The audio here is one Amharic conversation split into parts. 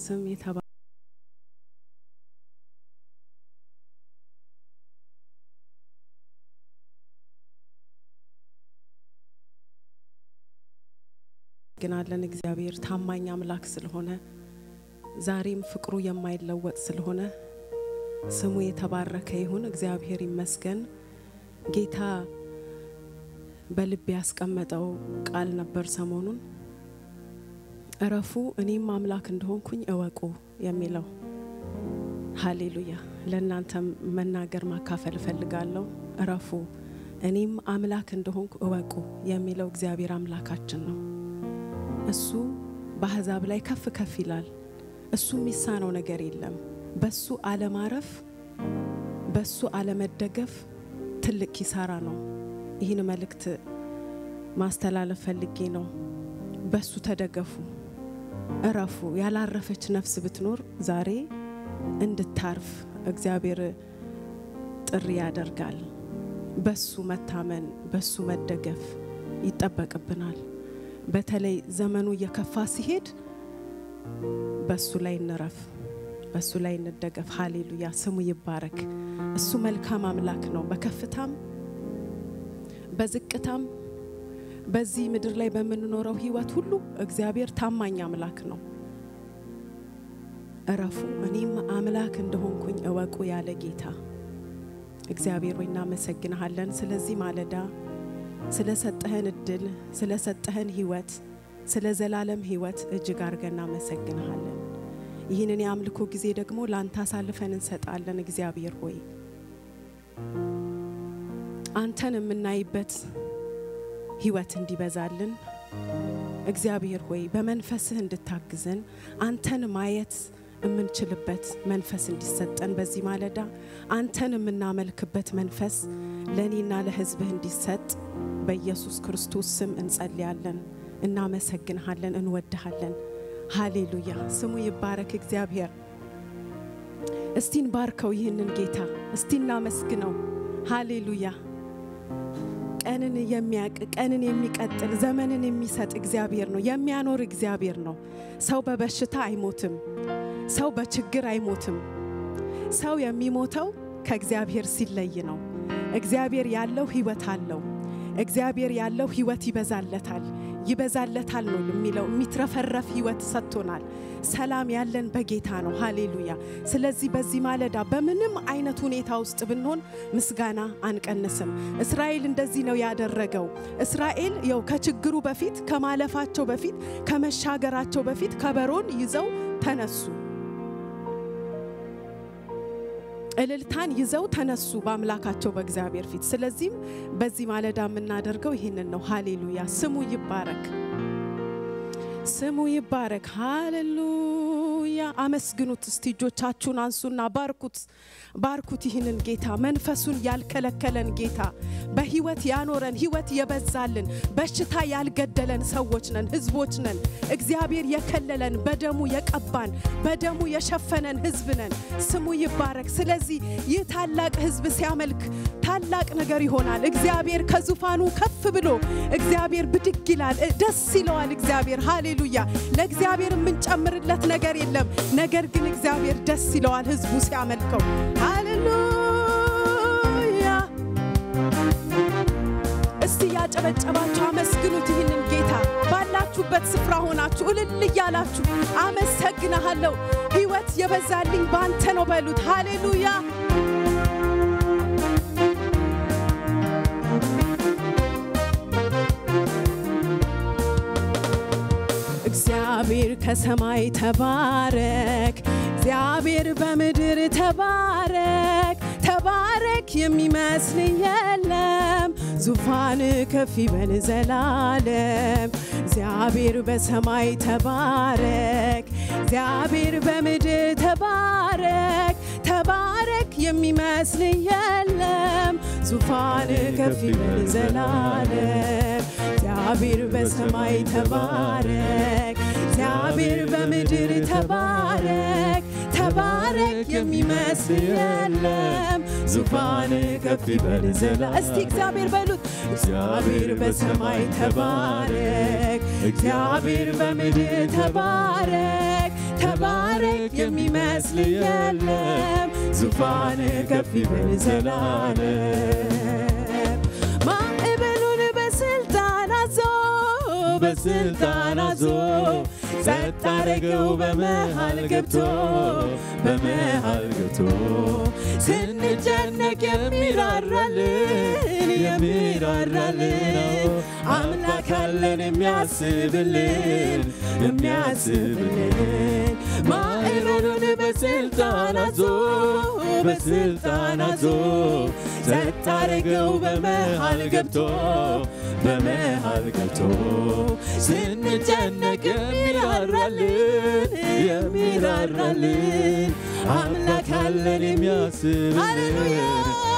ስም የተባ ግናለን እግዚአብሔር ታማኝ አምላክ ስለሆነ ዛሬም ፍቅሩ የማይለወጥ ስለሆነ ስሙ የተባረከ ይሁን። እግዚአብሔር ይመስገን። ጌታ በልብ ያስቀመጠው ቃል ነበር ሰሞኑን እረፉ እኔም አምላክ እንደሆንኩኝ እወቁ የሚለው ሃሌሉያ። ለእናንተም መናገር ማካፈል እፈልጋለሁ። እረፉ እኔም አምላክ እንደሆንኩ እወቁ የሚለው እግዚአብሔር አምላካችን ነው። እሱ በአሕዛብ ላይ ከፍ ከፍ ይላል። እሱ የሚሳነው ነገር የለም። በሱ አለማረፍ፣ በሱ አለመደገፍ ትልቅ ኪሳራ ነው። ይህን መልእክት ማስተላለፍ ፈልጌ ነው። በሱ ተደገፉ፣ እረፉ። ያላረፈች ነፍስ ብትኖር ዛሬ እንድታርፍ እግዚአብሔር ጥሪ ያደርጋል። በሱ መታመን፣ በሱ መደገፍ ይጠበቅብናል። በተለይ ዘመኑ እየከፋ ሲሄድ በሱ ላይ እንረፍ፣ በሱ ላይ እንደገፍ። ሃሌሉያ ስሙ ይባረክ። እሱ መልካም አምላክ ነው። በከፍታም በዝቅታም በዚህ ምድር ላይ በምንኖረው ህይወት ሁሉ እግዚአብሔር ታማኝ አምላክ ነው። እረፉ እኔም አምላክ እንደሆንኩኝ እወቁ ያለ ጌታ እግዚአብሔር ሆይ እናመሰግንሃለን። ስለዚህ ማለዳ ስለሰጠህን እድል፣ ስለሰጠህን ህይወት፣ ስለ ዘላለም ህይወት እጅግ አድርገን እናመሰግንሃለን። ይህንን የአምልኮ ጊዜ ደግሞ ለአንተ አሳልፈን እንሰጣለን። እግዚአብሔር ሆይ አንተን የምናይበት ህይወት እንዲበዛልን እግዚአብሔር ሆይ በመንፈስህ እንድታግዘን አንተን ማየት የምንችልበት መንፈስ እንዲሰጠን በዚህ ማለዳ አንተን የምናመልክበት መንፈስ ለእኔና ለህዝብህ እንዲሰጥ በኢየሱስ ክርስቶስ ስም እንጸልያለን። እናመሰግንሃለን፣ እንወድሃለን። ሃሌሉያ ስሙ ይባረክ እግዚአብሔር። እስቲ እንባርከው ይህንን ጌታ፣ እስቲ እናመስግነው። ሃሌሉያ ቀንን የሚያቅ ቀንን የሚቀጥል ዘመንን የሚሰጥ እግዚአብሔር ነው። የሚያኖር እግዚአብሔር ነው። ሰው በበሽታ አይሞትም። ሰው በችግር አይሞትም። ሰው የሚሞተው ከእግዚአብሔር ሲለይ ነው። እግዚአብሔር ያለው ህይወት አለው። እግዚአብሔር ያለው ህይወት ይበዛለታል ይበዛለታል ነው የሚለው። የሚትረፈረፍ ህይወት ሰጥቶናል። ሰላም ያለን በጌታ ነው። ሃሌሉያ። ስለዚህ በዚህ ማለዳ በምንም አይነት ሁኔታ ውስጥ ብንሆን ምስጋና አንቀንስም። እስራኤል እንደዚህ ነው ያደረገው። እስራኤል ያው ከችግሩ በፊት ከማለፋቸው በፊት ከመሻገራቸው በፊት ከበሮን ይዘው ተነሱ። እልልታን ይዘው ተነሱ በአምላካቸው በእግዚአብሔር ፊት። ስለዚህም በዚህ ማለዳ የምናደርገው ይህንን ነው። ሃሌሉያ ስሙ ይባረክ፣ ስሙ ይባረክ። ሃሌሉያ አመስግኑት። እስቲ እጆቻችሁን አንሱና ባርኩት፣ ባርኩት ይህንን ጌታ መንፈሱን ያልከለከለን ጌታ በህይወት ያኖረን ህይወት የበዛልን በሽታ ያልገደለን ሰዎች ነን፣ ህዝቦች ነን። እግዚአብሔር የከለለን በደሙ የቀባን በደሙ የሸፈነን ህዝብ ነን። ስሙ ይባረክ። ስለዚህ ይህ ታላቅ ህዝብ ሲያመልክ ታላቅ ነገር ይሆናል። እግዚአብሔር ከዙፋኑ ከፍ ብሎ እግዚአብሔር ብድግ ይላል፣ ደስ ይለዋል። እግዚአብሔር ሃሌሉያ። ለእግዚአብሔር የምንጨምርለት ነገር የለም። ነገር ግን እግዚአብሔር ደስ ይለዋል ህዝቡ ሲያመልከው። ሃሌሉያ። እስቲ ያጨበጨባችሁ አመስግኑት ይህንን ጌታ ባላችሁበት ስፍራ ሆናችሁ እልል እያላችሁ አመሰግናሃለሁ፣ ህይወት የበዛልኝ ባንተ ነው በሉት። ሃሌሉያ እግዚአብሔር ከሰማይ ተባረክ፣ እግዚአብሔር በምድር ተባረክ፣ ተባረክ የሚመስል የለም፣ ዙፋን ከፍ ይበል ዘላለም። እግዚአብሔር በሰማይ ተባረክ፣ እግዚአብሔር በምድር ተባረክ፣ ተባረክ የሚመስል የለም፣ ዙፋን ከፍ ይበል ዘላለም። እግዚአብሔር በሰማይ ተባረክ፣ እግዚአብሔር በምድር ተባረክ፣ ተባረክ የሚመስል የለም፣ ዙፋን ከፍ ይበል ዘላ እስቲ እግዚአብሔር በሉት። እግዚአብሔር በሰማይ ተባረክ፣ እግዚአብሔር በምድር ተባረክ፣ ተባረክ የሚመስል የለም ዙፋን ከፍ ይበል ዘላለም ማዕበሉን በስልጣን አዞ በስልጣን አዞ ጸጥ አረገው በመሃል ገብቶ በመሃል ገብቶ ስንጨነቅ የሚራራልን የሚራራልን አምላክ አለን የሚያስብልን የሚያስብልን ማዕበሉን በስልጣን አዞ በስልጣን አዞ ጸጥ አረገው በመሃል ገብቶ በመሃል ገብቶ ስንጨነቅ የሚራራልን የሚራራልን አምላክ አለን የሚያስብልን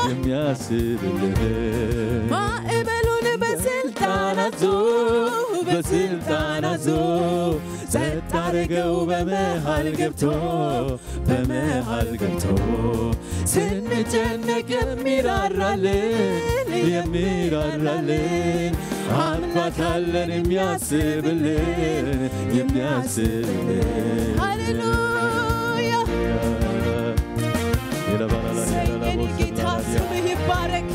የሚያስብልን ማዕበሉን በስልጣን አዞ በስልጣን አዞ ጸጥ አረገው በመሃል ገብቶ በመሃል ገብቶ ስንጨነቅ የሚራራልን የሚራራልን አምላክ አለን የሚያስብልን የሚያስብልን ሃሌሉያ የኔ ጌታ ስምህ ይባረክ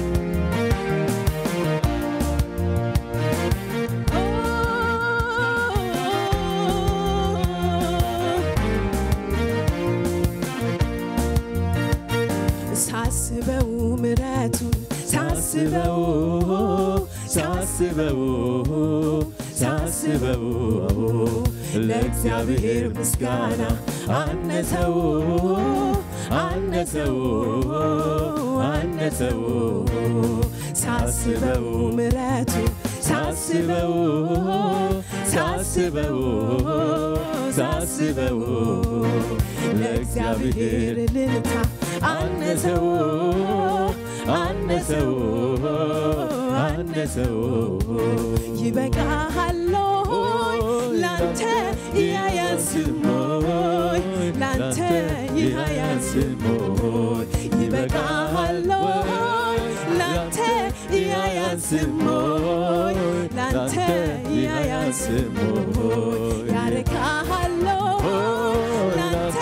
ሳስበው ምረቱን ሳስበው ሳስበው ሳስበው ለእግዚአብሔር ምስጋና አነሰው አነሰው አነሰው ሳስበው ምረቱን ሳስበው ሳስበው ሳስበው ለእግዚአብሔር ልልታ አነሰው አነሰው አነሰው ይበቃሃሎይ ላንተ ያያንስሞይ ላንተ ያያንስሞይ ይበቃሃሎይ ላንተ ያያንስሞይ ላንተ ያያንስሞይ ያረካሃሎይ ላንተ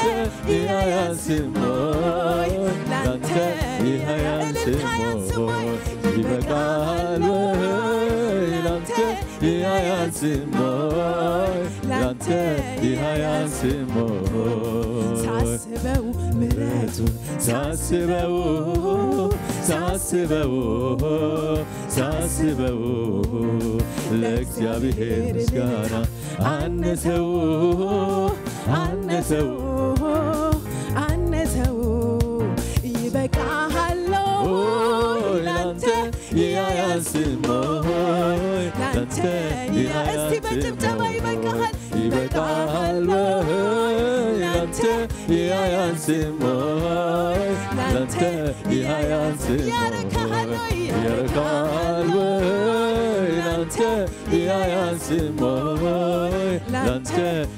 ያያንስሞይ ላንተ እልልታ ያንስሞይ ይበቃል ላንተ ያያንስሞይ ላንተ ያያንስሞይ ሳስበው ምረቱን ሳስበው ሳስበው ሳስበው ለእግዚአብሔር ምስጋና አነሰው አነሰው አነሰው ይበቃሃሎይ ላንተ ያያንስሞይ ላንተ እስቲ በጭብጨባ ይበቃሃል ይበቃል ላንተ ያያንስሞይ ላንተ ያያንስሞይ ያረካሃሎይ ያረካል ላንተ ያያንስሞይ ላንተ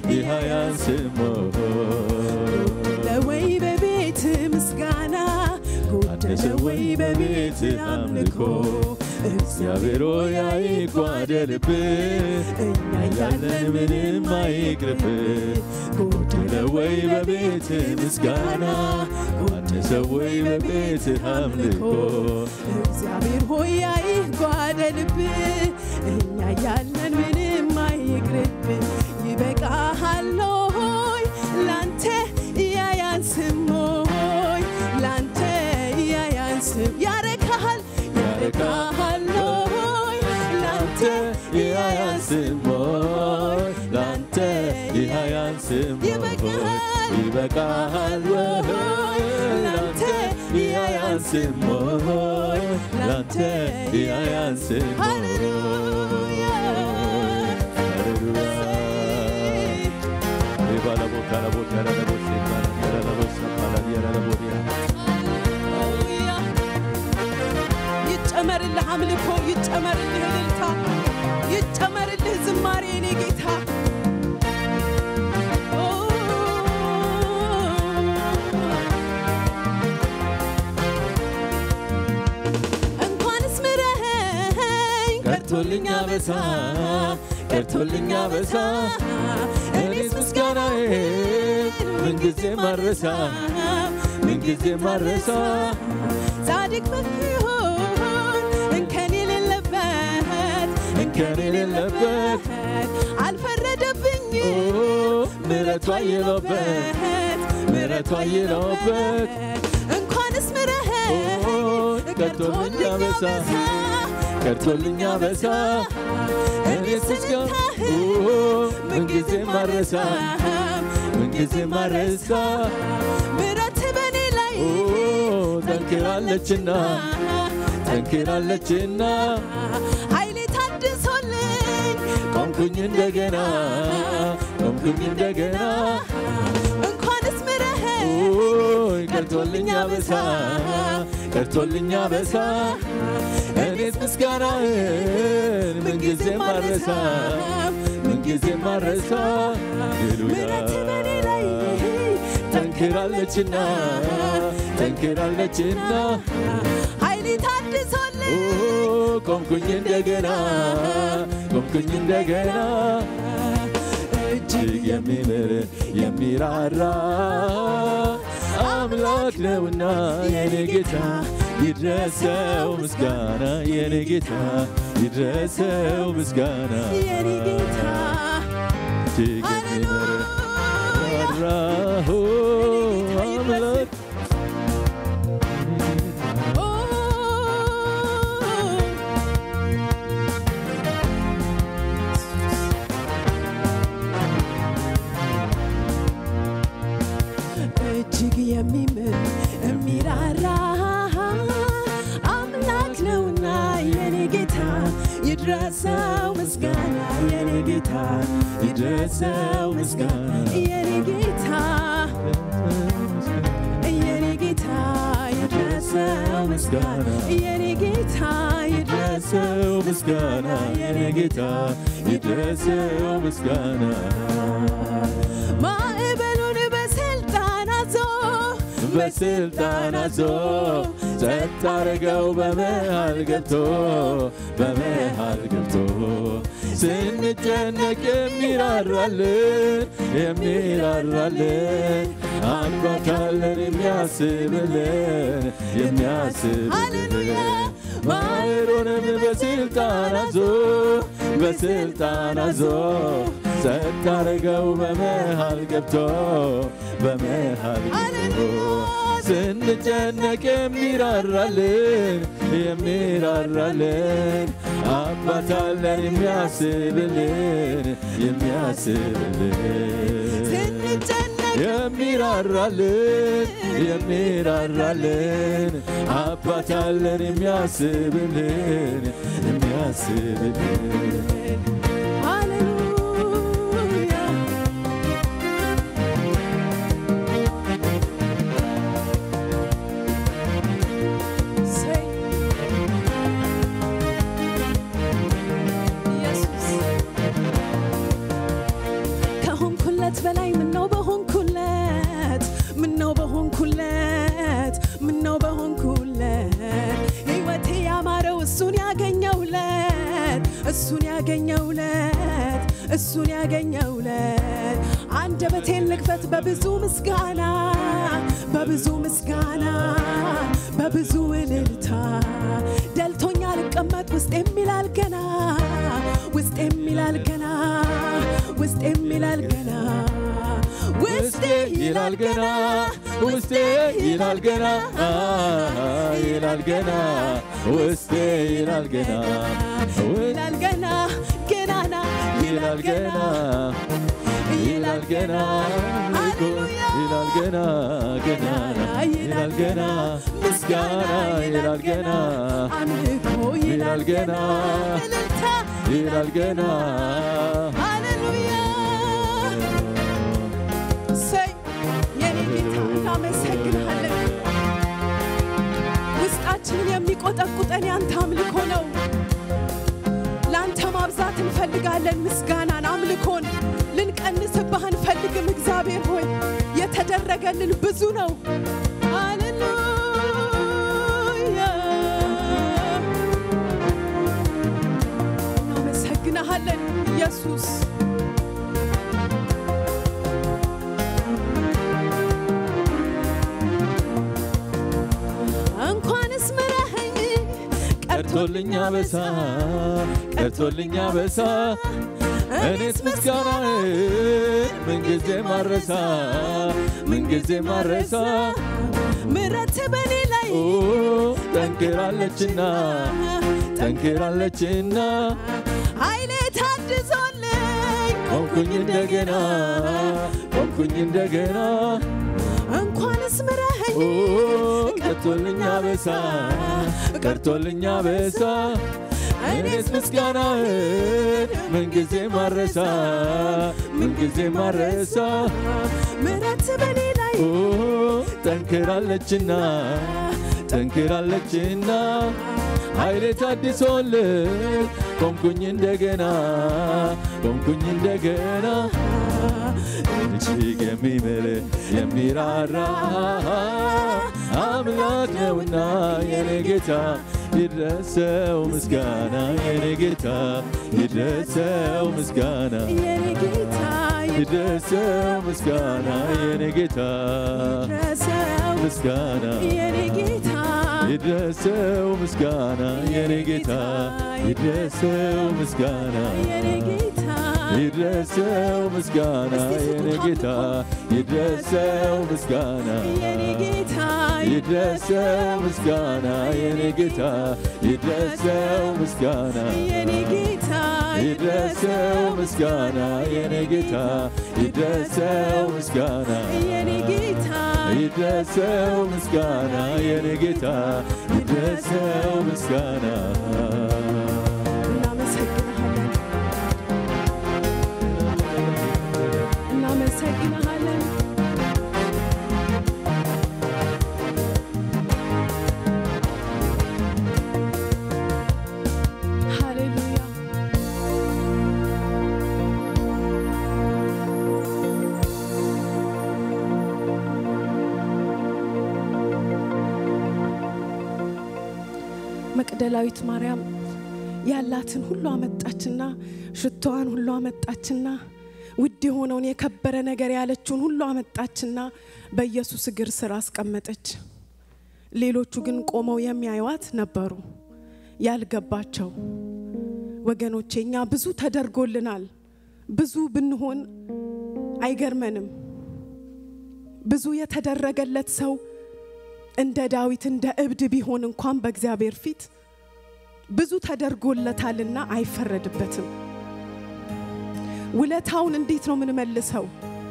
ያያንስሞይ ለወይ በቤት ምስጋና ጎደለ ወይ በቤት አምልኮ እግዚአብሔር ሆይ አይጓደልብ እኛ ያለን ምንም አይቅርብ ጎደለ ወይ በቤት ምስጋና አነሰ ወይ በቤት አምልኮ እግዚአብሔር ሆይ አይጓደልብ እኛ ያለን ምንም አይቅርብ ይበቃሃሎይ ላንተ ያያንስም ሆይ ላንተ ያያንስም ያረካሃል ያረካሃሎይ ላንተ ያያንስሞይ ላንተ ያያንስሞይ ይበቃሃል ይበቃሃል ላንተ ያያንስሞይ ላንተ ያያንስሞይ ሃሌሉያ ሃሌሉያ ይጨመርልህ አምልኮ ይጨመርልህ እልልታ ይጨመርልህ ዝማሬ የኔ ጌታ ኦ፣ እንኳንስ ምረኸኝ ቀርቶልኛ በሳ ቀርቶልኛ በሳ እኔስ ምስጋናዬ ምንጊዜ ማረሳ ምንጊዜ ማረሳ ጻድቅ በፊሆን እንከን የሌለበት እንከን የሌለበት አልፈረደብኝ ምሕረቱ አየለበት ምሕረቱ አየለበት እንኳንስ ምሕረት ቀርቶልኛ በሳ ቀርቶልኛ በሳ እኔስ ምስጋና ምንጊዜ ማረሳ ምንጊዜ ማረሳ ምሕረት በኔ ላይ ጠንክራለችና ጠንክራለችና ኃይሌ ታድሶልኝ ቆምኩኝ እንደገና ቆምኩኝ እንደገና እንኳንስ ምሕረት ኦይ ቀርቶልኛ በሳ ቀርቶልኛ በሳ እኔስ ምስጋናህን ምንጊዜ ማረሳ ምንጊዜ ማረሳ ምሕረት በኔ ላይ ጠንክራለችና ጠንክራለችና ኃይሌ ታድሶልኝ ኦ ቆምኩኝ እንደገና ቆምኩኝ እንደገና እጅግ የሚምር የሚራራ አምላክ ነውና የኔ ጌታ ይድረሰው ምስጋና የኔ ጌታ ይድረሰው ምስጋና የኔ ጌታ እጅግ የሚምር የሚራራ ኦ አምላክ ኦ እጅግ የሚምር የሚራራ አምላክ ነውና የኔ ጌታ ይድረሰው ምስጋና የኔ ጌታ ይድረሰው ምስጋና የኔ ጌታ የኔ ጌታ ይድረሰው ምስጋና የኔ ጌታ ይድረሰው ይድረሰው ምስጋና የኔ ጌታ ይድረሰው ምስጋና ማዕበሉን በስልጣን አዞ በስልጣን አዞ ጸጥ አረገው በመሃል ገብቶ በመሃል ገብቶ ስንጨነቅ የሚራራልን የሚራራልን አባት አለን የሚያስብልን የሚያስብልን ሃሌሉያ ማዕሩንም በስልጣን አዞ በስልጣን አዞ ጸጥ አረገው በመሃል ገብቶ በመሃል ገብቶ ሃሌሉያ ስንጨነቅ የሚራራልን የሚራራልን አባት አለን የሚያስብልን የሚያስብልን ስንጨነቅ የሚራራልን የሚራራልን አባት አለን የሚያስብልን የሚያስብልን ሃሌሉያ ሰይ ኢየሱስ ከሆንኩለት በላይ ምነው በሆንኩለት ምነው በሆንኩለት ምነው በሆንኩለት ሕይወቴ ያማረው እሱን ያገኘውለት እሱን ያገኘውለት እሱን ያገኘውለት አንደበቴን ልክፈት በብዙ ምስጋና በብዙ ምስጋና በብዙ እልልታ ደልቶኛ ልቀመጥ ውስጥ የሚላል ገና ውስጥ የሚላል ገና ውስጥ የሚላል ገና ውስጤ ይላል ገና ውስጤ ይላል ገና አ ይላል ገና ውስጤ ይላል ገና ይላል ገና ገናና ይላል ገና ይላል ገና ሃሌሉያ ይላል ገና ገናና ይላል ገና ምስጋና ይላል ገና አምልኮ ይላል ገና እልልታ ይላል ገና ሃሌሉያ እሰይ የኔ ጌታ እናመሰግንሃለን። ውስጣችንን የሚቆጠቁጠን ያንተ አምልኮ ነው። ለአንተ ማብዛት እንፈልጋለን፣ ምስጋናን፣ አምልኮን ልንቀንስብህ አንፈልግም። እግዚአብሔር ሆይ የተደረገልን ብዙ ነው። ሃሌሉያ እናመሰግንሃለን ኢየሱስ ቀርቶልኛ በሳ ቀርቶልኛ በሳ እኔስ ምስጋናህን ምንጊዜ ማረሳ ምንጊዜ ማረሳ ምረት በኔ ላይ ኦ ጠንክራለችና ጠንክራለችና ኃይሌ ታድሶልኝ ቆምኩኝ እንደገና ቆምኩኝ እንደገና እንኳንስ ምረኸኝ ኦ ቀርቶልኛ በሳ ቀርቶልኛ በሳ እኔስ ምስጋናህን ምንጊዜ ማረሳ ምንጊዜ ማረሳ ምረት በኔ ላይ ኦ ጠንክራለችና ጠንክራለችና ኃይሌ ታድሶልን ቆምኩኝ እንደገና ቆምኩኝ እንደገና እጅግ የሚምር የሚራራ አምላክ ነውና የኔ ጌታ ይድረሰው ምስጋና የኔ ጌታ ይድረሰው ምስጋና የኔ ጌታ ይድረሰው ምስጋና የኔ ጌታ ይድረሰው ምስጋና የኔ ጌታ ይድረሰው ምስጋና የኔ ጌታ ይድረሰው ምስጋና የኔ ጌታ ይድረሰው ምስጋና የኔ ጌታ ይድረሰው ምስጋና የኔ ጌታ ይድረሰው ምስጋና የኔ ጌታ ይድረሰው ምስጋና የኔ ጌታ ይድረሰው ምስጋና የኔ ጌታ ይድረሰው ምስጋና የኔ ጌታ ይድረሰው ምስጋና የኔ ጌታ ይድረሰው ምስጋና እናመሰግንሃለን እናመሰግንሃለን ሃሌሉያ መቅደላዊት ማርያም ያላትን ሁሉ አመጣችና ሽቶዋን ሁሉ አመጣችና ውድ የሆነውን የከበረ ነገር ያለችውን ሁሉ አመጣችና በኢየሱስ እግር ስር አስቀመጠች። ሌሎቹ ግን ቆመው የሚያዩዋት ነበሩ፣ ያልገባቸው ወገኖቼ። እኛ ብዙ ተደርጎልናል። ብዙ ብንሆን አይገርመንም። ብዙ የተደረገለት ሰው እንደ ዳዊት እንደ እብድ ቢሆን እንኳን በእግዚአብሔር ፊት ብዙ ተደርጎለታልና አይፈረድበትም። ውለታውን እንዴት ነው ምንመልሰው?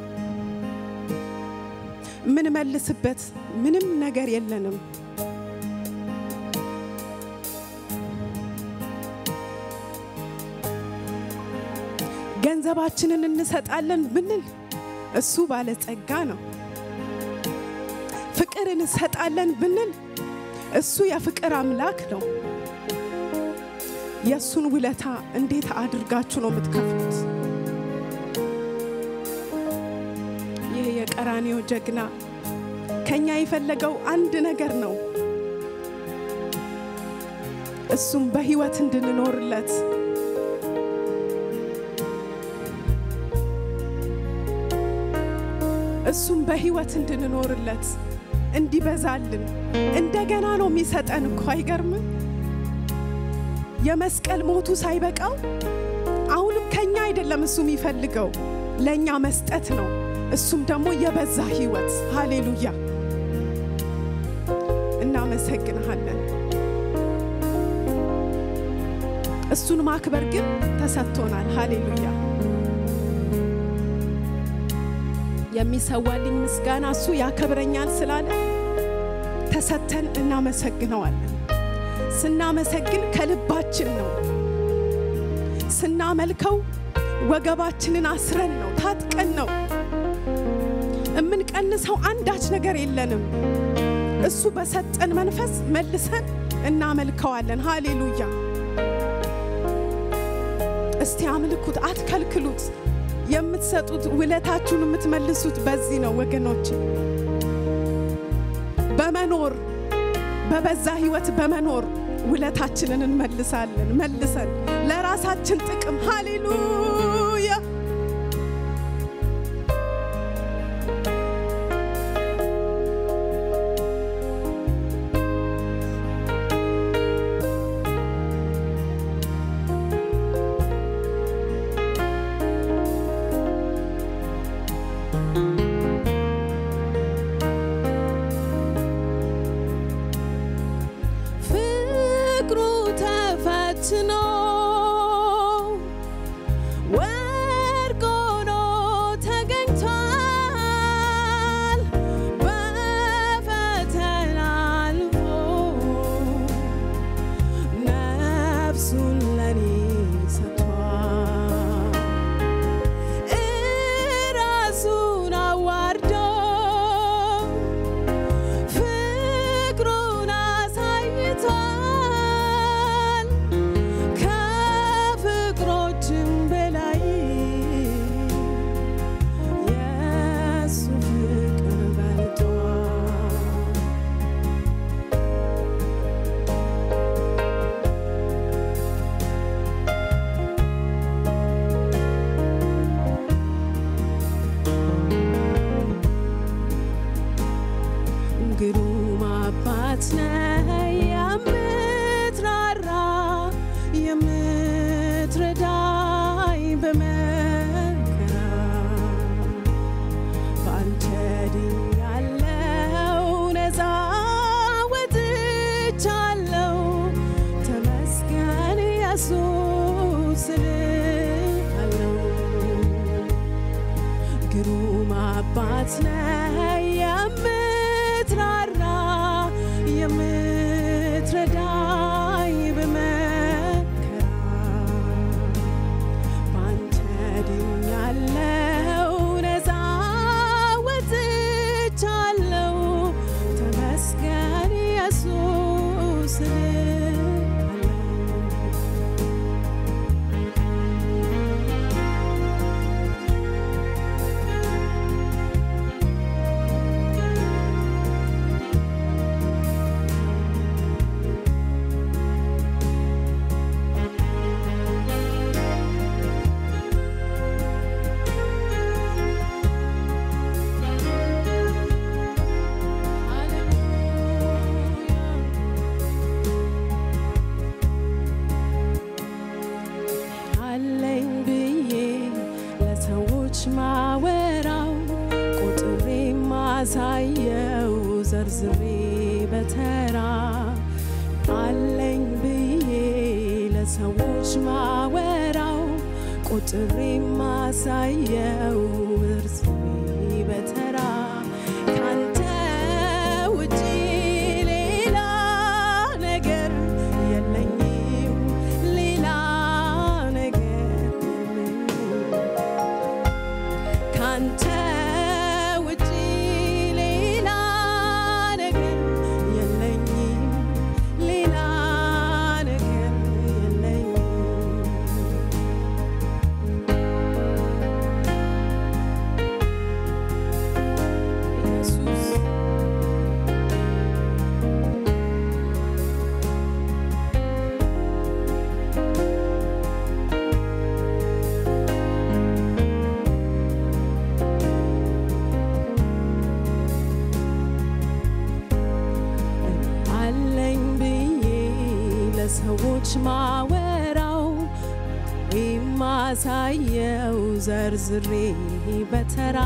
ምንመልስበት ምንም ነገር የለንም። ገንዘባችንን እንሰጣለን ብንል እሱ ባለጸጋ ነው። ፍቅር እንሰጣለን ብንል እሱ የፍቅር አምላክ ነው። የእሱን ውለታ እንዴት አድርጋችሁ ነው የምትከፍሉት? ይህ የቀራኔው ጀግና ከኛ የፈለገው አንድ ነገር ነው። እሱም በህይወት እንድንኖርለት እሱም በህይወት እንድንኖርለት እንዲበዛልን እንደገና ነው የሚሰጠን እኮ አይገርምም? የመስቀል ሞቱ ሳይበቃው አሁንም ከኛ አይደለም እሱ የሚፈልገው ለእኛ መስጠት ነው። እሱም ደግሞ የበዛ ህይወት። ሃሌሉያ! እናመሰግንሃለን። እሱን ማክበር ግን ተሰጥቶናል። ሃሌሉያ! የሚሰዋልኝ ምስጋና እሱ ያከብረኛል ስላለ ተሰተን እናመሰግነዋለን። ስናመሰግን ከልባችን ነው። ስናመልከው ወገባችንን አስረን ነው፣ ታጥቀን ነው። የምንቀንሰው አንዳች ነገር የለንም። እሱ በሰጠን መንፈስ መልሰን እናመልከዋለን። ሃሌሉያ! እስቲ አምልኩት፣ አትከልክሉት። የምትሰጡት ውለታችሁን የምትመልሱት በዚህ ነው ወገኖች። በመኖር በበዛ ህይወት በመኖር ውለታችንን እንመልሳለን። መልሰን ለራሳችን ጥቅም ሃሌሉያ ግሩም አባት ነህ የምትራራ የምትረዳኝ በመከራ በአንተ ድኛለው ነፃ ወጥቻለው ተመስገን ኢየሱስ እልሃለው ግሩም አባት ነህ የምትራራ የምትረዳኝ በመከራ ባንተ ድኛለው ነፃ ወጥቻለው ተመስገን ኢየሱስ እልሃለው አለኝ ብዬ ለሰዎች ማወራው ቁጥሬ ማሳየው ዘርዝሬ በተራ አለኝ ብዬ ለሰዎች ማወራው ቁጥሬ ማሳየው ዘርዝሬ በተራ ካንተ ውጪ ሌላ ነገር የለኝም ሌላ ነገር የለኝም ካንተ ውጪ ሌላ ነገር የለኝም ሌላ ነገር የለኝም ኢየሱስ አለኝ ብዬ ለሰዎች ማወራው የማሳየው ዘርዝሬ በተራ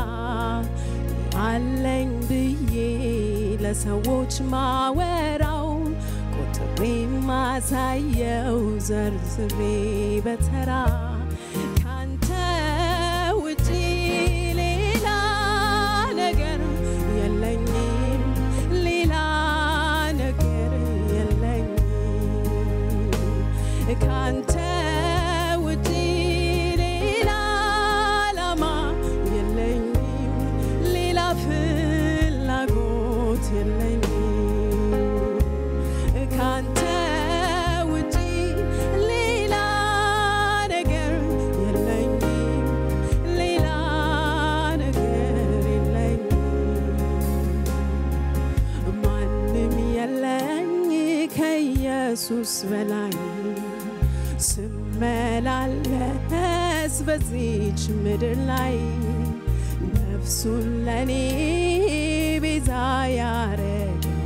አለኝ ብዬ ለሰዎች ማወራው ቁጥሬ ማሳየው ዘርዝሬ በተራ ካንተ ውጪ ሌላ ነገር የለኝም ሌላ ነገር የለኝም ካንተ ውጪ ሌላ ዓላማ የለኝም ሌላ ፍላጎት የለኝም ካንተ ውጪ ሌላ ነገር የለኝም ሌላ ነገር የለኝም ማንም የለኝ ከኢየሱስ በላይ ስመላለስ በዚች ምድር ላይ ነፍሱን ለኔ ቤዛ ያረገው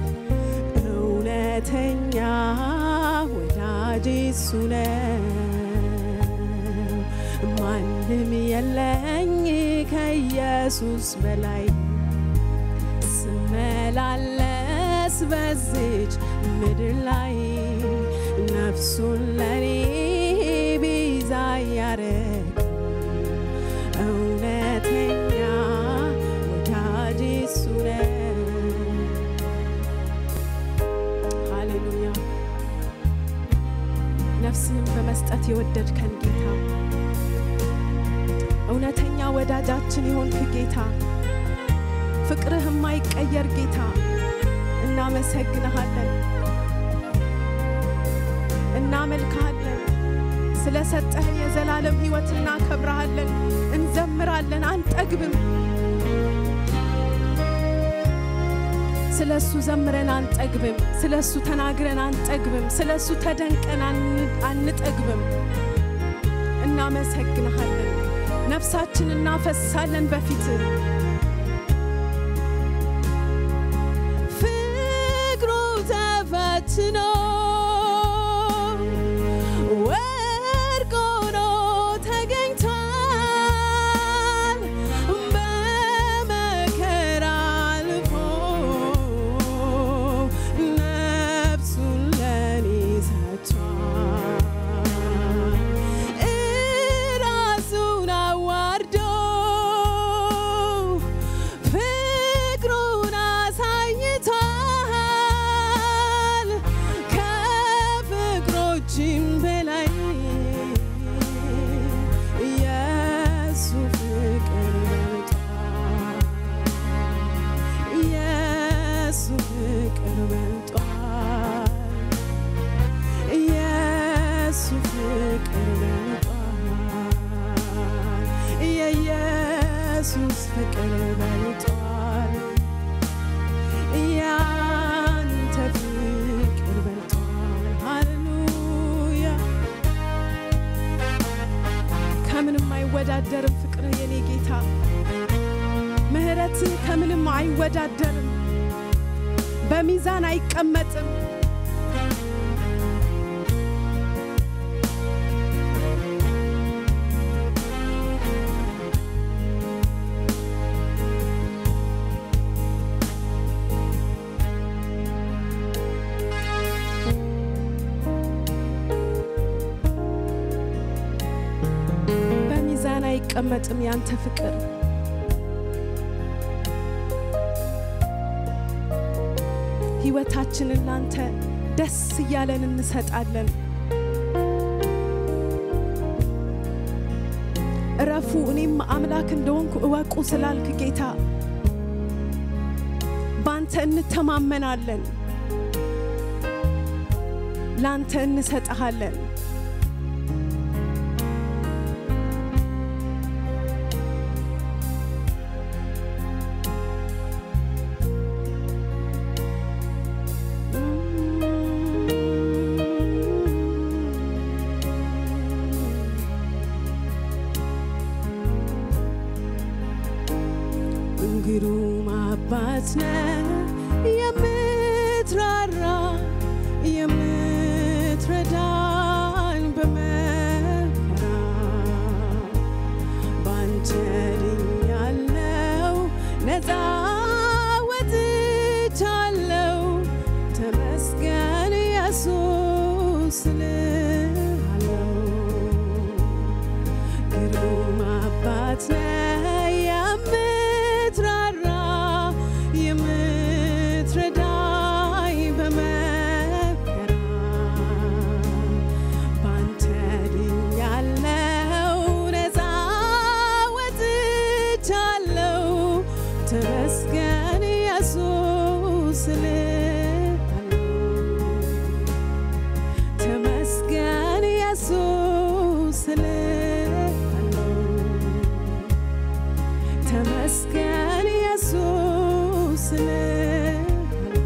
እውነተኛ ወዳጅ እሱ ነው። ማንም የለኝ ከኢየሱስ በላይ ስመላለስ በዚች ምድር ላይ ነፍሱን ለኔ ቤዛ ያረገው እውነተኛ ወዳጅ እሱ ነው። ሃሌሉያ ነፍስህን በመስጠት የወደድከን ጌታ እውነተኛ ወዳጃችን የሆንክ ጌታ ፍቅርህ የማይቀየር ጌታ እናመሰግንሃለን፣ እናመልክሃለን። ስለሰጠህን የዘላለም ሕይወት እናከብረሃለን፣ እንዘምራለን፣ አንጠግብም። ስለ እሱ ዘምረን አንጠግብም። ስለ እሱ ተናግረን አንጠግብም። ስለ እሱ ተደንቀን አን- አንጠግብም። እናመሰግንሃለን። ነፍሳችን እናፈሳለን በፊት አይወዳደርም፣ በሚዛን አይቀመጥም። በሚዛን አይቀመጥም ያንተ ፍቅር ሕይወታችንን ላንተ ደስ እያለን እንሰጣለን። እረፉ እኔም አምላክ እንደሆንኩ እወቁ ስላልክ ጌታ በአንተ እንተማመናለን፣ ላንተ እንሰጠሃለን። ግሩም አባት ነህ የምትራራ የምትረዳኝ በመከራ ባንተ ድኛለው ነፃ ወጥቻለው ተመስገን ኢየሱስ እልሃለው ግሩም አባት ነህ የምትራራ የምትረዳኝ በመከራ ባንተ ድኛለው ነፃ ወጥቻለው ተመስገን ኢየሱስ እልሃለው ተመስገን ኢየሱስ እልሃለው ተመስገን ኢየሱስ እልሃለው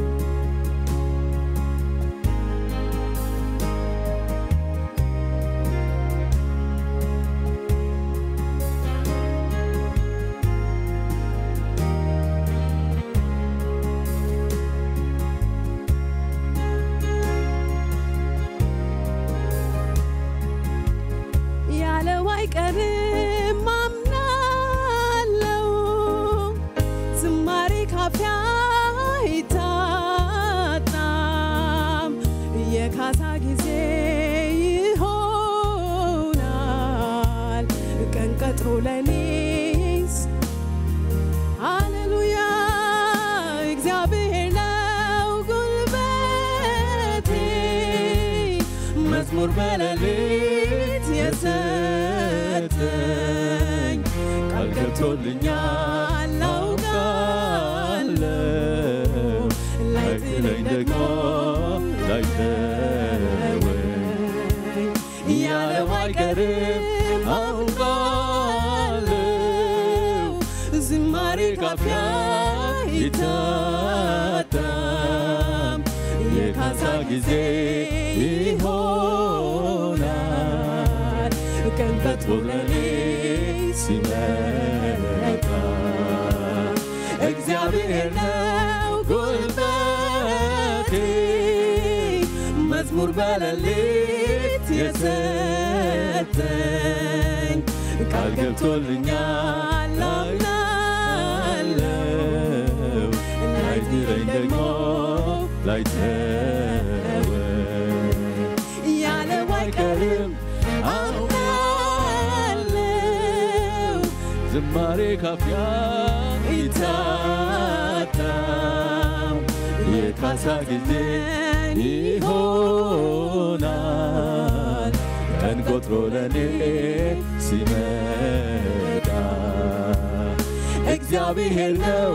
ያለው አይቀርም አምናለው ዝማሬ ካፊያ አይታጣም የካሳ ጊዜ ይሆናል ቀን ቀጥሮ ለኔስ ሃሌሉያ እግዚአብሔር ነው ጉልበቴ መዝሙር በሌሊት የሰጠኝ ቃል ገብቶልኛል አውቃለሁ ላይጥለኝ ደግሞ ላይተወኝ ያለው አይቀርም አውቃለሁ ዝማሬ ካፊያ ይታጣም የካሳ ጊዜ ይሆናል ቀን ፈጥሮ ለኔ ሲመጣ እግዚአብሔር ነው ጉልበቴ መዝሙር በሌሊት የሰጠኝ ቃል ገብቶልኛል አምናለሁ ላይጥለኝ ደግሞ ላይተወኝ ያለው አይቀርም አውቃለሁ ዝማሬ ካፊያ ይታጣም የካሳ ጊዜ ይሆናል ቀን ቆጥሮ ለኔ ሲመጣ እግዚአብሔር ነው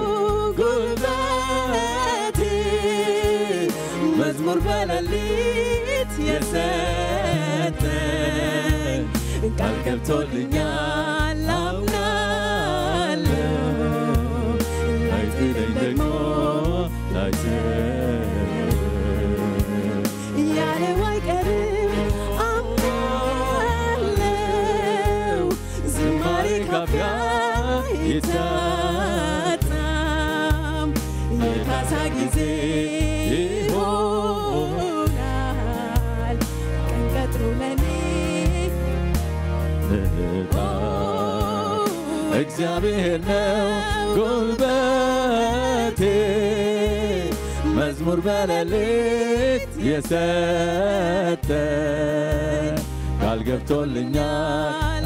ጉልበቴ መዝሙር በሌሊት የሰጠኝ ቃል ገብቶልኛል አምናለሁ ላይጥለኝ ደግሞ ላይተወኝ ያለው አይቀርም አምናለሁ ዝማሬ ካፊያ ይታጣም የካሳ ጊዜ ይሆናል ቀን ቀጥሮ ለኔ እጣ እግዚአብሔር ነው ጉልበቴ መዝሙር በሌሊት የሰጠ ቃል ገብቶልኛል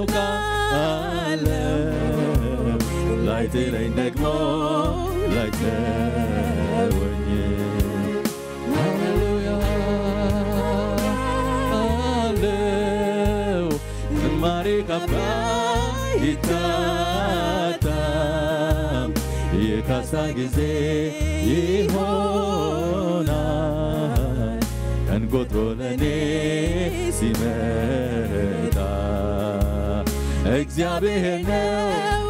አውቃለሁ ላይጥለኝ ደግሞ ላይተወኝ ሃሌሉያ አለው ዝማሬ ካባ ይታጣም የካሳ ጊዜ ይሆናል ቀን ቆጥሮ ለእኔ ሲመጣ እግዚአብሔር ነው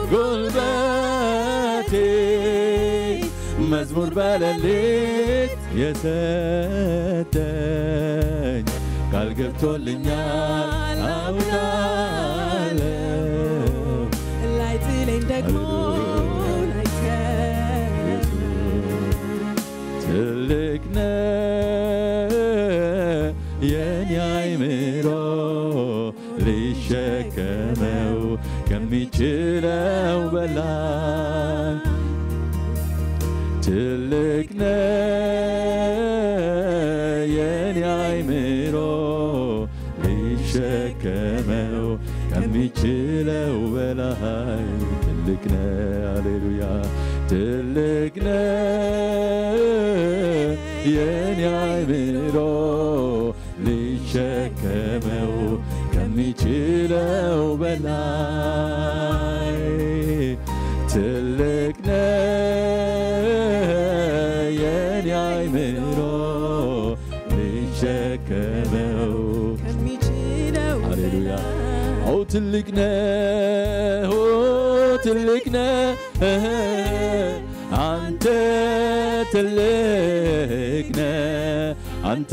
ጉልበቴ መዝሙር በሌሊት የሰጠኝ ቃል ገብቶልኛል አውቃለሁ ላይጥለኝ ደግሞ ላይተወኝ ትልቅ ነው የኔ አይምሮ ሊሸከመው ከሚችለው በላይ ትልቅ ነው የኔ አይምሮ ሊሸከመው ከሚችለው በላይ ትልቅ ነው ሃሌሉያ ትልቅ ነው የኔ አይምሮ ሊሸከመው ከሚችለው በላይ ትልቅ ነው የኔ አይምሮ ሊሸከመው ከሚችለው ሃሌሉያ በላይ ኦ ትልቅ ነህ ኦ ትልቅ ነህ አንተ ትልቅ ነህ አንተ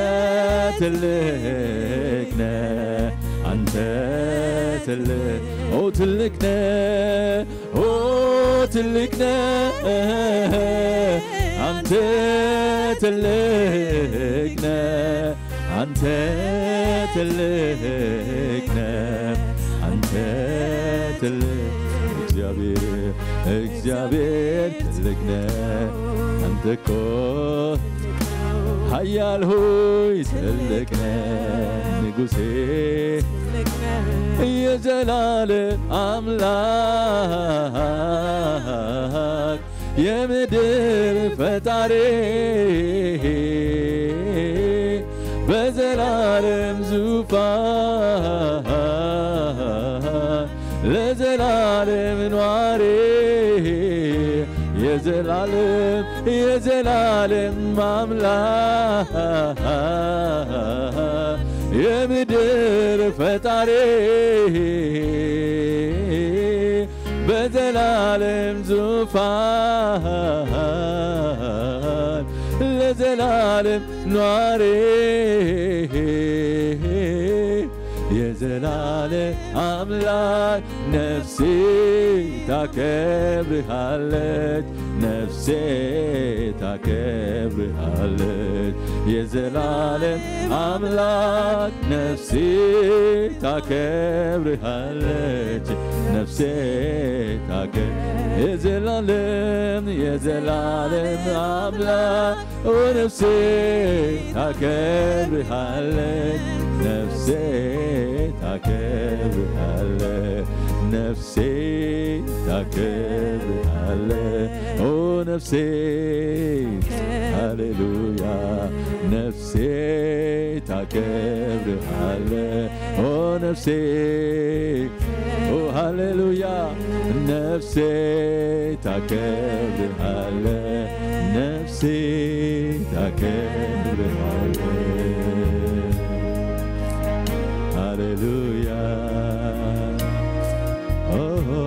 ትልቅ ነህ አንተ ትልቅ ኦ ትልቅ ነህ ኦ ትልቅ ነህ አንተ ትልቅ ነህ አንተ ትልቅ ነህ አንተ ትልቅ እግዚአብሔር እግዚአብሔር ትልቅ ነህ አንተ እኮ ኃያል ሆይ ትልቅ ነህ ንጉሴ ትልቅ ነህ የዘላለም አምላክ የምድር ፈጣሪ በዘላለም ዙፋን ለዘላለም ኗሪ የዘላለም የዘላለም አምላክ የምድር ፈጣሪ በዘላለም ዙፋን ለዘላለም ኗሪ የዘላለም አምላክ ነፍሴ ታከብርሃለች ነፍሴ ታከብርሃለች የዘላለም አምላክ ነፍሴ ታከብርሃለች ነፍሴ ታከ የዘላለም የዘላለም አምላክ ኦ ነፍሴ ታከብርሃለች ነፍሴ ታከብርሃለች ነፍሴ ታከብርሃለች ኦ ነፍሴ ሃሌሉያ ነፍሴ ታከብርሃለች ኦ ነፍሴ ኦ ሃሌሉያ ነፍሴ ታከብርሃለች ነፍሴ ታከብርሃለች ሃሌሉያ ኦ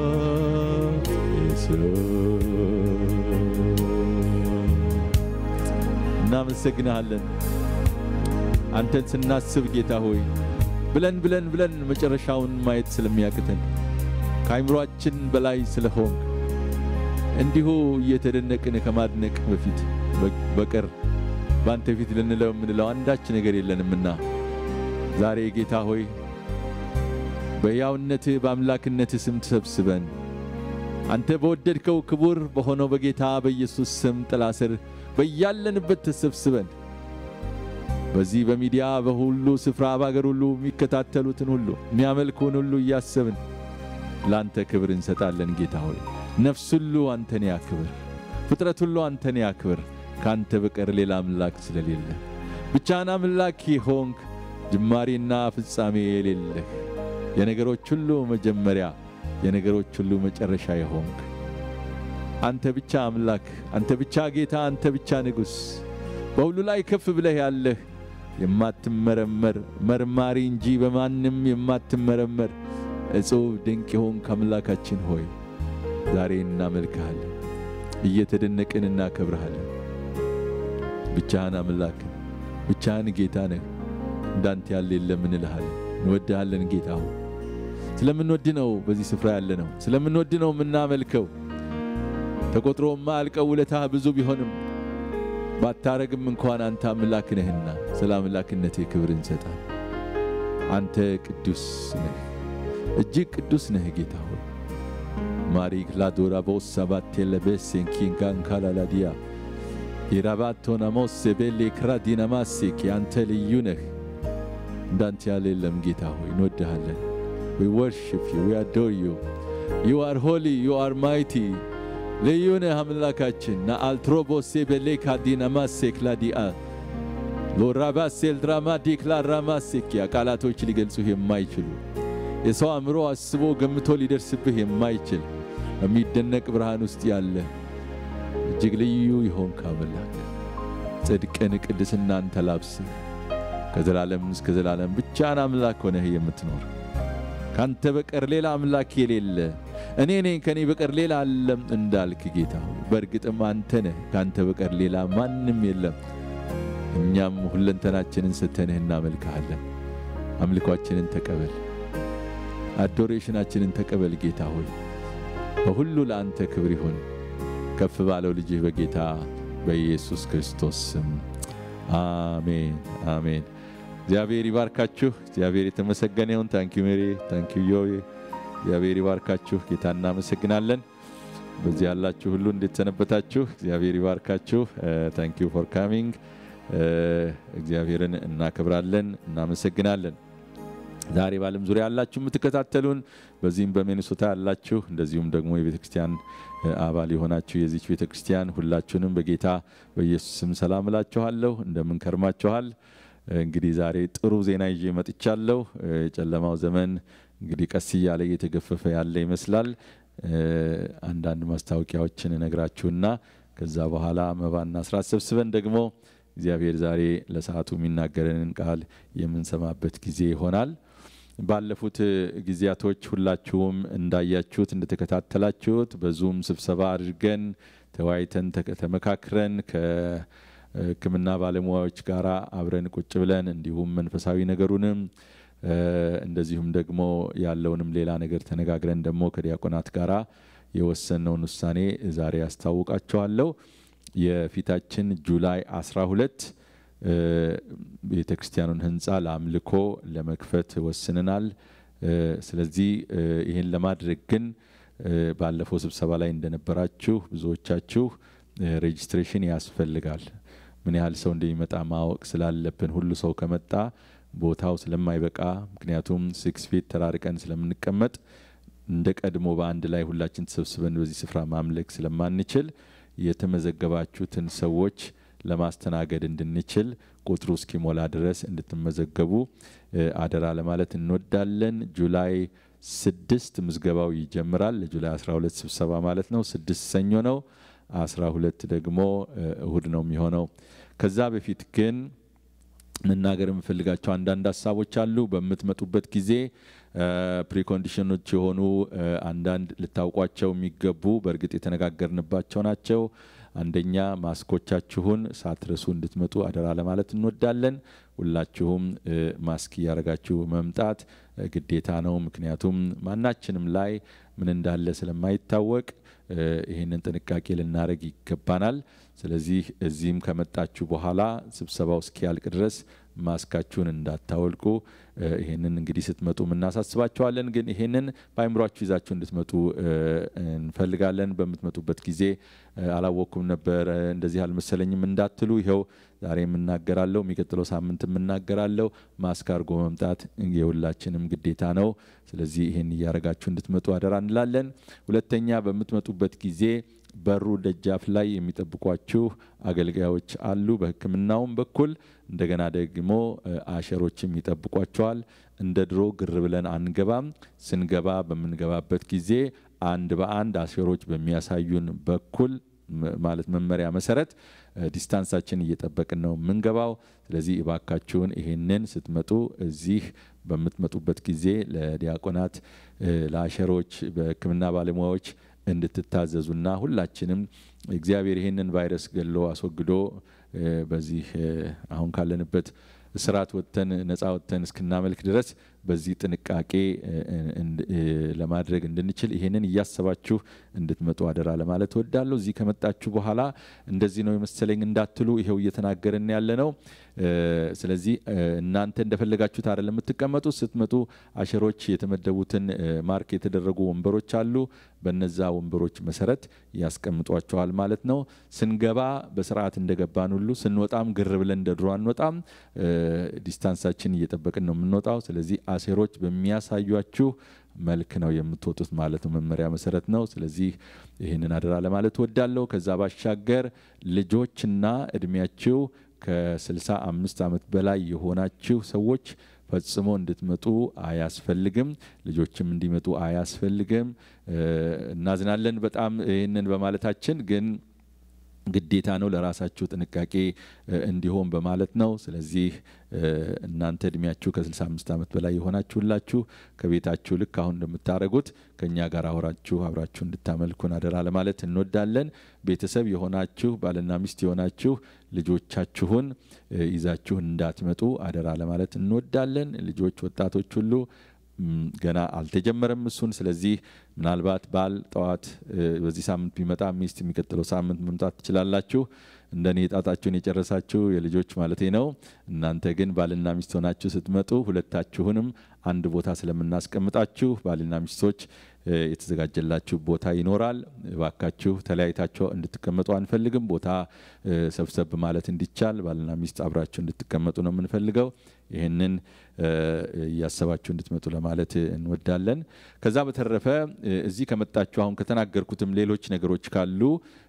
ኢየሱስ እናመሰግንሃለን አንተን ስናስብ ጌታ ሆይ ብለን ብለን ብለን መጨረሻውን ማየት ስለሚያቅተን ከአይምሯችን በላይ ስለሆንክ እንዲሁ እየተደነቅን ከማድነቅ በፊት በቀር በአንተ ፊት ልንለው የምንለው አንዳች ነገር የለንምና ዛሬ ጌታ ሆይ በሕያውነትህ በአምላክነትህ ስም ተሰብስበን አንተ በወደድከው ክቡር በሆነው በጌታ በኢየሱስ ስም ጥላ ስር በያለንበት ተሰብስበን በዚህ በሚዲያ በሁሉ ስፍራ በአገር ሁሉ የሚከታተሉትን ሁሉ የሚያመልኩን ሁሉ እያሰብን ለአንተ ክብር እንሰጣለን። ጌታ ሆይ ነፍስ ሁሉ አንተን ያክብር፣ ፍጥረት ሁሉ አንተን ያክብር። ከአንተ በቀር ሌላ አምላክ ስለሌለ ብቻህን አምላክ ሆንክ፣ ጅማሬና ፍጻሜ የሌለህ የነገሮች ሁሉ መጀመሪያ የነገሮች ሁሉ መጨረሻ የሆንክ አንተ ብቻ አምላክ፣ አንተ ብቻ ጌታ፣ አንተ ብቻ ንጉሥ በሁሉ ላይ ከፍ ብለህ ያለህ የማትመረመር መርማሪ እንጂ በማንም የማትመረመር እጹብ ድንቅ የሆንክ አምላካችን ሆይ ዛሬ እናመልክሃለን፣ እየተደነቅን እናከብርሃለን። ብቻህን አምላክ ብቻህን ጌታ ነህ፣ እንዳንተ ያለ የለም እንልሃለን። እንወድሃለን ጌታ ሆይ ስለምንወድ ነው በዚህ ስፍራ ያለ ነው። ስለምንወድ ነው የምናመልከው። ተቆጥሮ የማያልቀው ውለታህ ብዙ ቢሆንም ባታረግም እንኳን አንተ አምላክ ነህና ስለ አምላክነትህ ክብር እንሰጣል። አንተ ቅዱስ ነህ፣ እጅግ ቅዱስ ነህ ጌታ ሆይ ማሪክ ላዶራ ቦሳ ባቴለቤሴን ኪንጋን ካላላዲያ የራባቶና ሞሴ ቤሌ ክራዲናማሴክ አንተ ልዩ ነህ። እንዳንተ ያለ የለም ጌታ ሆይ እንወድሃለን። We worship you. We adore you. You are holy. You are mighty. ልዩ ነህ አምላካችን ና አልትሮቦሴ ቤሌካ ዲናማሴክ ላዲአ ሎራባሴል ድራማዲክ ላራማሴኪያ ቃላቶች ሊገልጹህ የማይችሉ የሰው አእምሮ አስቦ ገምቶ ሊደርስብህ የማይችል በሚደነቅ ብርሃን ውስጥ ያለ እጅግ ልዩ የሆንክ አምላክ ጽድቅን ቅድስናን ተላብስህ ከዘላለም እስከ ዘላለም ብቻን አምላክ ሆነህ የምትኖር ካንተ በቀር ሌላ አምላክ የሌለ እኔ ነኝ ከኔ በቀር ሌላ አለም እንዳልክ ጌታ ሆይ በእርግጥም አንተ ነህ፣ ካንተ በቀር ሌላ ማንም የለም። እኛም ሁለንተናችንን ሰተንህ እናመልክሃለን። አምልኳችንን ተቀበል፣ አዶሬሽናችንን ተቀበል ጌታ ሆይ በሁሉ ለአንተ ክብር ይሁን ከፍ ባለው ልጅህ በጌታ በኢየሱስ ክርስቶስ ስም አሜን አሜን። እግዚአብሔር ይባርካችሁ። እግዚአብሔር የተመሰገነ ይሁን። ታንኪዩ ሜሪ፣ ታንኪዩ ዮዬ። እግዚአብሔር ይባርካችሁ። ጌታ እናመሰግናለን። በዚህ ያላችሁ ሁሉ እንዴት ሰነበታችሁ? እግዚአብሔር ይባርካችሁ። ታንኪዩ ፎር ካሚንግ። እግዚአብሔርን እናከብራለን፣ እናመሰግናለን። ዛሬ በዓለም ዙሪያ ያላችሁ የምትከታተሉን በዚህም በሚኒሶታ ያላችሁ እንደዚሁም ደግሞ የቤተ ክርስቲያን አባል የሆናችሁ የዚች ቤተ ክርስቲያን ሁላችሁንም በጌታ በኢየሱስ ስም ሰላም እላችኋለሁ። እንደምን ከርማችኋል? እንግዲህ ዛሬ ጥሩ ዜና ይዤ መጥቻለሁ። የጨለማው ዘመን እንግዲህ ቀስ እያለ እየተገፈፈ ያለ ይመስላል። አንዳንድ ማስታወቂያዎችን እነግራችሁና ከዛ በኋላ መባና ስራት ሰብስበን ደግሞ እግዚአብሔር ዛሬ ለሰዓቱ የሚናገረንን ቃል የምንሰማበት ጊዜ ይሆናል። ባለፉት ጊዜያቶች ሁላችሁም እንዳያችሁት እንደተከታተላችሁት በዙም ስብሰባ አድርገን ተወያይተን ተመካክረን ከሕክምና ባለሙያዎች ጋር አብረን ቁጭ ብለን እንዲሁም መንፈሳዊ ነገሩንም እንደዚሁም ደግሞ ያለውንም ሌላ ነገር ተነጋግረን ደግሞ ከዲያቆናት ጋራ የወሰነውን ውሳኔ ዛሬ ያስታውቃችኋለሁ። የፊታችን ጁላይ 12 ቤተ ክርስቲያኑን ህንፃ ለአምልኮ ለመክፈት ወስነናል። ስለዚህ ይህን ለማድረግ ግን ባለፈው ስብሰባ ላይ እንደነበራችሁ ብዙዎቻችሁ ሬጅስትሬሽን ያስፈልጋል። ምን ያህል ሰው እንደሚመጣ ማወቅ ስላለብን ሁሉ ሰው ከመጣ ቦታው ስለማይበቃ ምክንያቱም ሲክስ ፊት ተራርቀን ስለምንቀመጥ እንደ ቀድሞ በአንድ ላይ ሁላችን ተሰብስበን በዚህ ስፍራ ማምለክ ስለማንችል የተመዘገባችሁትን ሰዎች ለማስተናገድ እንድንችል ቁጥሩ እስኪሞላ ድረስ እንድትመዘገቡ አደራ ለማለት እንወዳለን። ጁላይ ስድስት ምዝገባው ይጀምራል። ለጁላይ 12 ስብሰባ ማለት ነው። ስድስት ሰኞ ነው። አስራ ሁለት ደግሞ እሁድ ነው የሚሆነው። ከዛ በፊት ግን መናገር የምፈልጋቸው አንዳንድ ሀሳቦች አሉ። በምትመጡበት ጊዜ ፕሪኮንዲሽኖች የሆኑ አንዳንድ ልታውቋቸው የሚገቡ በእርግጥ የተነጋገርንባቸው ናቸው። አንደኛ ማስኮቻችሁን ሳትረሱ እንድትመጡ አደራ ለማለት እንወዳለን። ሁላችሁም ማስክ እያደረጋችሁ መምጣት ግዴታ ነው። ምክንያቱም ማናችንም ላይ ምን እንዳለ ስለማይታወቅ ይህንን ጥንቃቄ ልናደርግ ይገባናል። ስለዚህ እዚህም ከመጣችሁ በኋላ ስብሰባው እስኪያልቅ ድረስ ማስካችሁን እንዳታወልቁ ይህንን እንግዲህ ስትመጡ እናሳስባችኋለን። ግን ይህንን በአይምሯችሁ ይዛችሁ እንድትመጡ እንፈልጋለን። በምትመጡበት ጊዜ አላወቅኩም ነበር እንደዚህ አልመሰለኝም እንዳትሉ ይኸው ዛሬ የምናገራለሁ፣ የሚቀጥለው ሳምንት የምናገራለሁ። ማስክ አድርጎ መምጣት የሁላችንም ግዴታ ነው። ስለዚህ ይህን እያደረጋችሁ እንድትመጡ አደራ እንላለን። ሁለተኛ በምትመጡበት ጊዜ በሩ ደጃፍ ላይ የሚጠብቋችሁ አገልጋዮች አሉ። በሕክምናውም በኩል እንደገና ደግሞ አሸሮችም ይጠብቋቸዋል። እንደ ድሮ ግር ብለን አንገባም። ስንገባ በምንገባበት ጊዜ አንድ በአንድ አሸሮች በሚያሳዩን በኩል ማለት መመሪያ መሰረት ዲስታንሳችን እየጠበቅን ነው የምንገባው። ስለዚህ እባካችሁን ይሄንን ስትመጡ እዚህ በምትመጡበት ጊዜ ለዲያቆናት፣ ለአሸሮች፣ በሕክምና ባለሙያዎች እንድትታዘዙና ሁላችንም እግዚአብሔር ይህንን ቫይረስ ገሎ አስወግዶ በዚህ አሁን ካለንበት እስራት ወጥተን ነፃ ወጥተን እስክናመልክ ድረስ በዚህ ጥንቃቄ ለማድረግ እንድንችል ይሄንን እያሰባችሁ እንድትመጡ አደራ ለማለት እወዳለሁ። እዚህ ከመጣችሁ በኋላ እንደዚህ ነው የመሰለኝ እንዳትሉ ይኸው እየተናገርን ያለ ነው። ስለዚህ እናንተ እንደፈለጋችሁት አይደለም የምትቀመጡ። ስትመጡ አሸሮች የተመደቡትን ማርክ የተደረጉ ወንበሮች አሉ። በነዛ ወንበሮች መሰረት ያስቀምጧቸዋል ማለት ነው። ስንገባ በስርዓት እንደገባን ሁሉ ስንወጣም ግር ብለን እንደ ድሮ አንወጣም። ዲስታንሳችን እየጠበቅን ነው የምንወጣው። ስለዚህ አሴሮች በሚያሳዩችሁ መልክ ነው የምትወጡት ማለት ነው። መመሪያ መሰረት ነው። ስለዚህ ይህንን አደራ ለማለት እወዳለሁ። ከዛ ባሻገር ልጆችና እድሜያችሁ ከስልሳ አምስት ዓመት በላይ የሆናችሁ ሰዎች ፈጽሞ እንድትመጡ አያስፈልግም። ልጆችም እንዲመጡ አያስፈልግም። እናዝናለን በጣም ይህንን በማለታችን ግን ግዴታ ነው ለራሳችሁ ጥንቃቄ እንዲሆን በማለት ነው። ስለዚህ እናንተ እድሜያችሁ ከ65 ዓመት በላይ የሆናችሁላችሁ ከቤታችሁ ልክ አሁን እንደምታደርጉት ከእኛ ጋር አውራችሁ አብራችሁ እንድታመልኩን አደራ ለማለት እንወዳለን። ቤተሰብ የሆናችሁ ባልና ሚስት የሆናችሁ ልጆቻችሁን ይዛችሁ እንዳትመጡ አደራ ለማለት እንወዳለን። ልጆች፣ ወጣቶች ሁሉ ገና አልተጀመረም እሱን። ስለዚህ ምናልባት ባል ጠዋት በዚህ ሳምንት ቢመጣ ሚስት የሚቀጥለው ሳምንት መምጣት ትችላላችሁ። እንደኔ ጣጣችሁን የጨረሳችሁ የልጆች ማለቴ ነው። እናንተ ግን ባልና ሚስት ሆናችሁ ስትመጡ ሁለታችሁንም አንድ ቦታ ስለምናስቀምጣችሁ ባልና ሚስቶች የተዘጋጀላችሁ ቦታ ይኖራል። እባካችሁ ተለያይታችሁ እንድትቀመጡ አንፈልግም። ቦታ ሰብሰብ ማለት እንዲቻል ባልና ሚስት አብራችሁ እንድትቀመጡ ነው የምንፈልገው። ይህንን እያሰባችሁ እንድትመጡ ለማለት እንወዳለን። ከዛ በተረፈ እዚህ ከመጣችሁ አሁን ከተናገርኩትም ሌሎች ነገሮች ካሉ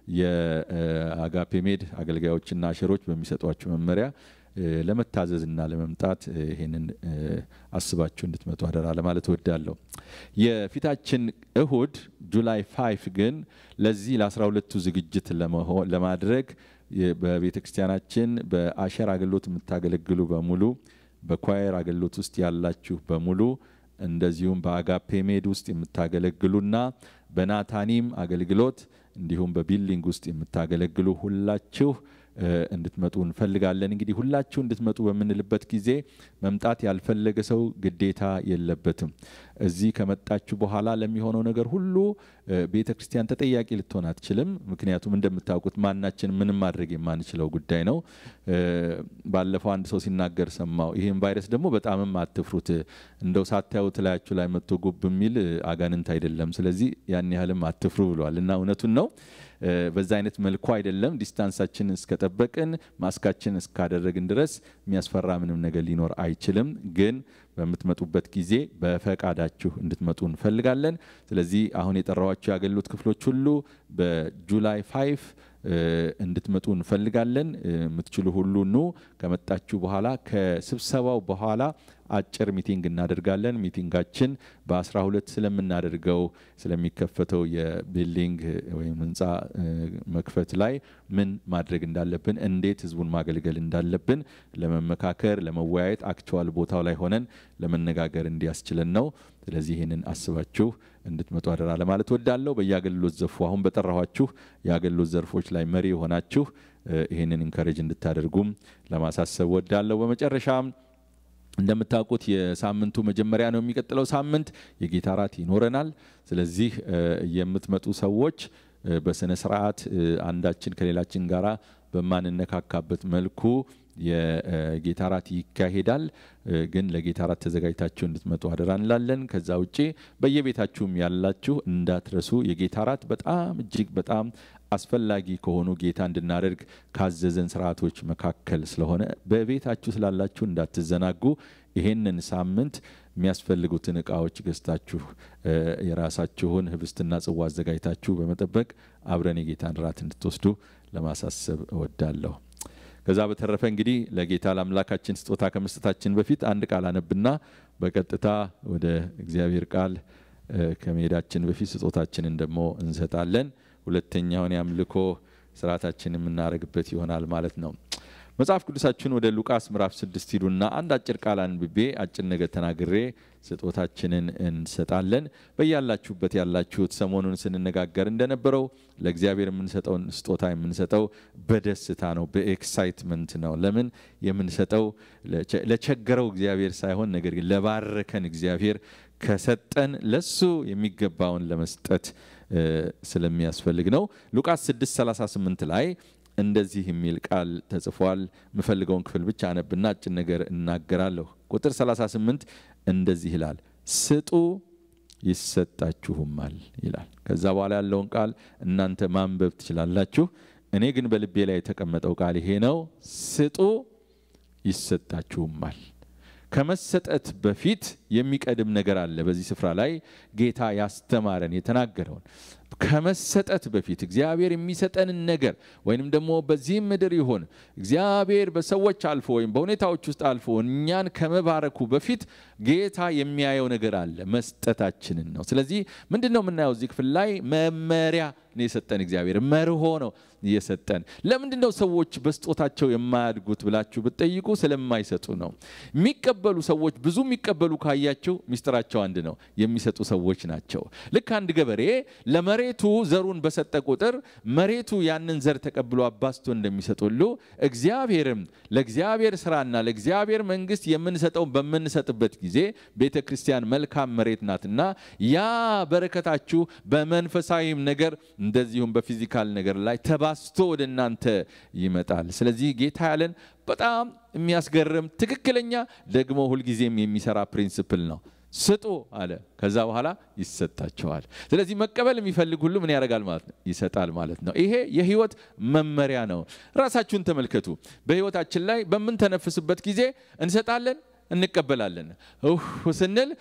የአጋፔ ሜድ አገልጋዮችና አሸሮች በሚሰጧችሁ መመሪያ ለመታዘዝና ለመምጣት ይህንን አስባችሁ እንድትመጡ አደራ ለማለት እወዳለሁ። የፊታችን እሁድ ጁላይ ፋይፍ ግን ለዚህ ለአስራ ሁለቱ ዝግጅት ለማድረግ በቤተ ክርስቲያናችን በአሸር አገልግሎት የምታገለግሉ በሙሉ በኳየር አገልግሎት ውስጥ ያላችሁ በሙሉ እንደዚሁም በአጋፔ ሜድ ውስጥ የምታገለግሉና በናታኒም አገልግሎት እንዲሁም በቢልዲንግ ውስጥ የምታገለግሉ ሁላችሁ እንድትመጡ እንፈልጋለን። እንግዲህ ሁላችሁ እንድትመጡ በምንልበት ጊዜ መምጣት ያልፈለገ ሰው ግዴታ የለበትም። እዚህ ከመጣችሁ በኋላ ለሚሆነው ነገር ሁሉ ቤተ ክርስቲያን ተጠያቂ ልትሆን አትችልም። ምክንያቱም እንደምታውቁት ማናችን ምንም ማድረግ የማንችለው ጉዳይ ነው። ባለፈው አንድ ሰው ሲናገር ሰማው። ይህም ቫይረስ ደግሞ በጣምም አትፍሩት፣ እንደው ሳታዩት ላያችሁ ላይ መጥቶ ጉብ የሚል አጋንንት አይደለም። ስለዚህ ያን ያህልም አትፍሩ ብሏል እና እውነቱን ነው። በዛ አይነት መልኩ አይደለም። ዲስታንሳችንን እስከጠበቅን ማስካችን እስካደረግን ድረስ የሚያስፈራ ምንም ነገር ሊኖር አይችልም። ግን በምትመጡበት ጊዜ በፈቃዳችሁ እንድትመጡ እንፈልጋለን። ስለዚህ አሁን የጠራኋቸው የአገልግሎት ክፍሎች ሁሉ በጁላይ ፋይፍ እንድትመጡ እንፈልጋለን። የምትችሉ ሁሉ ኑ። ከመጣችሁ በኋላ ከስብሰባው በኋላ አጭር ሚቲንግ እናደርጋለን። ሚቲንጋችን በ12 ስለምናደርገው ስለሚከፈተው የቢልዲንግ ወይም ህንፃ መክፈት ላይ ምን ማድረግ እንዳለብን፣ እንዴት ህዝቡን ማገልገል እንዳለብን ለመመካከር ለመወያየት አክቹዋል ቦታው ላይ ሆነን ለመነጋገር እንዲያስችለን ነው። ስለዚህ ይህንን አስባችሁ እንድትመጡ አደራ ለማለት ወዳለሁ። በየአገልግሎት ዘርፉ አሁን በጠራኋችሁ የአገልግሎት ዘርፎች ላይ መሪ የሆናችሁ ይህንን ኢንካሬጅ እንድታደርጉም ለማሳሰብ ወዳለሁ። በመጨረሻም እንደምታውቁት የሳምንቱ መጀመሪያ ነው። የሚቀጥለው ሳምንት የጌታ እራት ይኖረናል። ስለዚህ የምትመጡ ሰዎች በስነ ስርዓት አንዳችን ከሌላችን ጋራ በማንነካካበት መልኩ የጌታ ራት ይካሄዳል። ግን ለጌታ ራት ተዘጋጅታችሁ እንድትመጡ አደራ እንላለን። ከዛ ውጭ በየቤታችሁም ያላችሁ እንዳትረሱ። የጌታ ራት በጣም እጅግ በጣም አስፈላጊ ከሆኑ ጌታ እንድናደርግ ካዘዘን ስርዓቶች መካከል ስለሆነ በቤታችሁ ስላላችሁ እንዳትዘናጉ። ይሄንን ሳምንት የሚያስፈልጉትን እቃዎች ገዝታችሁ የራሳችሁን ህብስትና ጽዋ አዘጋጅታችሁ በመጠበቅ አብረን የጌታን ራት እንድትወስዱ ለማሳሰብ እወዳለሁ። ከዛ በተረፈ እንግዲህ ለጌታ ለአምላካችን ስጦታ ከመስጠታችን በፊት አንድ ቃል አነብና በቀጥታ ወደ እግዚአብሔር ቃል ከመሄዳችን በፊት ስጦታችንን ደግሞ እንሰጣለን። ሁለተኛውን የአምልኮ ስርዓታችን የምናደርግበት ይሆናል ማለት ነው። መጽሐፍ ቅዱሳችን ወደ ሉቃስ ምዕራፍ ስድስት ሂዱና አንድ አጭር ቃል አንብቤ አጭር ነገር ተናግሬ ስጦታችንን እንሰጣለን። በያላችሁበት ያላችሁት ሰሞኑን ስንነጋገር እንደነበረው ለእግዚአብሔር የምንሰጠውን ስጦታ የምንሰጠው በደስታ ነው፣ በኤክሳይትመንት ነው። ለምን የምንሰጠው ለቸገረው እግዚአብሔር ሳይሆን ነገር ግን ለባረከን እግዚአብሔር ከሰጠን ለሱ የሚገባውን ለመስጠት ስለሚያስፈልግ ነው። ሉቃስ 6:38 ላይ እንደዚህ የሚል ቃል ተጽፏል። የምፈልገውን ክፍል ብቻ አነብና አጭር ነገር እናገራለሁ። ቁጥር 38 እንደዚህ ይላል፣ ስጡ ይሰጣችሁማል ይላል። ከዛ በኋላ ያለውን ቃል እናንተ ማንበብ ትችላላችሁ። እኔ ግን በልቤ ላይ የተቀመጠው ቃል ይሄ ነው፣ ስጡ ይሰጣችሁማል። ከመሰጠት በፊት የሚቀድም ነገር አለ። በዚህ ስፍራ ላይ ጌታ ያስተማረን የተናገረውን ከመሰጠት በፊት እግዚአብሔር የሚሰጠንን ነገር ወይንም ደግሞ በዚህም ምድር ይሆን እግዚአብሔር በሰዎች አልፎ ወይም በሁኔታዎች ውስጥ አልፎ እኛን ከመባረኩ በፊት ጌታ የሚያየው ነገር አለ፣ መስጠታችንን ነው። ስለዚህ ምንድን ነው የምናየው እዚህ ክፍል ላይ መመሪያ ነው የሰጠን እግዚአብሔር መርሆ ነው የሰጠን። ለምንድን ነው ሰዎች በስጦታቸው የማያድጉት ብላችሁ ብትጠይቁ ስለማይሰጡ ነው። የሚቀበሉ ሰዎች ብዙ የሚቀበሉ ካያቸው ሚስጥራቸው አንድ ነው፣ የሚሰጡ ሰዎች ናቸው። ልክ አንድ ገበሬ ለመሬቱ ዘሩን በሰጠ ቁጥር መሬቱ ያንን ዘር ተቀብሎ አባስቶ እንደሚሰጥ ሁሉ እግዚአብሔርም ለእግዚአብሔር ስራና ለእግዚአብሔር መንግስት የምንሰጠው በምንሰጥበት ጊዜ ቤተ ክርስቲያን መልካም መሬት ናትና ያ በረከታችሁ በመንፈሳዊም ነገር እንደዚሁም በፊዚካል ነገር ላይ ተባስቶ ወደ እናንተ ይመጣል። ስለዚህ ጌታ ያለን በጣም የሚያስገርም ትክክለኛ ደግሞ ሁልጊዜም የሚሰራ ፕሪንስፕል ነው። ስጡ አለ። ከዛ በኋላ ይሰጣቸዋል። ስለዚህ መቀበል የሚፈልግ ሁሉ ምን ያደርጋል ማለት ነው? ይሰጣል ማለት ነው። ይሄ የህይወት መመሪያ ነው። ራሳችሁን ተመልከቱ። በህይወታችን ላይ በምንተነፍስበት ጊዜ እንሰጣለን፣ እንቀበላለን። ስንል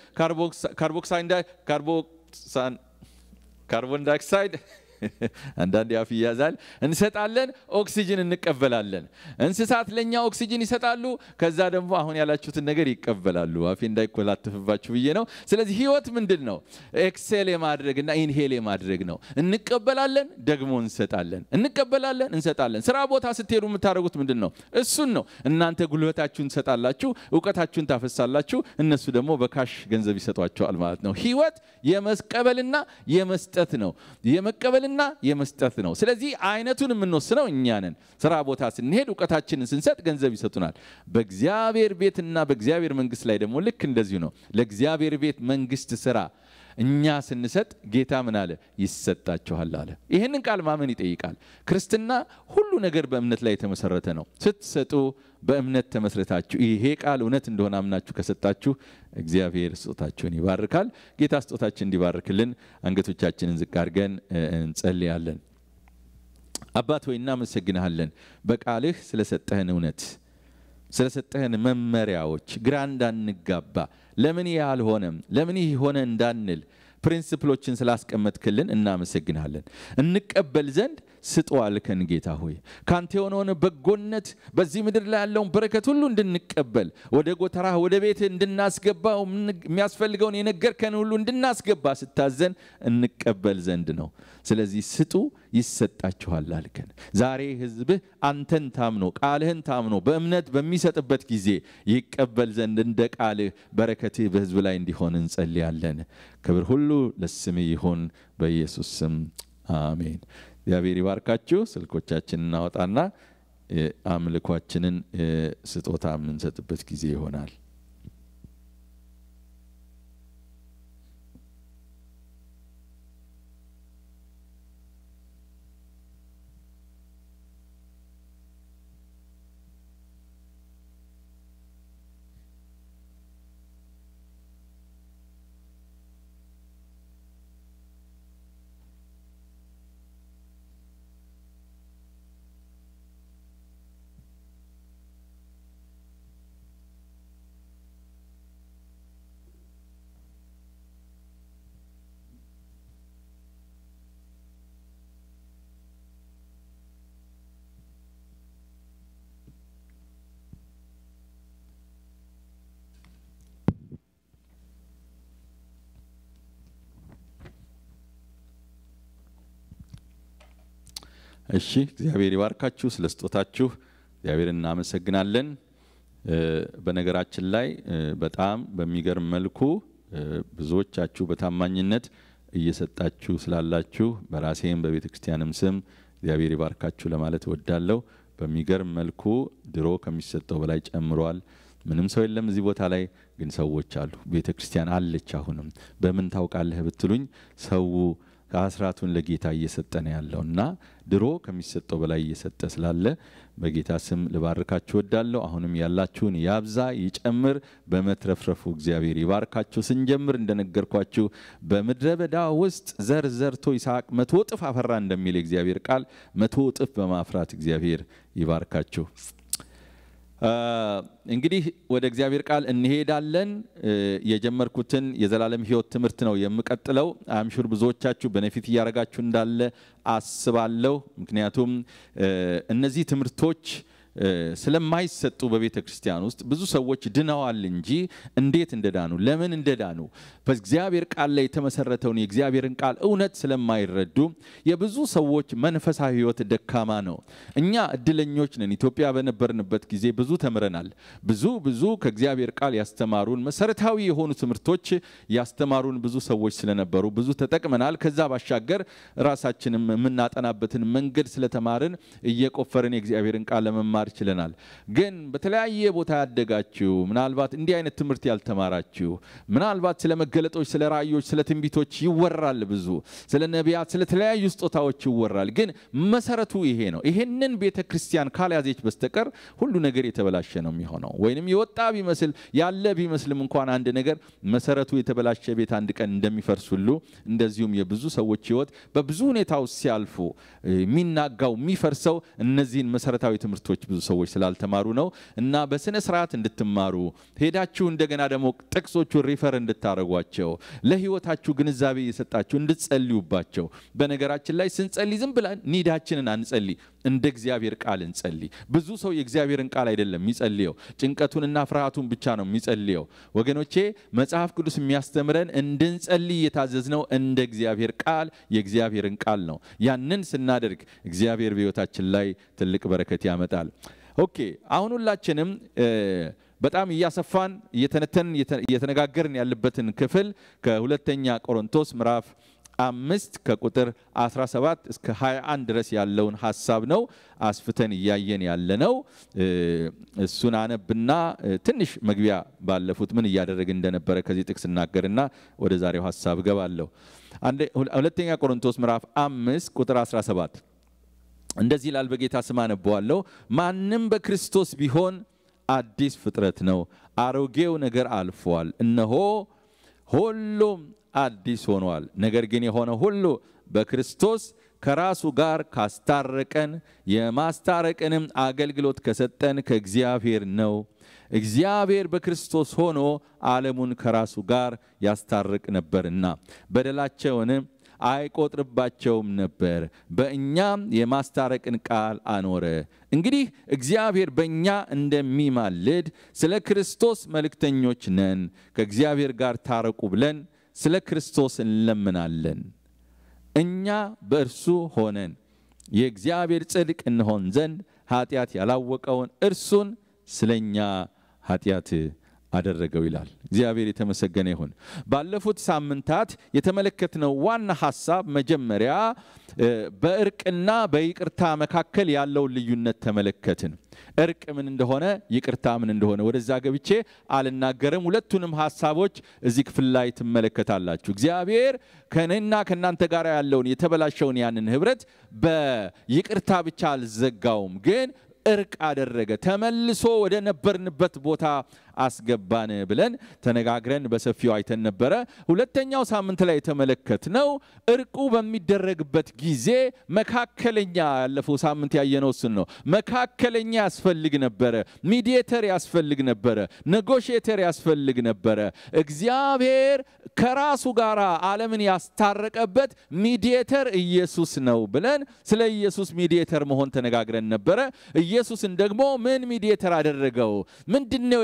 ካርቦን ዳይኦክሳይድ አንዳንድ ያፍ ይያዛል። እንሰጣለን፣ ኦክሲጅን እንቀበላለን። እንስሳት ለእኛ ኦክሲጅን ይሰጣሉ። ከዛ ደግሞ አሁን ያላችሁትን ነገር ይቀበላሉ። አፌ እንዳይኮላትፍባችሁ ብዬ ነው። ስለዚህ ህይወት ምንድን ነው? ኤክሴል የማድረግና ኢንሄል የማድረግ ነው። እንቀበላለን፣ ደግሞ እንሰጣለን። እንቀበላለን፣ እንሰጣለን። ስራ ቦታ ስትሄዱ የምታደርጉት ምንድን ነው? እሱን ነው። እናንተ ጉልበታችሁን ትሰጣላችሁ፣ እውቀታችሁን ታፈሳላችሁ። እነሱ ደግሞ በካሽ ገንዘብ ይሰጧቸዋል ማለት ነው። ህይወት የመቀበልና የመስጠት ነው። የመቀበል ና የመስጠት ነው። ስለዚህ አይነቱን የምንወስነው እኛ ነን። ስራ ቦታ ስንሄድ እውቀታችንን ስንሰጥ ገንዘብ ይሰጡናል። በእግዚአብሔር ቤትና በእግዚአብሔር መንግስት ላይ ደግሞ ልክ እንደዚሁ ነው። ለእግዚአብሔር ቤት መንግስት ስራ እኛ ስንሰጥ ጌታ ምን አለ? ይሰጣችኋል አለ። ይህንን ቃል ማመን ይጠይቃል። ክርስትና ሁሉ ነገር በእምነት ላይ የተመሰረተ ነው። ስትሰጡ በእምነት ተመስረታችሁ ይሄ ቃል እውነት እንደሆነ አምናችሁ ከሰጣችሁ እግዚአብሔር ስጦታችሁን ይባርካል። ጌታ ስጦታችን እንዲባርክልን አንገቶቻችንን ዝቅ አድርገን እንጸልያለን። አባት ሆይ እናመሰግንሃለን በቃልህ ስለሰጠህን እውነት ስለሰጠህን መመሪያዎች ግራ እንዳንጋባ ለምን ይህ አልሆነም ለምን ይህ ሆነ እንዳንል ፕሪንስፕሎችን ስላስቀመጥክልን እናመሰግናለን። እንቀበል ዘንድ ስጡ አልከን ጌታ ሆይ ካንተ የሆነውን በጎነት በዚህ ምድር ላይ ያለውን በረከት ሁሉ እንድንቀበል ወደ ጎተራህ ወደ ቤት እንድናስገባ የሚያስፈልገውን የነገርከን ሁሉ እንድናስገባ ስታዘን እንቀበል ዘንድ ነው። ስለዚህ ስጡ ይሰጣችኋል አልከን። ዛሬ ሕዝብህ አንተን ታምኖ ቃልህን ታምኖ በእምነት በሚሰጥበት ጊዜ ይቀበል ዘንድ እንደ ቃልህ በረከትህ በሕዝብ ላይ እንዲሆን እንጸልያለን። ክብር ሁሉ ለስምህ ይሆን በኢየሱስ ስም አሜን። እግዚአብሔር ይባርካችሁ። ስልኮቻችን እናወጣና አምልኳችንን ስጦታ የምንሰጥበት ጊዜ ይሆናል። እሺ፣ እግዚአብሔር ይባርካችሁ። ስለ ስጦታችሁ እግዚአብሔር እናመሰግናለን። በነገራችን ላይ በጣም በሚገርም መልኩ ብዙዎቻችሁ በታማኝነት እየሰጣችሁ ስላላችሁ በራሴም በቤተ ክርስቲያንም ስም እግዚአብሔር ይባርካችሁ ለማለት እወዳለሁ። በሚገርም መልኩ ድሮ ከሚሰጠው በላይ ጨምሯል። ምንም ሰው የለም እዚህ ቦታ ላይ ግን ሰዎች አሉ። ቤተ ክርስቲያን አለች። አሁንም በምን ታውቃለህ ብትሉኝ ሰው ከአስራቱን ለጌታ እየሰጠ ነው ያለው እና ድሮ ከሚሰጠው በላይ እየሰጠ ስላለ በጌታ ስም ልባርካችሁ ወዳለሁ። አሁንም ያላችሁን ያብዛ ይጨምር፣ በመትረፍረፉ እግዚአብሔር ይባርካችሁ። ስንጀምር እንደነገርኳችሁ በምድረ በዳ ውስጥ ዘር ዘርቶ ይስሐቅ መቶ እጥፍ አፈራ እንደሚል የእግዚአብሔር ቃል መቶ እጥፍ በማፍራት እግዚአብሔር ይባርካችሁ። እንግዲህ ወደ እግዚአብሔር ቃል እንሄዳለን። የጀመርኩትን የዘላለም ሕይወት ትምህርት ነው የምቀጥለው። አምሹር ብዙዎቻችሁ በነፊት እያደረጋችሁ እንዳለ አስባለሁ። ምክንያቱም እነዚህ ትምህርቶች ስለማይሰጡ በቤተ ክርስቲያን ውስጥ ብዙ ሰዎች ድነዋል እንጂ እንዴት እንደዳኑ ለምን እንደዳኑ በእግዚአብሔር ቃል ላይ የተመሰረተውን የእግዚአብሔርን ቃል እውነት ስለማይረዱ የብዙ ሰዎች መንፈሳዊ ሕይወት ደካማ ነው። እኛ እድለኞች ነን። ኢትዮጵያ በነበርንበት ጊዜ ብዙ ተምረናል። ብዙ ብዙ ከእግዚአብሔር ቃል ያስተማሩን መሰረታዊ የሆኑ ትምህርቶች ያስተማሩን ብዙ ሰዎች ስለነበሩ ብዙ ተጠቅመናል። ከዛ ባሻገር ራሳችንም የምናጠናበትን መንገድ ስለተማርን እየቆፈርን የእግዚአብሔርን ቃል ለመማር ችለናል። ግን በተለያየ ቦታ ያደጋችሁ ምናልባት እንዲህ አይነት ትምህርት ያልተማራችሁ ምናልባት ስለ መገለጦች፣ ስለ ራእዮች፣ ስለ ትንቢቶች ይወራል። ብዙ ስለ ነቢያት፣ ስለ ተለያዩ ስጦታዎች ይወራል። ግን መሰረቱ ይሄ ነው። ይሄንን ቤተ ክርስቲያን ካልያዘች በስተቀር ሁሉ ነገር የተበላሸ ነው የሚሆነው። ወይንም የወጣ ቢመስል ያለ ቢመስልም እንኳን አንድ ነገር መሰረቱ የተበላሸ ቤት አንድ ቀን እንደሚፈርስ ሁሉ እንደዚሁም የብዙ ሰዎች ሕይወት በብዙ ሁኔታ ውስጥ ሲያልፉ የሚናጋው የሚፈርሰው እነዚህን መሰረታዊ ትምህርቶች ብዙ ሰዎች ስላልተማሩ ነው እና በስነ ስርዓት እንድትማሩ ሄዳችሁ እንደገና ደግሞ ጥቅሶቹን ሪፈር እንድታደረጓቸው ለህይወታችሁ ግንዛቤ እየሰጣችሁ እንድትጸልዩባቸው። በነገራችን ላይ ስንጸልይ ዝም ብለን ኒዳችንን አንጸልይ፣ እንደ እግዚአብሔር ቃል እንጸልይ። ብዙ ሰው የእግዚአብሔርን ቃል አይደለም የሚጸልየው፣ ጭንቀቱንና ፍርሃቱን ብቻ ነው የሚጸልየው። ወገኖቼ መጽሐፍ ቅዱስ የሚያስተምረን እንድንጸልይ የታዘዝነው እንደ እግዚአብሔር ቃል የእግዚአብሔርን ቃል ነው። ያንን ስናደርግ እግዚአብሔር በህይወታችን ላይ ትልቅ በረከት ያመጣል። ኦኬ አሁን ሁላችንም በጣም እያሰፋን እየተነተንን እየተነጋገርን ያለበትን ክፍል ከሁለተኛ ቆሮንቶስ ምዕራፍ አምስት ከቁጥር 17 እስከ 21 ድረስ ያለውን ሀሳብ ነው አስፍተን እያየን ያለ ነው። እሱን አነብና ትንሽ መግቢያ ባለፉት ምን እያደረግን እንደነበረ ከዚህ ጥቅስ እናገርና ወደ ዛሬው ሀሳብ እገባለሁ። ሁለተኛ ቆሮንቶስ ምዕራፍ አምስት ቁጥር 17 እንደዚህ ይላል። በጌታ ስም አነበዋለሁ። ማንም በክርስቶስ ቢሆን አዲስ ፍጥረት ነው፣ አሮጌው ነገር አልፏል፣ እነሆ ሁሉም አዲስ ሆኗል። ነገር ግን የሆነ ሁሉ በክርስቶስ ከራሱ ጋር ካስታረቀን የማስታረቅንም አገልግሎት ከሰጠን ከእግዚአብሔር ነው። እግዚአብሔር በክርስቶስ ሆኖ ዓለሙን ከራሱ ጋር ያስታርቅ ነበርና በደላቸውንም አይቆጥርባቸውም ነበር፣ በእኛም የማስታረቅን ቃል አኖረ። እንግዲህ እግዚአብሔር በእኛ እንደሚማልድ ስለ ክርስቶስ መልእክተኞች ነን። ከእግዚአብሔር ጋር ታረቁ ብለን ስለ ክርስቶስ እንለምናለን። እኛ በእርሱ ሆነን የእግዚአብሔር ጽድቅ እንሆን ዘንድ ኃጢአት ያላወቀውን እርሱን ስለ እኛ ኃጢአት አደረገው ይላል። እግዚአብሔር የተመሰገነ ይሁን። ባለፉት ሳምንታት የተመለከትነው ዋና ሀሳብ መጀመሪያ በእርቅና በይቅርታ መካከል ያለውን ልዩነት ተመለከትን። እርቅ ምን እንደሆነ፣ ይቅርታ ምን እንደሆነ ወደዛ ገብቼ አልናገርም። ሁለቱንም ሀሳቦች እዚህ ክፍል ላይ ትመለከታላችሁ። እግዚአብሔር ከእኔና ከእናንተ ጋር ያለውን የተበላሸውን ያንን ህብረት በይቅርታ ብቻ አልዘጋውም ግን እርቅ አደረገ። ተመልሶ ወደ ነበርንበት ቦታ አስገባን ብለን ተነጋግረን በሰፊው አይተን ነበረ። ሁለተኛው ሳምንት ላይ የተመለከትነው እርቁ በሚደረግበት ጊዜ መካከለኛ፣ ያለፈው ሳምንት ያየነው እሱን ነው። መካከለኛ ያስፈልግ ነበረ፣ ሚዲየተር ያስፈልግ ነበረ፣ ኔጎሽየተር ያስፈልግ ነበረ። እግዚአብሔር ከራሱ ጋር ዓለምን ያስታረቀበት ሚዲየተር ኢየሱስ ነው ብለን ስለ ኢየሱስ ሚዲየተር መሆን ተነጋግረን ነበረ። ኢየሱስን ደግሞ ምን ሚዲየተር አደረገው? ምንድን ነው የሰጠ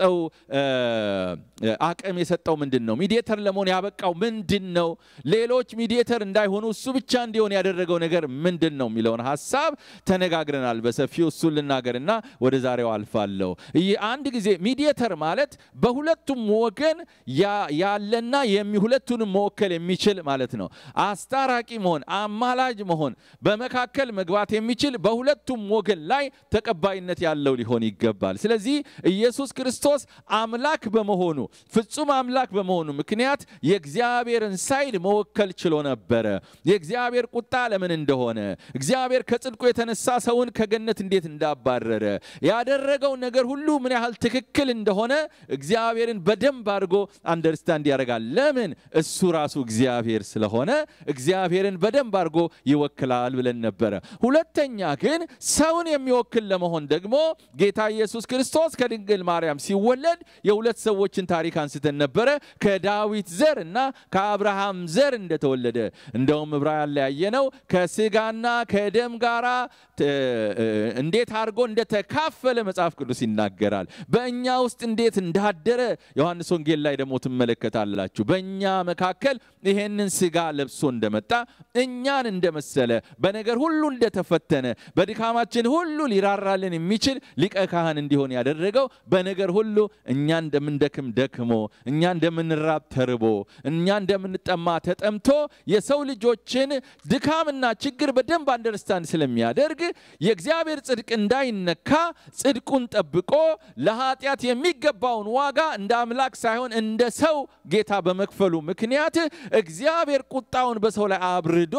የሰጠው አቅም የሰጠው ምንድን ነው? ሚዲየተር ለመሆን ያበቃው ምንድን ነው? ሌሎች ሚዲየተር እንዳይሆኑ እሱ ብቻ እንዲሆን ያደረገው ነገር ምንድን ነው የሚለውን ሀሳብ ተነጋግረናል በሰፊው። እሱን ልናገርና ወደ ዛሬው አልፋለሁ። አንድ ጊዜ ሚዲየተር ማለት በሁለቱም ወገን ያለና ሁለቱንም መወከል የሚችል ማለት ነው። አስታራቂ መሆን፣ አማላጅ መሆን፣ በመካከል መግባት የሚችል በሁለቱም ወገን ላይ ተቀባይነት ያለው ሊሆን ይገባል። ስለዚህ ኢየሱስ ክርስቶስ አምላክ በመሆኑ ፍጹም አምላክ በመሆኑ ምክንያት የእግዚአብሔርን ሳይድ መወከል ችሎ ነበረ። የእግዚአብሔር ቁጣ ለምን እንደሆነ፣ እግዚአብሔር ከጽድቁ የተነሳ ሰውን ከገነት እንዴት እንዳባረረ፣ ያደረገው ነገር ሁሉ ምን ያህል ትክክል እንደሆነ እግዚአብሔርን በደንብ አድርጎ አንደርስታንድ ያደርጋል። ለምን? እሱ ራሱ እግዚአብሔር ስለሆነ እግዚአብሔርን በደንብ አድርጎ ይወክላል ብለን ነበረ። ሁለተኛ ግን ሰውን የሚወክል ለመሆን ደግሞ ጌታ ኢየሱስ ክርስቶስ ከድንግል ማርያም ሲወለድ የሁለት ሰዎችን ታሪክ አንስተን ነበረ። ከዳዊት ዘር እና ከአብርሃም ዘር እንደተወለደ እንደውም ዕብራውያን ላይ ያየነው ከስጋና ከደም ጋራ እንዴት አድርጎ እንደተካፈለ መጽሐፍ ቅዱስ ይናገራል። በእኛ ውስጥ እንዴት እንዳደረ ዮሐንስ ወንጌል ላይ ደግሞ ትመለከታላችሁ። በእኛ መካከል ይሄንን ስጋ ለብሶ እንደመጣ እኛን እንደመሰለ በነገር ሁሉ እንደተፈተነ በድካማችን ሁሉ ሊራራልን የሚችል ሊቀ ካህን እንዲሆን ያደረገው በነገር ሁሉ እኛ እንደምንደክም ደክሞ እኛ እንደምንራብ ተርቦ እኛ እንደምንጠማ ተጠምቶ የሰው ልጆችን ድካምና ችግር በደንብ አንደርስታንድ ስለሚያደርግ የእግዚአብሔር ጽድቅ እንዳይነካ ጽድቁን ጠብቆ ለኃጢአት የሚገባውን ዋጋ እንደ አምላክ ሳይሆን እንደ ሰው ጌታ በመክፈሉ ምክንያት እግዚአብሔር ቁጣውን በሰው ላይ አብርዶ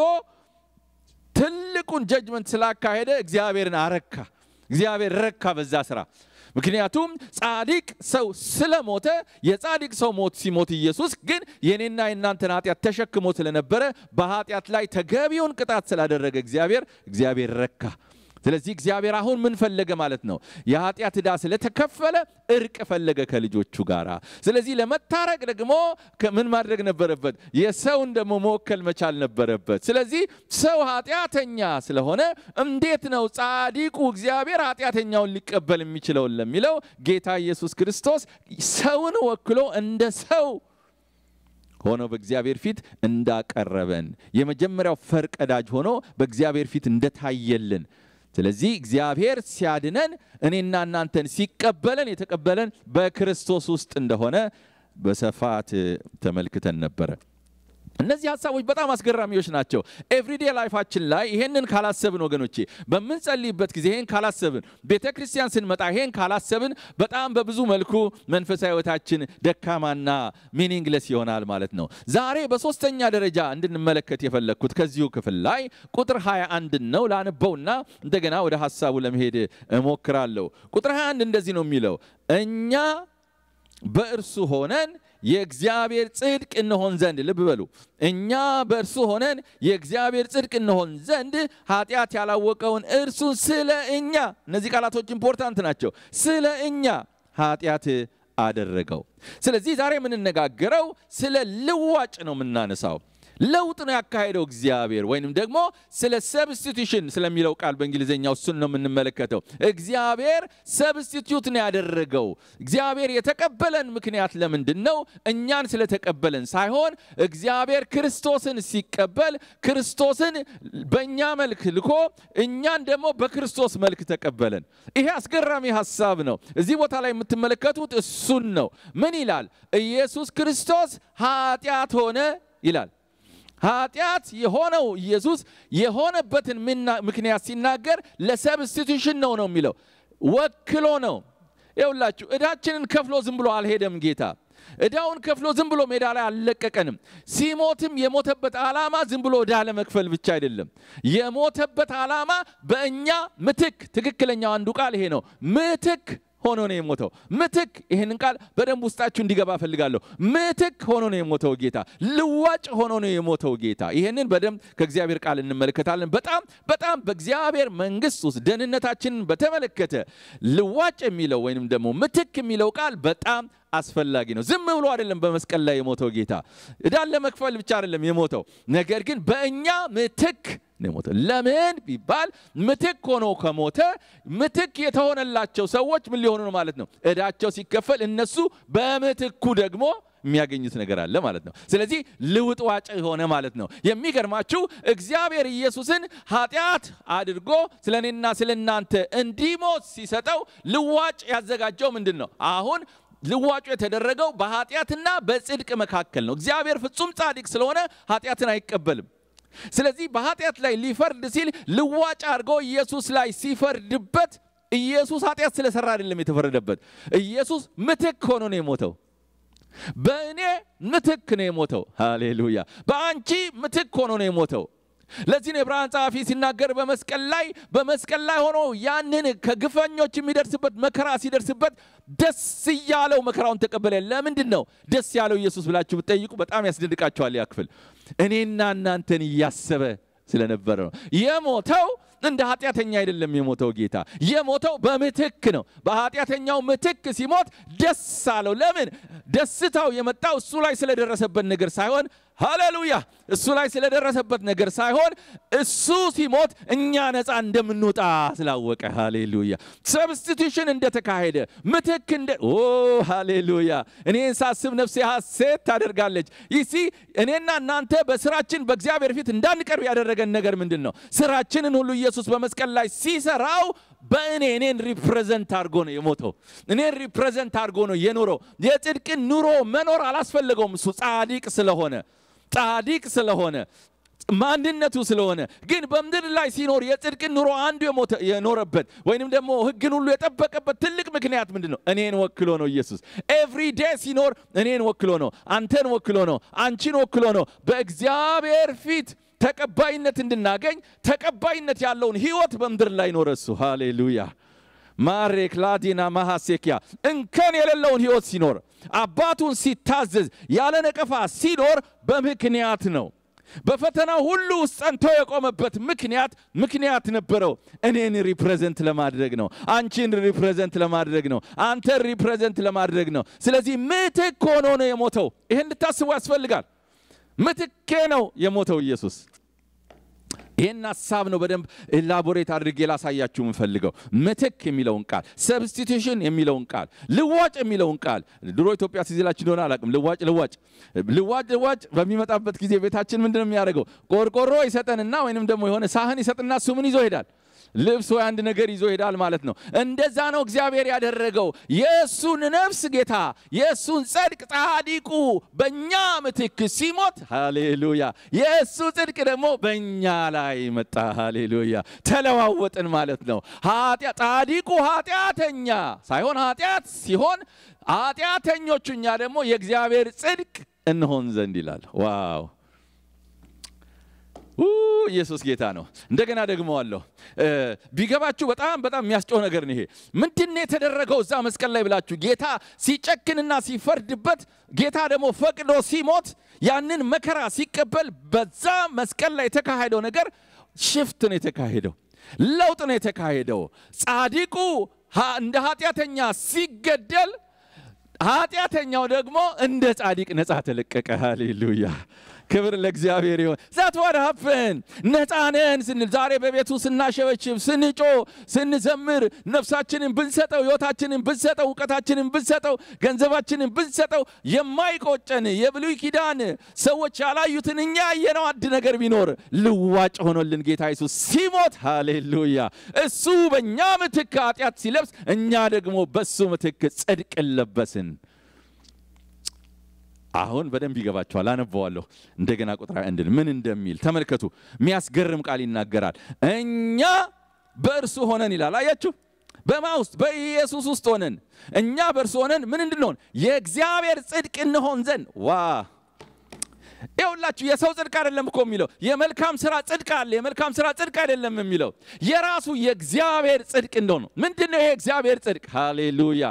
ትልቁን ጀጅመንት ስላካሄደ እግዚአብሔርን አረካ። እግዚአብሔር ረካ በዛ ስራ። ምክንያቱም ጻድቅ ሰው ስለሞተ የጻድቅ ሰው ሞት ሲሞት ኢየሱስ ግን የኔና የእናንተን ኃጢአት ተሸክሞ ስለነበረ በኃጢአት ላይ ተገቢውን ቅጣት ስላደረገ እግዚአብሔር እግዚአብሔር ረካ። ስለዚህ እግዚአብሔር አሁን ምን ፈለገ ማለት ነው? የኃጢአት ዕዳ ስለተከፈለ እርቅ ፈለገ ከልጆቹ ጋር። ስለዚህ ለመታረቅ ደግሞ ምን ማድረግ ነበረበት? የሰውን ደግሞ መወከል መቻል ነበረበት። ስለዚህ ሰው ኃጢአተኛ ስለሆነ እንዴት ነው ጻዲቁ እግዚአብሔር ኃጢአተኛውን ሊቀበል የሚችለውን ለሚለው ጌታ ኢየሱስ ክርስቶስ ሰውን ወክሎ እንደ ሰው ሆኖ በእግዚአብሔር ፊት እንዳቀረበን የመጀመሪያው ፈርቀዳጅ ሆኖ በእግዚአብሔር ፊት እንደታየልን ስለዚህ እግዚአብሔር ሲያድነን እኔና እናንተን ሲቀበለን የተቀበለን በክርስቶስ ውስጥ እንደሆነ በስፋት ተመልክተን ነበረ። እነዚህ ሀሳቦች በጣም አስገራሚዎች ናቸው። ኤቭሪዴ ላይፋችን ላይ ይሄንን ካላሰብን ወገኖቼ፣ በምንጸልይበት ጊዜ ይሄን ካላሰብን፣ ቤተ ክርስቲያን ስንመጣ ይሄን ካላሰብን በጣም በብዙ መልኩ መንፈሳዊ ሕይወታችን ደካማና ሚኒንግለስ ይሆናል ማለት ነው። ዛሬ በሶስተኛ ደረጃ እንድንመለከት የፈለግኩት ከዚሁ ክፍል ላይ ቁጥር 21 ነው። ላነበውና እንደገና ወደ ሀሳቡ ለመሄድ እሞክራለሁ። ቁጥር 21 እንደዚህ ነው የሚለው እኛ በእርሱ ሆነን የእግዚአብሔር ጽድቅ እንሆን ዘንድ ልብ በሉ። እኛ በእርሱ ሆነን የእግዚአብሔር ጽድቅ እንሆን ዘንድ ኃጢአት ያላወቀውን እርሱን ስለ እኛ፣ እነዚህ ቃላቶች ኢምፖርታንት ናቸው። ስለ እኛ ኃጢአት አደረገው። ስለዚህ ዛሬ የምንነጋገረው ስለ ልዋጭ ነው የምናነሳው። ለውጥ ነው ያካሄደው እግዚአብሔር ወይንም ደግሞ ስለ ሰብስቲቱሽን ስለሚለው ቃል በእንግሊዝኛው እሱን ነው የምንመለከተው። እግዚአብሔር ሰብስቲቱት ነው ያደረገው። እግዚአብሔር የተቀበለን ምክንያት ለምንድን ነው? እኛን ስለተቀበለን ሳይሆን እግዚአብሔር ክርስቶስን ሲቀበል ክርስቶስን በእኛ መልክ ልኮ እኛን ደግሞ በክርስቶስ መልክ ተቀበለን። ይሄ አስገራሚ ሀሳብ ነው። እዚህ ቦታ ላይ የምትመለከቱት እሱን ነው። ምን ይላል? ኢየሱስ ክርስቶስ ኃጢአት ሆነ ይላል። ኃጢአት የሆነው ኢየሱስ የሆነበትን ምክንያት ሲናገር ለሰብስቲቱሽን ነው ነው የሚለው ወክሎ ነው። ይኸውላችሁ ዕዳችንን ከፍሎ ዝም ብሎ አልሄደም ጌታ። ዕዳውን ከፍሎ ዝም ብሎ ሜዳ ላይ አልለቀቀንም። ሲሞትም የሞተበት ዓላማ ዝም ብሎ ዕዳ ለመክፈል ብቻ አይደለም። የሞተበት ዓላማ በእኛ ምትክ፣ ትክክለኛው አንዱ ቃል ይሄ ነው። ምትክ ሆኖ ነው የሞተው። ምትክ ይህንን ቃል በደንብ ውስጣችሁ እንዲገባ ፈልጋለሁ። ምትክ ሆኖ ነው የሞተው ጌታ። ልዋጭ ሆኖ ነው የሞተው ጌታ። ይህንን በደንብ ከእግዚአብሔር ቃል እንመለከታለን። በጣም በጣም በእግዚአብሔር መንግሥት ውስጥ ደህንነታችንን በተመለከተ ልዋጭ የሚለው ወይንም ደግሞ ምትክ የሚለው ቃል በጣም አስፈላጊ ነው። ዝም ብሎ አይደለም በመስቀል ላይ የሞተው ጌታ። ዕዳን ለመክፈል ብቻ አይደለም የሞተው፣ ነገር ግን በእኛ ምትክ ነው የሞተው። ለምን ቢባል ምትክ ሆኖ ከሞተ ምትክ የተሆነላቸው ሰዎች ምን ሊሆኑ ነው ማለት ነው? እዳቸው ሲከፈል እነሱ በምትኩ ደግሞ የሚያገኙት ነገር አለ ማለት ነው። ስለዚህ ልውጥ ዋጭ የሆነ ማለት ነው። የሚገርማችሁ እግዚአብሔር ኢየሱስን ኃጢአት አድርጎ ስለ እኔና ስለ እናንተ እንዲሞት ሲሰጠው ልዋጭ ያዘጋጀው ምንድን ነው? አሁን ልዋጩ የተደረገው በኃጢአትና በጽድቅ መካከል ነው። እግዚአብሔር ፍጹም ጻድቅ ስለሆነ ኃጢአትን አይቀበልም። ስለዚህ በኃጢአት ላይ ሊፈርድ ሲል ልዋጭ አድርጎ ኢየሱስ ላይ ሲፈርድበት ኢየሱስ ኃጢአት ስለሰራ አይደለም የተፈረደበት። ኢየሱስ ምትክ ሆኖ ነው የሞተው። በእኔ ምትክ ነው የሞተው። ሃሌሉያ! በአንቺ ምትክ ሆኖ ነው የሞተው። ለዚህ ነው የዕብራውያን ጸሐፊ ሲናገር በመስቀል ላይ በመስቀል ላይ ሆኖ ያንን ከግፈኞች የሚደርስበት መከራ ሲደርስበት ደስ እያለው መከራውን ተቀበለ። ለምንድን ነው ደስ ያለው ኢየሱስ ብላችሁ ብትጠይቁ በጣም ያስደንቃቸዋል። ያ ክፍል እኔና እናንተን እያሰበ ስለነበረ ነው የሞተው። እንደ ኃጢአተኛ አይደለም የሞተው ጌታ የሞተው በምትክ ነው። በኃጢአተኛው ምትክ ሲሞት ደስ አለው። ለምን? ደስታው የመጣው እሱ ላይ ስለደረሰበት ነገር ሳይሆን ሃሌሉያ እሱ ላይ ስለደረሰበት ነገር ሳይሆን እሱ ሲሞት እኛ ነፃ እንደምንወጣ ስላወቀ ሃሌሉያ ሰብስቲቱሽን እንደተካሄደ ምትክ እንደ ኦ ሃሌሉያ እኔን ሳስብ ነፍሴ ሐሴት ታደርጋለች ይሲ እኔና እናንተ በስራችን በእግዚአብሔር ፊት እንዳንቀርብ ያደረገን ነገር ምንድን ነው ስራችንን ሁሉ ኢየሱስ በመስቀል ላይ ሲሰራው በእኔ እኔን ሪፕሬዘንት አድርጎ ነው የሞተው እኔን ሪፕሬዘንት አድርጎ ነው የኖረው የጽድቅን ኑሮ መኖር አላስፈለገውም እሱ ጻዲቅ ስለሆነ ጻዲቅ ስለሆነ ማንነቱ ስለሆነ ግን በምድር ላይ ሲኖር የጽድቅን ኑሮ አንዱ የኖረበት ወይንም ደግሞ ሕግን ሁሉ የጠበቀበት ትልቅ ምክንያት ምንድን ነው? እኔን ወክሎ ነው ኢየሱስ። ኤቭሪ ዴይ ሲኖር እኔን ወክሎ ነው፣ አንተን ወክሎ ነው፣ አንቺን ወክሎ ነው። በእግዚአብሔር ፊት ተቀባይነት እንድናገኝ ተቀባይነት ያለውን ህይወት በምድር ላይ ኖረ እሱ። ሃሌሉያ ማሬክ ላዲና ማሐሴኪያ እንከን የሌለውን ህይወት ሲኖር አባቱን ሲታዘዝ ያለ ነቀፋ ሲኖር በምክንያት ነው። በፈተና ሁሉ ውስጥ ጸንቶ የቆመበት ምክንያት ምክንያት ነበረው። እኔን ሪፕሬዘንት ለማድረግ ነው። አንቺን ሪፕሬዘንት ለማድረግ ነው። አንተን ሪፕሬዘንት ለማድረግ ነው። ስለዚህ ምትክ ሆኖ ነው የሞተው። ይህን እንድታስቡ ያስፈልጋል። ምትኬ ነው የሞተው ኢየሱስ። ይህን ሀሳብ ነው በደንብ ኤላቦሬት አድርጌ ላሳያችሁ የምፈልገው። ምትክ የሚለውን ቃል፣ ሰብስቲቱሽን የሚለውን ቃል፣ ልዋጭ የሚለውን ቃል ድሮ ኢትዮጵያ ሲዝላችሁ እንደሆነ አላውቅም። ልዋጭ ልዋጭ ልዋጭ ልዋጭ በሚመጣበት ጊዜ ቤታችን ምንድን ነው የሚያደርገው? ቆርቆሮ ይሰጠንና ወይንም ደግሞ የሆነ ሳህን ይሰጥና እሱ ምን ይዞ ይሄዳል? ልብስ ወይ አንድ ነገር ይዞ ይሄዳል ማለት ነው። እንደዛ ነው እግዚአብሔር ያደረገው። የእሱን ነፍስ ጌታ የእሱን ጽድቅ ጻዲቁ በእኛ ምትክ ሲሞት፣ ሃሌሉያ፣ የእሱ ጽድቅ ደግሞ በእኛ ላይ መጣ። ሃሌሉያ፣ ተለዋወጥን ማለት ነው። ጻዲቁ ኃጢአተኛ ሳይሆን ኃጢአት ሲሆን ኃጢአተኞቹ እኛ ደግሞ የእግዚአብሔር ጽድቅ እንሆን ዘንድ ይላል። ዋው ኢየሱስ ጌታ ነው። እንደገና ደግሞ አለሁ ቢገባችሁ በጣም በጣም የሚያስጨው ነገር ነው ይሄ። ምንድን ነው የተደረገው እዛ መስቀል ላይ ብላችሁ ጌታ ሲጨክንና ሲፈርድበት ጌታ ደግሞ ፈቅዶ ሲሞት ያንን መከራ ሲቀበል በዛ መስቀል ላይ የተካሄደው ነገር ሽፍት ነው የተካሄደው፣ ለውጥ ነው የተካሄደው። ጻዲቁ እንደ ኃጢአተኛ ሲገደል ኃጢአተኛው ደግሞ እንደ ጻዲቅ ነፃ ተለቀቀ። ሃሌሉያ ክብር ለእግዚአብሔር ይሆን። ዛት ዋት ሀፕን ነፃነን ስንል ዛሬ በቤቱ ስናሸበችብ፣ ስንጮ፣ ስንዘምር ነፍሳችንን ብንሰጠው፣ ህይወታችንን ብንሰጠው፣ እውቀታችንን ብንሰጠው፣ ገንዘባችንን ብንሰጠው የማይቆጨን የብሉይ ኪዳን ሰዎች ያላዩትን እኛ ያየነው አንድ ነገር ቢኖር ልዋጭ ሆኖልን ጌታ ኢየሱስ ሲሞት፣ ሃሌሉያ እሱ በእኛ ምትክ ኃጢአት ሲለብስ፣ እኛ ደግሞ በሱ ምትክ ጽድቅን ለበስን። አሁን በደንብ ይገባቸዋል። አነበዋለሁ እንደገና ቁጥር አንድን ምን እንደሚል ተመልከቱ። የሚያስገርም ቃል ይናገራል። እኛ በእርሱ ሆነን ይላል። አያችሁ፣ በማ ውስጥ በኢየሱስ ውስጥ ሆነን እኛ በእርሱ ሆነን ምን እንድንሆን የእግዚአብሔር ጽድቅ እንሆን ዘንድ ዋ ይኸውላችሁ የሰው ጽድቅ አይደለም እኮ የሚለው የመልካም ስራ ጽድቅ አለ። የመልካም ስራ ጽድቅ አይደለም የሚለው የራሱ የእግዚአብሔር ጽድቅ እንደሆነ ምንድን ነው ይሄ እግዚአብሔር ጽድቅ? ሃሌሉያ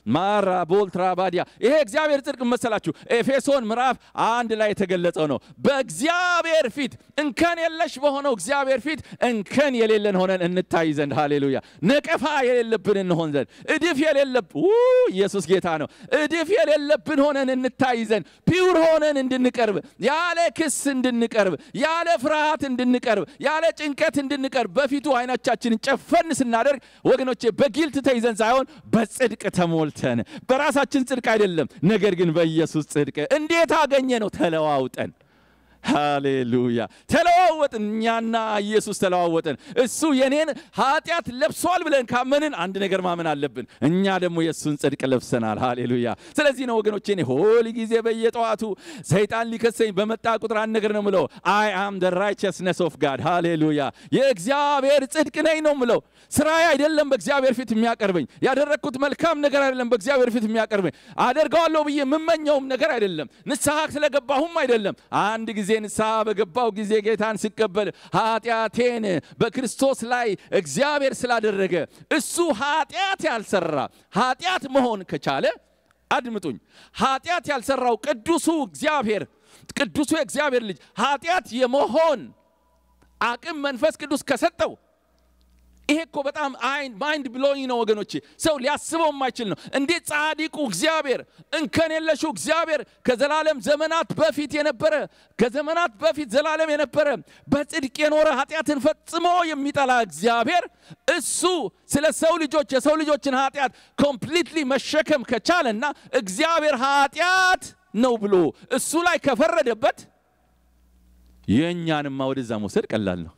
ማራ ቦልትራ ባዲያ ይሄ እግዚአብሔር ጽድቅ መሰላችሁ ኤፌሶን ምዕራፍ አንድ ላይ የተገለጸው ነው። በእግዚአብሔር ፊት እንከን የለሽ በሆነው እግዚአብሔር ፊት እንከን የሌለን ሆነን እንታይ ዘንድ ሃሌሉያ፣ ነቀፋ የሌለብን እንሆን ዘንድ እድፍ የሌለብ ኢየሱስ ጌታ ነው። እድፍ የሌለብን ሆነን እንታይ ዘንድ ፒውር ሆነን እንድንቀርብ ያለ ክስ እንድንቀርብ ያለ ፍርሃት እንድንቀርብ ያለ ጭንቀት እንድንቀርብ በፊቱ አይኖቻችንን ጨፈን ስናደርግ ወገኖቼ በጊልት ተይዘን ሳይሆን በጽድቅ ተሞልተን በራሳችን ጽድቅ አይደለም፣ ነገር ግን በኢየሱስ ጽድቅ እንዴት አገኘ ነው ተለዋውጠን ሃሌሉያ ተለዋወጥን። እኛና ኢየሱስ ተለዋወጥን። እሱ የኔን ኃጢአት ለብሷል ብለን ካመንን አንድ ነገር ማመን አለብን። እኛ ደግሞ የእሱን ጽድቅ ለብሰናል። ሃሌሉያ። ስለዚህ ነው ወገኖቼ እኔ ሁል ጊዜ በየጠዋቱ ሰይጣን ሊከሰኝ በመጣ ቁጥር አንድ ነገር ነው ምለው፣ አይ አም ደ ራይቸስነስ ኦፍ ጋድ ሃሌሉያ። የእግዚአብሔር ጽድቅ ነኝ ነው ምለው። ስራዬ አይደለም በእግዚአብሔር ፊት የሚያቀርበኝ፣ ያደረግኩት መልካም ነገር አይደለም በእግዚአብሔር ፊት የሚያቀርበኝ፣ አደርገዋለሁ ብዬ የምመኘውም ነገር አይደለም፣ ንስሐ ስለገባሁም አይደለም። አንድ ጊዜ ንስሐ በገባው ጊዜ ጌታን ሲቀበል ኃጢአቴን በክርስቶስ ላይ እግዚአብሔር ስላደረገ እሱ ኃጢአት ያልሰራ ኃጢአት መሆን ከቻለ አድምጡኝ፣ ኃጢአት ያልሰራው ቅዱሱ እግዚአብሔር ቅዱሱ የእግዚአብሔር ልጅ ኃጢአት የመሆን አቅም መንፈስ ቅዱስ ከሰጠው ይሄ እኮ በጣም ማይንድ ብሎይንግ ነው ወገኖቼ። ሰው ሊያስበው የማይችል ነው። እንዴት ጻዲቁ እግዚአብሔር እንከን የለሹ እግዚአብሔር ከዘላለም ዘመናት በፊት የነበረ ከዘመናት በፊት ዘላለም የነበረ በጽድቅ የኖረ ኃጢአትን ፈጽሞ የሚጠላ እግዚአብሔር እሱ ስለ ሰው ልጆች የሰው ልጆችን ኃጢአት ኮምፕሊትሊ መሸከም ከቻለና እግዚአብሔር ኃጢአት ነው ብሎ እሱ ላይ ከፈረደበት የእኛንማ ወደዛ መውሰድ ቀላል ነው።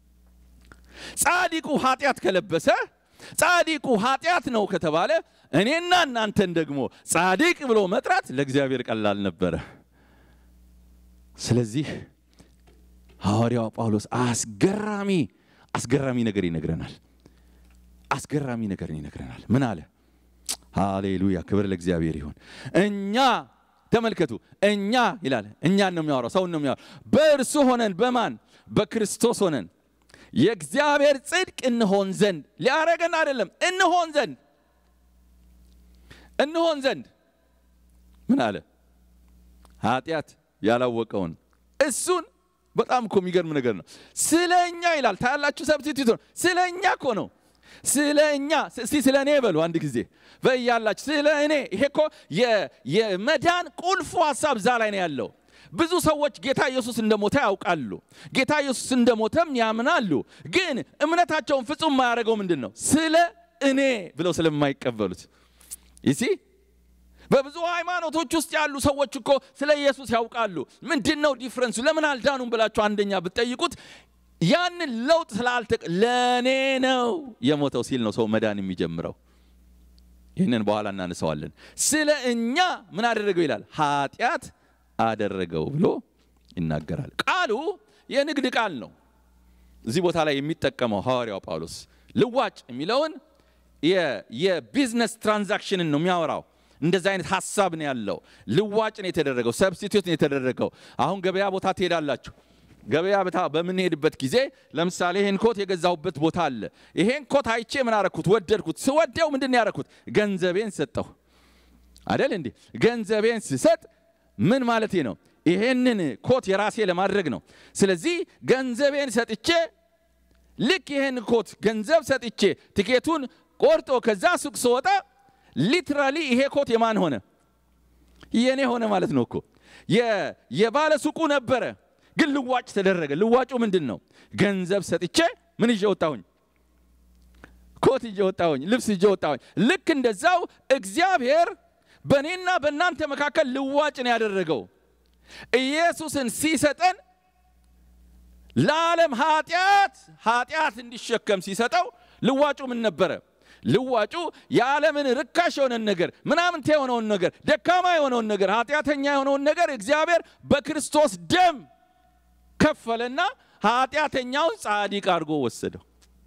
ጻዲቁ ኃጢአት ከለበሰ ጻዲቁ ኃጢአት ነው ከተባለ እኔና እናንተን ደግሞ ጻድቅ ብሎ መጥራት ለእግዚአብሔር ቀላል ነበረ። ስለዚህ ሐዋርያው ጳውሎስ አስገራሚ አስገራሚ ነገር ይነግረናል። አስገራሚ ነገር ይነግረናል። ምን አለ? ሃሌሉያ! ክብር ለእግዚአብሔር ይሁን። እኛ ተመልከቱ፣ እኛ ይላል። እኛን ነው የሚያወራው፣ ሰውን ነው የሚያወራው። በእርሱ ሆነን በማን በክርስቶስ ሆነን የእግዚአብሔር ጽድቅ እንሆን ዘንድ ሊያረገን አይደለም፣ እንሆን ዘንድ እንሆን ዘንድ ምን አለ? ኃጢአት ያላወቀውን እሱን በጣም እኮ የሚገርም ነገር ነው። ስለ እኛ ይላል። ታያላችሁ፣ ሰብስቲቱት ነው። ስለ እኛ እኮ ነው። ስለ እኛ እስቲ ስለ እኔ በሉ አንድ ጊዜ በያላችሁ ስለ እኔ። ይሄ እኮ የመዳን ቁልፉ ሀሳብ እዛ ላይ ነው ያለው። ብዙ ሰዎች ጌታ ኢየሱስ እንደሞተ ያውቃሉ። ጌታ ኢየሱስ እንደሞተም ያምናሉ። ግን እምነታቸውን ፍጹም የማያደርገው ምንድን ነው? ስለ እኔ ብለው ስለማይቀበሉት ይሲ በብዙ ሃይማኖቶች ውስጥ ያሉ ሰዎች እኮ ስለ ኢየሱስ ያውቃሉ። ምንድን ነው ዲፍረንሱ? ለምን አልዳኑም ብላችሁ አንደኛ ብትጠይቁት ያንን ለውጥ ስላልተ ለእኔ ነው የሞተው ሲል ነው ሰው መዳን የሚጀምረው። ይህንን በኋላ እናነሳዋለን። ስለ እኛ ምን አደረገው ይላል ኃጢአት አደረገው ብሎ ይናገራል። ቃሉ የንግድ ቃል ነው። እዚህ ቦታ ላይ የሚጠቀመው ሐዋርያው ጳውሎስ ልዋጭ የሚለውን የቢዝነስ ትራንዛክሽንን ነው የሚያወራው። እንደዚህ አይነት ሀሳብ ነው ያለው። ልዋጭ ነው የተደረገው፣ ሰብስቲቱት ነው የተደረገው። አሁን ገበያ ቦታ ትሄዳላችሁ። ገበያ ቦታ በምንሄድበት ጊዜ ለምሳሌ ይሄን ኮት የገዛሁበት ቦታ አለ። ይሄን ኮት አይቼ ምን አረኩት? ወደድኩት። ስወደው ምንድን ነው ያረኩት? ገንዘቤን ሰጠሁ አደል እንዴ? ገንዘቤን ስሰጥ ምን ማለት ነው? ይሄንን ኮት የራሴ ለማድረግ ነው። ስለዚህ ገንዘቤን ሰጥቼ ልክ ይሄን ኮት ገንዘብ ሰጥቼ ትኬቱን ቆርጦ ከዛ ሱቅ ስወጣ ሊትራሊ ይሄ ኮት የማን ሆነ? የኔ ሆነ ማለት ነው እኮ የባለ ሱቁ ነበረ፣ ግን ልዋጭ ተደረገ። ልዋጩ ምንድን ነው? ገንዘብ ሰጥቼ ምን ይዤ ወጣሁኝ? ኮት ይዤ ወጣሁኝ፣ ልብስ ይዤ ወጣሁኝ። ልክ እንደዛው እግዚአብሔር በእኔና በእናንተ መካከል ልዋጭ ነው ያደረገው። ኢየሱስን ሲሰጠን ለዓለም ኃጢአት ኃጢአት እንዲሸከም ሲሰጠው ልዋጩ ምን ነበረ? ልዋጩ የዓለምን ርካሽ የሆነን ነገር ምናምንቴ የሆነውን ነገር ደካማ የሆነውን ነገር ኃጢአተኛ የሆነውን ነገር እግዚአብሔር በክርስቶስ ደም ከፈለና ኃጢአተኛውን ጻድቅ አድርጎ ወሰደው።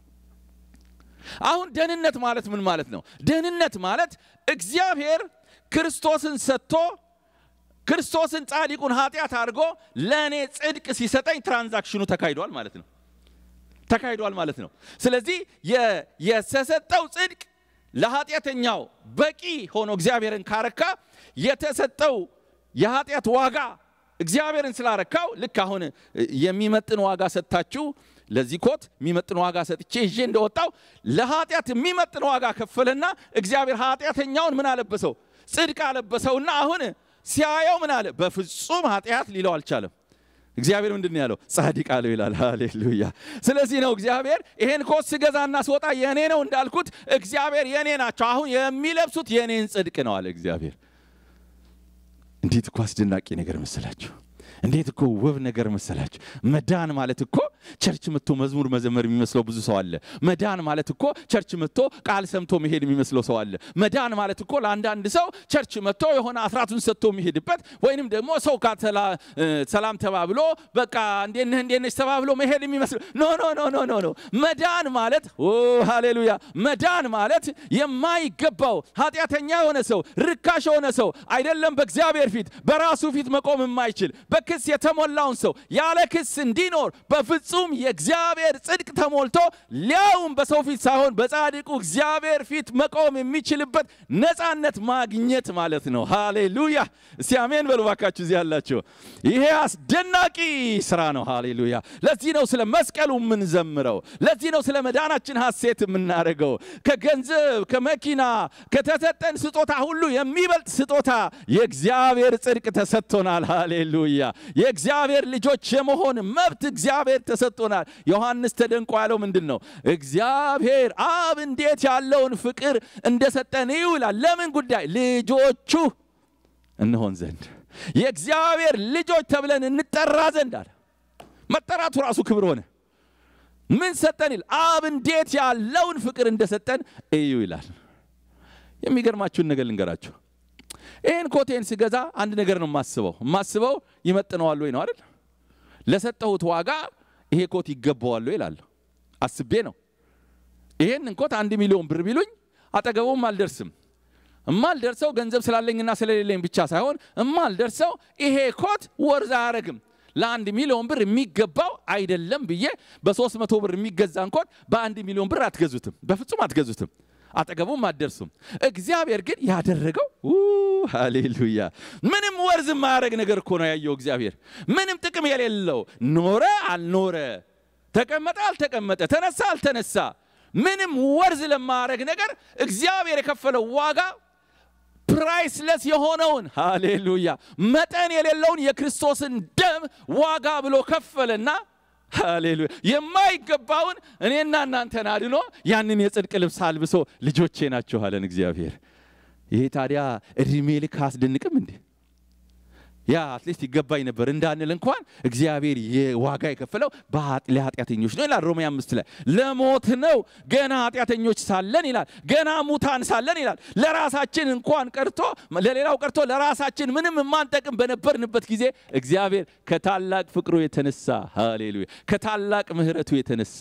አሁን ደህንነት ማለት ምን ማለት ነው? ደህንነት ማለት እግዚአብሔር ክርስቶስን ሰጥቶ ክርስቶስን ጻድቁን ኃጢአት አድርጎ ለእኔ ጽድቅ ሲሰጠኝ ትራንዛክሽኑ ተካሂዷል ማለት ነው። ተካሂዷል ማለት ነው። ስለዚህ የተሰጠው ጽድቅ ለኃጢአተኛው በቂ ሆኖ እግዚአብሔርን ካረካ የተሰጠው የኃጢአት ዋጋ እግዚአብሔርን ስላረካው ልክ አሁን የሚመጥን ዋጋ ሰጥታችሁ ለዚህ ኮት የሚመጥን ዋጋ ሰጥቼ ይዤ እንደወጣው ለኃጢአት የሚመጥን ዋጋ ከፈለና እግዚአብሔር ኃጢአተኛውን ምን አለበሰው? ጽድቅ አለበሰውና አሁን ሲያየው ምን አለ? በፍጹም ኃጢአት ሊለው አልቻለም። እግዚአብሔር ምንድን ነው ያለው? ጻድቅ አለው ይላል። ሃሌሉያ። ስለዚህ ነው እግዚአብሔር ይሄን ኮት ስገዛና ስወጣ የኔ ነው እንዳልኩት እግዚአብሔር የኔ ናቸው፣ አሁን የሚለብሱት የኔን ጽድቅ ነው አለ እግዚአብሔር። እንዴት እኮ አስደናቂ ነገር መሰላችሁ! እንዴት እኮ ውብ ነገር መሰላችሁ! መዳን ማለት እኮ ቸርች መጥቶ መዝሙር መዘመር የሚመስለው ብዙ ሰው አለ። መዳን ማለት እኮ ቸርች መጥቶ ቃል ሰምቶ መሄድ የሚመስለው ሰው አለ። መዳን ማለት እኮ ለአንዳንድ ሰው ቸርች መጥቶ የሆነ አስራቱን ሰጥቶ የሚሄድበት ወይንም ደግሞ ሰው ጋር ሰላም ተባብሎ በቃ እንዴት ነህ እንዴት ነሽ ተባብሎ መሄድ የሚመስለው ኖ ኖ ኖ ኖ ኖ ኖ። መዳን ማለት ኦ ሃሌሉያ! መዳን ማለት የማይገባው ኃጢአተኛ የሆነ ሰው ርካሽ የሆነ ሰው አይደለም በእግዚአብሔር ፊት በራሱ ፊት መቆም የማይችል በክስ የተሞላውን ሰው ያለ ክስ እንዲኖር በፍጹም የእግዚአብሔር ጽድቅ ተሞልቶ ሊያውም በሰው ፊት ሳይሆን በጻድቁ እግዚአብሔር ፊት መቆም የሚችልበት ነፃነት ማግኘት ማለት ነው። ሃሌሉያ! እስቲ አሜን በሉ ባካችሁ እዚህ ያላችሁ። ይሄ አስደናቂ ስራ ነው። ሃሌሉያ! ለዚህ ነው ስለ መስቀሉ የምንዘምረው። ለዚህ ነው ስለ መዳናችን ሐሴት የምናደርገው። ከገንዘብ ከመኪና ከተሰጠን ስጦታ ሁሉ የሚበልጥ ስጦታ የእግዚአብሔር ጽድቅ ተሰጥቶናል። ሃሌሉያ! የእግዚአብሔር ልጆች የመሆን መብት እግዚአብሔር ተሰጥቶናል። ዮሐንስ ተደንቆ ያለው ምንድን ነው? እግዚአብሔር አብ እንዴት ያለውን ፍቅር እንደሰጠን ይውላል። ለምን ጉዳይ? ልጆቹ እንሆን ዘንድ የእግዚአብሔር ልጆች ተብለን እንጠራ ዘንድ አለ። መጠራቱ ራሱ ክብር ሆነ። ምን ሰጠን ይል አብ እንዴት ያለውን ፍቅር እንደሰጠን እዩ ይላል። የሚገርማችሁን ነገር ልንገራችሁ። ይህን ኮቴን ስገዛ አንድ ነገር ነው የማስበው። የማስበው ይመጥነዋል ወይ ነው አይደል? ለሰጠሁት ዋጋ ይሄ ኮት ይገባዋል ወይ እላለሁ። አስቤ ነው። ይሄንን ኮት አንድ ሚሊዮን ብር ቢሉኝ አጠገቡም አልደርስም። እማልደርሰው ገንዘብ ስላለኝና ስለሌለኝ ብቻ ሳይሆን እማልደርሰው ይሄ ኮት ወርዝ አያረግም ለአንድ ሚሊዮን ብር የሚገባው አይደለም ብዬ በሶስት መቶ ብር የሚገዛን ኮት በአንድ ሚሊዮን ብር አትገዙትም፣ በፍጹም አትገዙትም። አጠገቡም አትደርሱም። እግዚአብሔር ግን ያደረገው ሃሌሉያ ምንም ወርዝ የማያደርግ ነገር እኮ ነው ያየው እግዚአብሔር። ምንም ጥቅም የሌለው ኖረ አልኖረ፣ ተቀመጠ አልተቀመጠ፣ ተነሳ አልተነሳ፣ ምንም ወርዝ ለማያደርግ ነገር እግዚአብሔር የከፈለው ዋጋ ፕራይስለስ የሆነውን ሃሌሉያ መጠን የሌለውን የክርስቶስን ደም ዋጋ ብሎ ከፈለና ሃሌሉያ የማይገባውን እኔና እናንተን አድኖ ያንን የጽድቅ ልብስ አልብሶ ልጆቼ ናችሁ አለን እግዚአብሔር። ይሄ ታዲያ እድሜ ልክ አስደንቅም እንዴ? ያ አትሊስት ይገባኝ ነበር እንዳንል እንኳን እግዚአብሔር የዋጋ የከፈለው ለኃጢአተኞች ነው ይላል ሮሜ አምስት ላይ ለሞት ነው ገና ኃጢአተኞች ሳለን ይላል ገና ሙታን ሳለን ይላል ለራሳችን እንኳን ቀርቶ ለሌላው ቀርቶ ለራሳችን ምንም የማንጠቅም በነበርንበት ጊዜ እግዚአብሔር ከታላቅ ፍቅሩ የተነሳ ሃሌሉያ ከታላቅ ምሕረቱ የተነሳ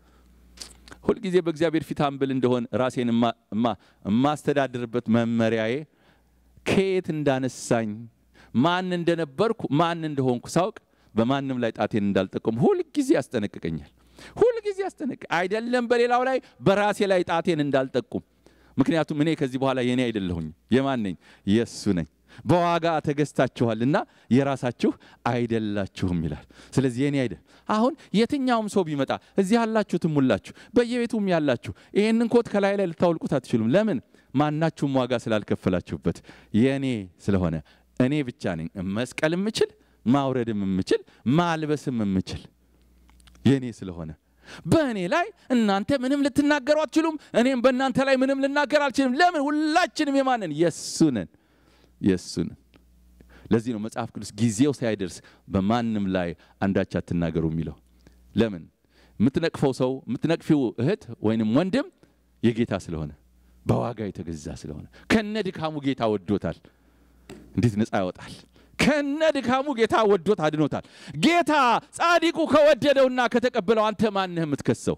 ሁልጊዜ በእግዚአብሔር ፊት አምብል እንደሆን ራሴን የማስተዳድርበት መመሪያዬ ከየት እንዳነሳኝ ማን እንደነበርኩ ማን እንደሆንኩ ሳውቅ በማንም ላይ ጣቴን እንዳልጠቀሙ ሁልጊዜ ያስጠነቅቀኛል። ሁልጊዜ ያስጠነቅ አይደለም በሌላው ላይ በራሴ ላይ ጣቴን እንዳልጠቁም። ምክንያቱም እኔ ከዚህ በኋላ የኔ አይደለሁኝ። የማን ነኝ? የእሱ ነኝ። በዋጋ ተገዝታችኋልና የራሳችሁ አይደላችሁም ይላል። ስለዚህ የኔ አይደል። አሁን የትኛውም ሰው ቢመጣ እዚህ ያላችሁትም ሁላችሁ በየቤቱም ያላችሁ ይህንን ኮት ከላይ ላይ ልታወልቁት አትችሉም። ለምን? ማናችሁም ዋጋ ስላልከፈላችሁበት የኔ ስለሆነ እኔ ብቻ ነኝ መስቀል የምችል ማውረድም የምችል ማልበስም የምችል የኔ ስለሆነ በእኔ ላይ እናንተ ምንም ልትናገሩ አትችሉም። እኔም በእናንተ ላይ ምንም ልናገር አልችልም። ለምን? ሁላችንም የማንን የእሱ ነን የእሱ ነን። ለዚህ ነው መጽሐፍ ቅዱስ ጊዜው ሳይደርስ በማንም ላይ አንዳች አትናገሩ የሚለው። ለምን? የምትነቅፈው ሰው የምትነቅፊው እህት ወይንም ወንድም የጌታ ስለሆነ በዋጋ የተገዛ ስለሆነ ከነ ድካሙ ጌታ ወዶታል። እንዴት ነፃ ያወጣል? ከነ ድካሙ ጌታ ወዶት አድኖታል። ጌታ ጻድቁ ከወደደውና ከተቀበለው አንተ ማንህ የምትከሰው?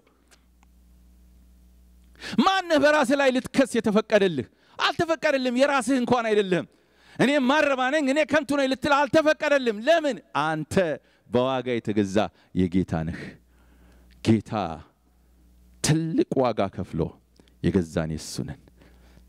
ማንህ በራስህ ላይ ልትከስ የተፈቀደልህ? አልተፈቀደልም። የራስህ እንኳን አይደለም። እኔ ማረባ ነኝ፣ እኔ ከንቱ ነኝ ልትል አልተፈቀደልም። ለምን? አንተ በዋጋ የተገዛ የጌታ ነህ። ጌታ ትልቅ ዋጋ ከፍሎ የገዛን የሱ ነን።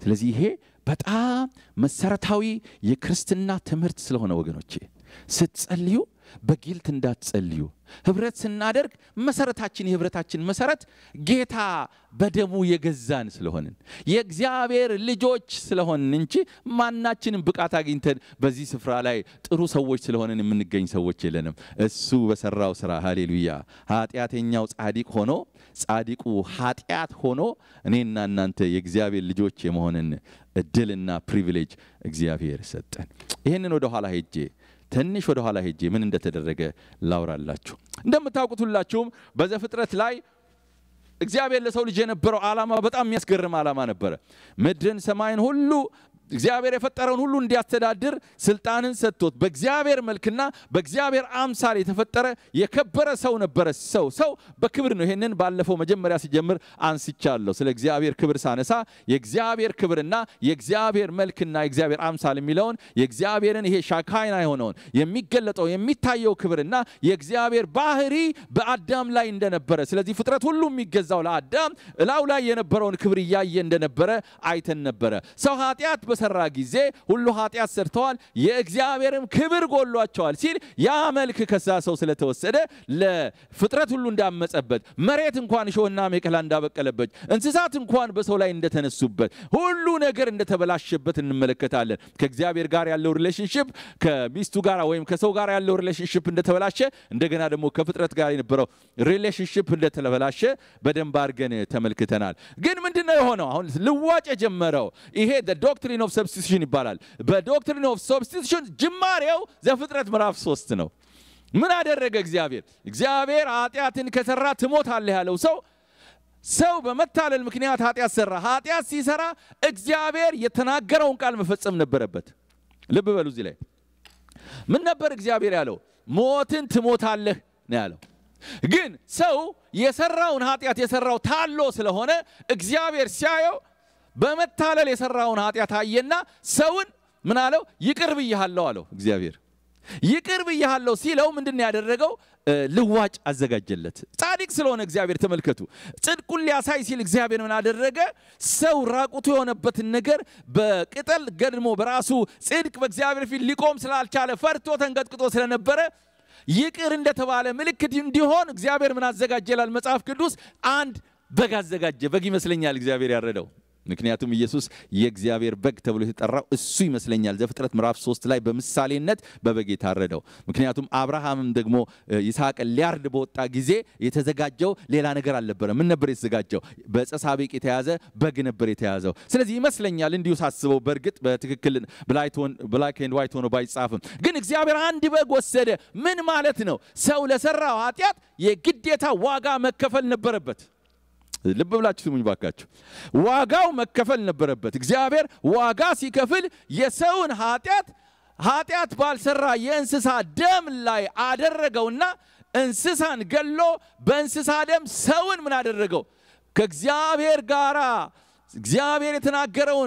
ስለዚህ ይሄ በጣም መሰረታዊ የክርስትና ትምህርት ስለሆነ ወገኖቼ ስትጸልዩ በጊልት እንዳትጸልዩ። ህብረት ስናደርግ መሰረታችን የህብረታችን መሰረት ጌታ በደሙ የገዛን ስለሆንን የእግዚአብሔር ልጆች ስለሆንን እንጂ ማናችንም ብቃት አግኝተን በዚህ ስፍራ ላይ ጥሩ ሰዎች ስለሆንን የምንገኝ ሰዎች የለንም። እሱ በሰራው ስራ ሃሌሉያ። ኃጢአተኛው ጻዲቅ ሆኖ ጻዲቁ ኃጢአት ሆኖ እኔና እናንተ የእግዚአብሔር ልጆች የመሆንን እድልና ፕሪቪሌጅ እግዚአብሔር ሰጠን። ይህንን ወደ ኋላ ሄጄ ትንሽ ወደ ኋላ ሄጄ ምን እንደተደረገ ላውራላችሁ። እንደምታውቁት ሁላችሁም በዘፍጥረት ላይ እግዚአብሔር ለሰው ልጅ የነበረው ዓላማ በጣም የሚያስገርም ዓላማ ነበረ። ምድርን፣ ሰማይን ሁሉ እግዚአብሔር የፈጠረውን ሁሉ እንዲያስተዳድር ስልጣንን ሰጥቶት በእግዚአብሔር መልክና በእግዚአብሔር አምሳል የተፈጠረ የከበረ ሰው ነበረ። ሰው ሰው በክብር ነው። ይሄንን ባለፈው መጀመሪያ ሲጀምር አንስቻለሁ። ስለ እግዚአብሔር ክብር ሳነሳ የእግዚአብሔር ክብርና የእግዚአብሔር መልክና የእግዚአብሔር አምሳል የሚለውን የእግዚአብሔርን ይሄ ሻካይና የሆነውን የሚገለጠው የሚታየው ክብርና የእግዚአብሔር ባህሪ በአዳም ላይ እንደነበረ፣ ስለዚህ ፍጥረት ሁሉ የሚገዛው ለአዳም እላው ላይ የነበረውን ክብር እያየ እንደነበረ አይተን ነበረ። ሰው ኃጢአት በሰራ ጊዜ ሁሉ ኃጢአት ሰርተዋል፣ የእግዚአብሔርም ክብር ጎሏቸዋል ሲል ያ መልክ ከዛ ሰው ስለተወሰደ ለፍጥረት ሁሉ እንዳመጸበት፣ መሬት እንኳን እሾህና አሜከላ እንዳበቀለበት፣ እንስሳት እንኳን በሰው ላይ እንደተነሱበት፣ ሁሉ ነገር እንደተበላሸበት እንመለከታለን። ከእግዚአብሔር ጋር ያለው ሪሌሽንሽፕ ከሚስቱ ጋር ወይም ከሰው ጋር ያለው ሪሌሽንሽፕ እንደተበላሸ፣ እንደገና ደግሞ ከፍጥረት ጋር የነበረው ሪሌሽንሽፕ እንደተበላሸ በደንብ አድርገን ተመልክተናል። ግን ምንድን ነው የሆነው? አሁን ልዋጭ የጀመረው ይሄ ዶክትሪን ኦፍ ሰብስቲቱሽን ይባላል። በዶክትሪን ኦፍ ሰብስቲቱሽን ጅማሬው ዘፍጥረት ምዕራፍ ሶስት ነው። ምን አደረገ እግዚአብሔር? እግዚአብሔር ኃጢአትን ከሰራ ትሞታለህ ያለው ሰው ሰው በመታለል ምክንያት ኃጢአት ሰራ። ኃጢአት ሲሰራ እግዚአብሔር የተናገረውን ቃል መፈጸም ነበረበት። ልብ በሉ እዚህ ላይ ምን ነበር እግዚአብሔር ያለው? ሞትን ትሞታለህ ነው ያለው። ግን ሰው የሰራውን ኃጢአት የሰራው ታሎ ስለሆነ እግዚአብሔር ሲያየው በመታለል የሰራውን ኃጢአት አየና ሰውን ምን አለው? ይቅር ብያሃለሁ አለው እግዚአብሔር። ይቅር ብያሃለሁ ሲለው ምንድን ነው ያደረገው? ልዋጭ አዘጋጀለት። ጻድቅ ስለሆነ እግዚአብሔር ተመልከቱ፣ ጽድቁን ሊያሳይ ሲል እግዚአብሔር ምን አደረገ? ሰው ራቁቱ የሆነበትን ነገር በቅጠል ገድሞ በራሱ ጽድቅ በእግዚአብሔር ፊት ሊቆም ስላልቻለ ፈርቶ ተንቀጥቅጦ ስለነበረ ይቅር እንደተባለ ምልክት እንዲሆን እግዚአብሔር ምን አዘጋጀ ይላል መጽሐፍ ቅዱስ። አንድ በግ አዘጋጀ። በግ ይመስለኛል እግዚአብሔር ያረደው ምክንያቱም ኢየሱስ የእግዚአብሔር በግ ተብሎ የተጠራው እሱ ይመስለኛል። ዘፍጥረት ምዕራፍ ሶስት ላይ በምሳሌነት በበግ የታረደው። ምክንያቱም አብርሃምም ደግሞ ይስሐቅን ሊያርድ በወጣ ጊዜ የተዘጋጀው ሌላ ነገር አልነበረ። ምን ነበር የተዘጋጀው? በዕፀ ሳቤቅ የተያዘ በግ ነበር የተያዘው። ስለዚህ ይመስለኛል እንዲሁ ሳስበው፣ በእርግጥ በትክክል ብላክ ኤንድ ዋይት ሆኖ ባይጻፍም ግን እግዚአብሔር አንድ በግ ወሰደ። ምን ማለት ነው? ሰው ለሰራው ኃጢአት የግዴታ ዋጋ መከፈል ነበረበት። ልብ ብላችሁ ስሙኝ ባካችሁ። ዋጋው መከፈል ነበረበት። እግዚአብሔር ዋጋ ሲከፍል የሰውን ኃጢአት ኃጢአት ባልሰራ የእንስሳ ደም ላይ አደረገውና እንስሳን ገሎ በእንስሳ ደም ሰውን ምን አደረገው? ከእግዚአብሔር ጋር እግዚአብሔር የተናገረውን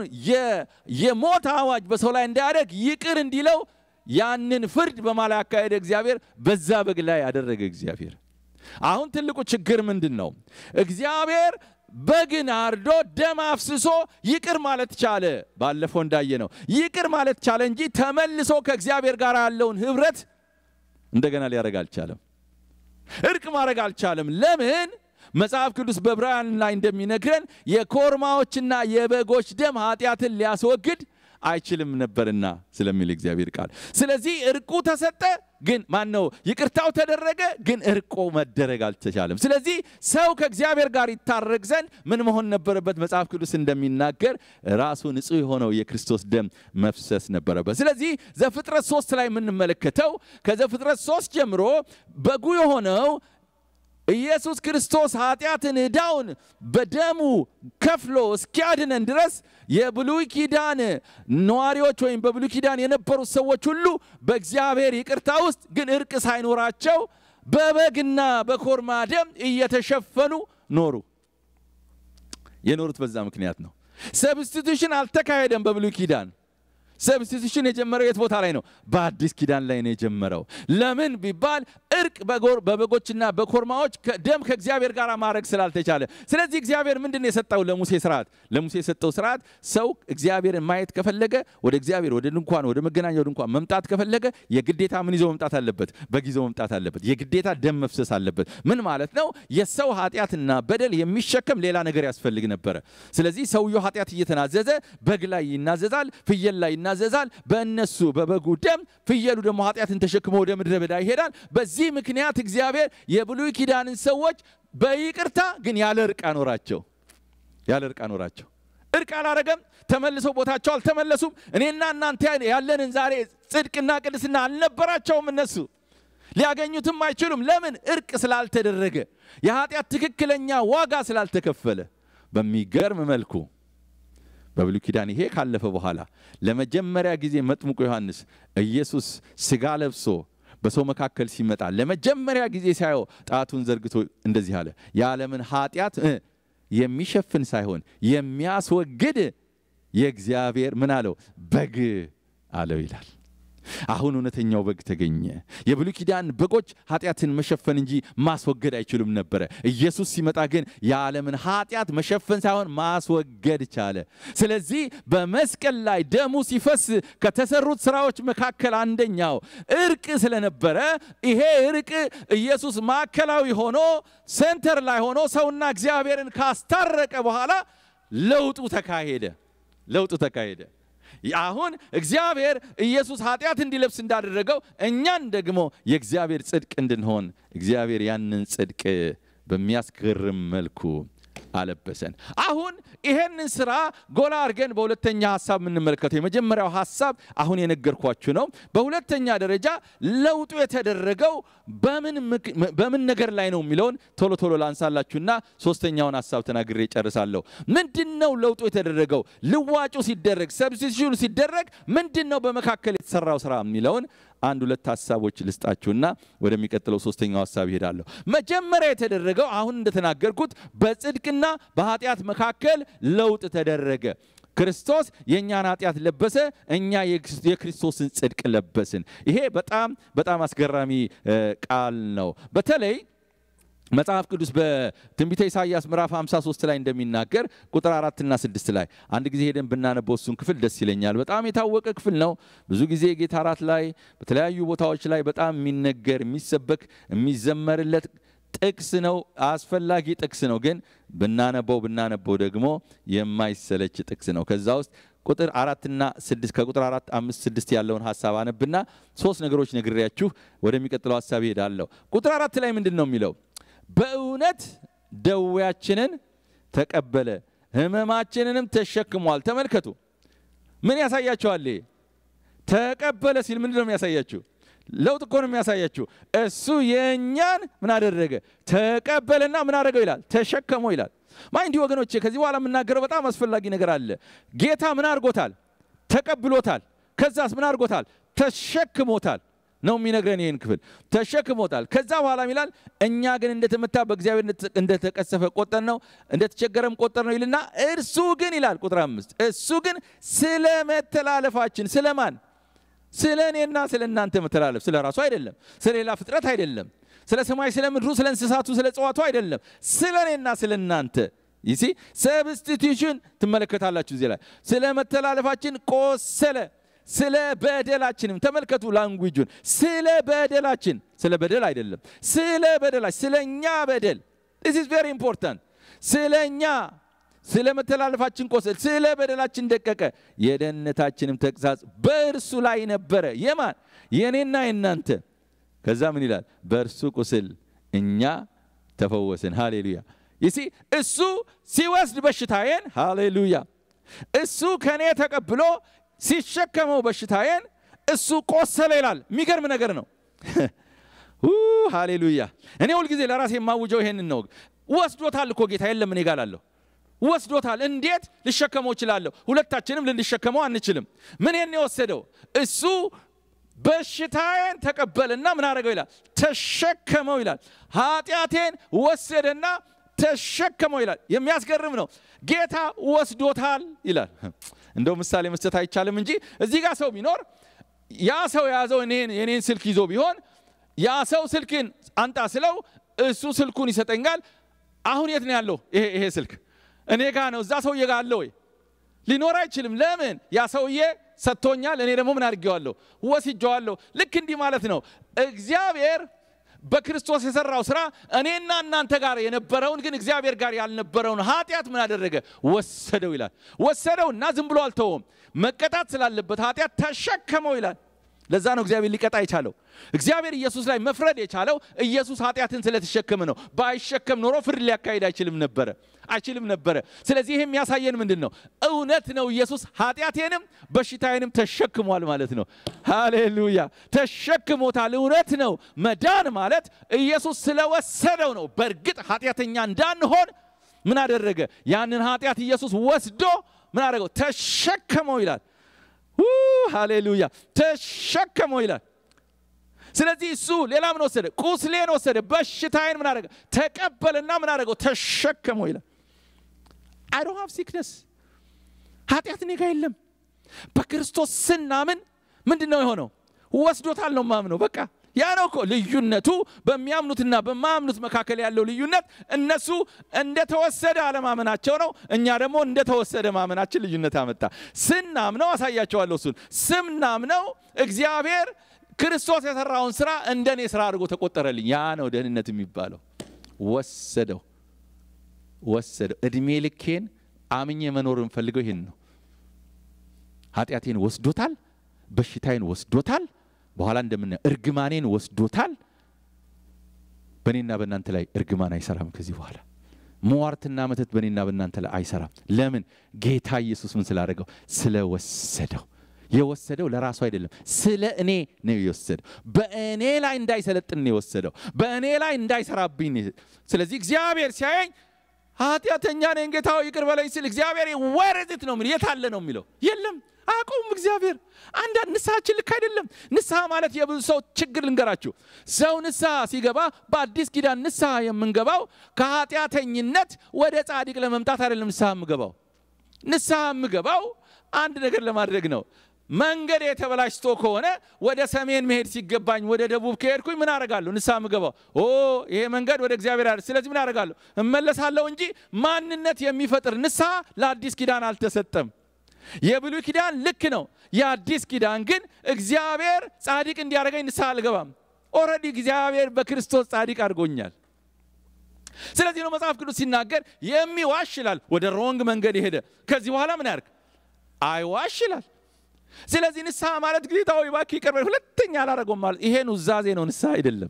የሞት አዋጅ በሰው ላይ እንዳያደርግ ይቅር እንዲለው ያንን ፍርድ በማላ ያካሄደ እግዚአብሔር በዛ በግ ላይ ያደረገ እግዚአብሔር አሁን ትልቁ ችግር ምንድን ነው? እግዚአብሔር በግን አርዶ ደም አፍስሶ ይቅር ማለት ቻለ። ባለፈው እንዳየ ነው ይቅር ማለት ቻለ እንጂ ተመልሶ ከእግዚአብሔር ጋር ያለውን ህብረት እንደገና ሊያደርግ አልቻለም። እርቅ ማድረግ አልቻለም። ለምን? መጽሐፍ ቅዱስ በዕብራውያን ላይ እንደሚነግረን የኮርማዎችና የበጎች ደም ኃጢአትን ሊያስወግድ አይችልም ነበርና ስለሚል እግዚአብሔር ቃል። ስለዚህ እርቁ ተሰጠ፣ ግን ማን ነው ይቅርታው ተደረገ፣ ግን እርቆ መደረግ አልተቻለም። ስለዚህ ሰው ከእግዚአብሔር ጋር ይታረቅ ዘንድ ምን መሆን ነበረበት? መጽሐፍ ቅዱስ እንደሚናገር ራሱ ንጹሕ የሆነው የክርስቶስ ደም መፍሰስ ነበረበት። ስለዚህ ዘፍጥረት ሶስት ላይ የምንመለከተው ከዘፍጥረት ሶስት ጀምሮ በጉ የሆነው ኢየሱስ ክርስቶስ ኃጢአትን ዕዳውን በደሙ ከፍሎ እስኪያድነን ድረስ የብሉይ ኪዳን ነዋሪዎች ወይም በብሉይ ኪዳን የነበሩት ሰዎች ሁሉ በእግዚአብሔር ይቅርታ ውስጥ ግን እርቅ ሳይኖራቸው በበግና በኮርማ ደም እየተሸፈኑ ኖሩ። የኖሩት በዛ ምክንያት ነው። ሰብስቲቱሽን አልተካሄደም በብሉይ ኪዳን። ሰብስቲቱሽን የጀመረው የት ቦታ ላይ ነው? በአዲስ ኪዳን ላይ ነው የጀመረው። ለምን ቢባል እርቅ በበጎችና በኮርማዎች ደም ከእግዚአብሔር ጋር ማድረግ ስላልተቻለ፣ ስለዚህ እግዚአብሔር ምንድን ነው የሰጠው ለሙሴ ስርዓት? ለሙሴ የሰጠው ስርዓት ሰው እግዚአብሔርን ማየት ከፈለገ ወደ እግዚአብሔር ወደ ድንኳን ወደ መገናኛው ድንኳን መምጣት ከፈለገ የግዴታ ምን ይዞ መምጣት አለበት? በግ ይዞ መምጣት አለበት። የግዴታ ደም መፍሰስ አለበት። ምን ማለት ነው? የሰው ኃጢአትና በደል የሚሸከም ሌላ ነገር ያስፈልግ ነበረ። ስለዚህ ሰውየው ኃጢአት እየተናዘዘ በግ ላይ ይናዘዛል፣ ፍየል ላይ ይናዘዛል። በእነሱ በበጉ ደም ፍየሉ ደግሞ ኃጢአትን ተሸክሞ ወደ ምድረ በዳ ይሄዳል። በዚህ ምክንያት እግዚአብሔር የብሉይ ኪዳንን ሰዎች በይቅርታ ግን ያለ እርቅ አኖራቸው። ያለ እርቅ አኖራቸው። እርቅ አላረገም። ተመልሰው ቦታቸው አልተመለሱም። እኔና እናንተ ያለንን ዛሬ ጽድቅና ቅድስና አልነበራቸውም እነሱ ሊያገኙትም አይችሉም። ለምን? እርቅ ስላልተደረገ፣ የኃጢአት ትክክለኛ ዋጋ ስላልተከፈለ። በሚገርም መልኩ በብሉይ ኪዳን ይሄ ካለፈ በኋላ ለመጀመሪያ ጊዜ መጥምቁ ዮሐንስ ኢየሱስ ሥጋ ለብሶ በሰው መካከል ሲመጣ ለመጀመሪያ ጊዜ ሳየው ጣቱን ዘርግቶ እንደዚህ አለ፣ የዓለምን ኃጢአት የሚሸፍን ሳይሆን የሚያስወግድ የእግዚአብሔር ምን አለው በግ አለው ይላል። አሁን እውነተኛው በግ ተገኘ። የብሉይ ኪዳን በጎች ኃጢአትን መሸፈን እንጂ ማስወገድ አይችሉም ነበረ። ኢየሱስ ሲመጣ ግን የዓለምን ኃጢአት መሸፈን ሳይሆን ማስወገድ ቻለ። ስለዚህ በመስቀል ላይ ደሙ ሲፈስ ከተሰሩት ስራዎች መካከል አንደኛው እርቅ ስለነበረ ይሄ እርቅ ኢየሱስ ማዕከላዊ ሆኖ ሴንተር ላይ ሆኖ ሰውና እግዚአብሔርን ካስታረቀ በኋላ ለውጡ ተካሄደ። ለውጡ ተካሄደ። አሁን እግዚአብሔር ኢየሱስ ኃጢአት እንዲለብስ እንዳደረገው እኛን ደግሞ የእግዚአብሔር ጽድቅ እንድንሆን እግዚአብሔር ያንን ጽድቅ በሚያስገርም መልኩ አለበሰን። አሁን ይሄንን ስራ ጎላ አድርገን በሁለተኛ ሀሳብ የምንመለከተው የመጀመሪያው ሀሳብ አሁን የነገርኳችሁ ነው። በሁለተኛ ደረጃ ለውጡ የተደረገው በምን ነገር ላይ ነው የሚለውን ቶሎ ቶሎ ላንሳላችሁና ሶስተኛውን ሀሳብ ተናግሬ ጨርሳለሁ። ምንድን ነው ለውጡ የተደረገው? ልዋጩ ሲደረግ ሰብስቲቱሽኑ ሲደረግ ምንድን ነው በመካከል የተሰራው ስራ የሚለውን አንድ ሁለት ሀሳቦች ልስጣችሁና ወደሚቀጥለው ሶስተኛው ሀሳብ ይሄዳለሁ። መጀመሪያ የተደረገው አሁን እንደተናገርኩት በጽድቅና በኃጢአት መካከል ለውጥ ተደረገ። ክርስቶስ የእኛን ኃጢአት ለበሰ፣ እኛ የክርስቶስን ጽድቅ ለበስን። ይሄ በጣም በጣም አስገራሚ ቃል ነው። በተለይ መጽሐፍ ቅዱስ በትንቢተ ኢሳይያስ ምዕራፍ 53 ላይ እንደሚናገር ቁጥር አራትና ስድስት ላይ አንድ ጊዜ ሄደን ብናነበው እሱን ክፍል ደስ ይለኛል። በጣም የታወቀ ክፍል ነው። ብዙ ጊዜ ጌታ እራት ላይ በተለያዩ ቦታዎች ላይ በጣም የሚነገር የሚሰበክ የሚዘመርለት ጥቅስ ነው። አስፈላጊ ጥቅስ ነው። ግን ብናነበው ብናነበው ደግሞ የማይሰለች ጥቅስ ነው። ከዛ ውስጥ ቁጥር አራትና ስድስት ከቁጥር አራት አምስት ስድስት ያለውን ሀሳብ አነብና ሶስት ነገሮች ነግሬያችሁ ወደሚቀጥለው ሀሳብ ይሄዳለሁ። ቁጥር አራት ላይ ምንድን ነው የሚለው? በእውነት ደዌያችንን ተቀበለ ሕመማችንንም ተሸክሟል። ተመልከቱ፣ ምን ያሳያችኋል? ተቀበለ ሲል ምንድን ነው የሚያሳያችሁ? ለውጥ እኮ ነው የሚያሳያችሁ። እሱ የእኛን ምን አደረገ? ተቀበለና ምን አደረገው ይላል? ተሸከመው ይላል። ማይንዲ ወገኖቼ፣ ከዚህ በኋላ የምናገረው በጣም አስፈላጊ ነገር አለ። ጌታ ምን አድርጎታል? ተቀብሎታል። ከዛስ ምን አድርጎታል? ተሸክሞታል ነው የሚነግረን ይህን ክፍል ተሸክሞታል። ከዛ በኋላ ይላል እኛ ግን እንደተመታ በእግዚአብሔር እንደተቀሰፈ ቆጠር ነው እንደተቸገረም ቆጠር ነው ይልና እርሱ ግን ይላል ቁጥር አምስት እሱ ግን ስለ መተላለፋችን ስለማን ስለ እኔና ስለ እናንተ መተላለፍ ስለ ራሱ አይደለም፣ ስለ ሌላ ፍጥረት አይደለም፣ ስለ ሰማይ ስለ ምድሩ ስለ እንስሳቱ ስለ እጽዋቱ አይደለም፣ ስለ እኔና ስለ እናንተ ይሲ ሰብስቲቱሽን ትመለከታላችሁ እዚህ ላይ ስለ መተላለፋችን ቆሰለ ስለ በደላችንም ተመልከቱ ላንጉጁን ስለ በደላችን ስለ በደል አይደለም ስለ በደላችን ስለ እኛ በደል ስ ኢዝ ቬሪ ኢምፖርታንት ስለ እኛ ስለ መተላለፋችን ቆሰል ስለ በደላችን ደቀቀ የደህንነታችንም ተግሣጽ በእርሱ ላይ ነበረ የማን የእኔና የእናንተ ከዛ ምን ይላል በእርሱ ቁስል እኛ ተፈወስን ሃሌሉያ ይሲ እሱ ሲወስድ በሽታዬን ሃሌሉያ እሱ ከእኔ ተቀብሎ ሲሸከመው በሽታዬን እሱ ቆሰለ ይላል። የሚገርም ነገር ነው። ሃሌሉያ። እኔ ሁልጊዜ ለራሴ የማውጀው ይሄንን ነው። ወስዶታል እኮ ጌታ፣ የለም እኔ ጋር አለሁ። ወስዶታል። እንዴት ልሸከመው እችላለሁ? ሁለታችንም ልንሸከመው አንችልም። ምን የወሰደው እሱ በሽታዬን ተቀበለና ምን አደረገው ይላል? ተሸከመው ይላል። ኃጢአቴን ወሰደና ተሸከመው ይላል። የሚያስገርም ነው። ጌታ ወስዶታል ይላል። እንደው ምሳሌ መስጠት አይቻልም እንጂ እዚህ ጋር ሰው ቢኖር ያ ሰው የያዘው የኔን ስልክ ይዞ ቢሆን ያ ሰው ስልክን አንጣ ስለው እሱ ስልኩን ይሰጠኛል። አሁን የት ነው ያለው ይሄ ይሄ ስልክ? እኔ ጋ ነው። እዛ ሰውዬ ጋ አለ ወይ? ሊኖር አይችልም። ለምን? ያ ሰውዬ ሰጥቶኛል። እኔ ደግሞ ምን አድርጌዋለሁ? ወስጄዋለሁ። ልክ እንዲህ ማለት ነው። እግዚአብሔር በክርስቶስ የሰራው ስራ እኔና እናንተ ጋር የነበረውን ግን እግዚአብሔር ጋር ያልነበረውን ኃጢአት ምን አደረገ? ወሰደው ይላል። ወሰደውና ዝም ብሎ አልተወም። መቀጣት ስላለበት ኃጢአት ተሸከመው ይላል። ለዛ ነው እግዚአብሔር ሊቀጣ የቻለው። እግዚአብሔር ኢየሱስ ላይ መፍረድ የቻለው ኢየሱስ ኃጢአትን ስለተሸከመ ነው። ባይሸከም ኖሮ ፍርድ ሊያካሂድ አይችልም ነበረ አይችልም ነበረ። ስለዚህ ይህ የሚያሳየን ምንድን ነው? እውነት ነው ኢየሱስ ኃጢአቴንም በሽታዬንም ተሸክሟል ማለት ነው። ሃሌሉያ ተሸክሞታል። እውነት ነው። መዳን ማለት ኢየሱስ ስለወሰደው ነው። በእርግጥ ኃጢአተኛ እንዳንሆን ምን አደረገ? ያንን ኃጢአት ኢየሱስ ወስዶ ምን አደረገው? ተሸከመው ይላል። ሃሌሉያ ተሸከመው ይላል። ስለዚህ እሱ ሌላ ምን ወሰደ? ቁስሌን ወሰደ፣ በሽታዬን ምን አደረገ? ተቀበልና ምን አደረገው? ተሸከመው ይላል። አይ ዶንት ሃቭ ሲክነስ ኃጢአት እኔ ጋር የለም። በክርስቶስ ስናምን ምንድን ነው የሆነው? ወስዶታል ነው ማምነው። በቃ ያ ነው እኮ ልዩነቱ። በሚያምኑትና በማያምኑት መካከል ያለው ልዩነት እነሱ እንደተወሰደ አለማመናቸው ነው። እኛ ደግሞ እንደተወሰደ ማመናችን ልዩነት አመጣ። ስናምነው አሳያቸዋለሁ። እሱን ስናምነው እግዚአብሔር ክርስቶስ የሰራውን ስራ እንደ እኔ ስራ አድርጎ ተቆጠረልኝ። ያ ነው ደህንነት የሚባለው። ወሰደው ወሰደው። እድሜ ልኬን አምኜ መኖር የምፈልገው ይህን ነው። ኃጢአቴን ወስዶታል፣ በሽታዬን ወስዶታል፣ በኋላ እንደምናየው እርግማኔን ወስዶታል። በእኔና በእናንተ ላይ እርግማን አይሰራም ከዚህ በኋላ ሟርትና መተት በእኔና በእናንተ ላይ አይሰራም። ለምን? ጌታ ኢየሱስ ምን ስላደረገው? ስለወሰደው የወሰደው ለራሱ አይደለም፣ ስለ እኔ ነው የወሰደው። በእኔ ላይ እንዳይሰለጥን ነው የወሰደው፣ በእኔ ላይ እንዳይሰራብኝ። ስለዚህ እግዚአብሔር ሲያየኝ ኃጢአተኛ ነኝ ጌታው ይቅር በለኝ ስል እግዚአብሔር ወረዝት ነው የሚለው። የት አለ ነው የሚለው? የለም አቁም እግዚአብሔር። አንዳንድ ንስሐችን ልክ አይደለም። ንስሐ ማለት የብዙ ሰው ችግር ልንገራችሁ። ሰው ንስሐ ሲገባ በአዲስ ኪዳን ንስሐ የምንገባው ከኃጢአተኝነት ወደ ጻድቅ ለመምጣት አይደለም። ንስሐ የምገባው ንስሐ የምገባው አንድ ነገር ለማድረግ ነው። መንገድ የተበላሽቶ ከሆነ ወደ ሰሜን መሄድ ሲገባኝ ወደ ደቡብ ከሄድኩኝ ምን አደርጋለሁ? ንስሐ የምገባው ኦ ይሄ መንገድ ወደ እግዚአብሔር አይደል። ስለዚህ ምን አደርጋለሁ? እመለሳለሁ እንጂ ማንነት የሚፈጥር ንስሐ ለአዲስ ኪዳን አልተሰጠም። የብሉይ ኪዳን ልክ ነው። የአዲስ ኪዳን ግን እግዚአብሔር ጻድቅ እንዲያደርገኝ ንስሐ አልገባም። ኦልሬዲ እግዚአብሔር በክርስቶስ ጻድቅ አድርጎኛል። ስለዚህ ነው መጽሐፍ ቅዱስ ሲናገር የሚዋሽ ይላል ወደ ሮንግ መንገድ የሄደ ከዚህ በኋላ ምን ያርግ? አይዋሽ ይላል። ስለዚህ ንስሐ ማለት ጌታዊ እባክህ ይቅር በለኝ ሁለተኛ አላደረገውም ማለት ይሄ ኑዛዜ ነው፣ ንስሐ አይደለም።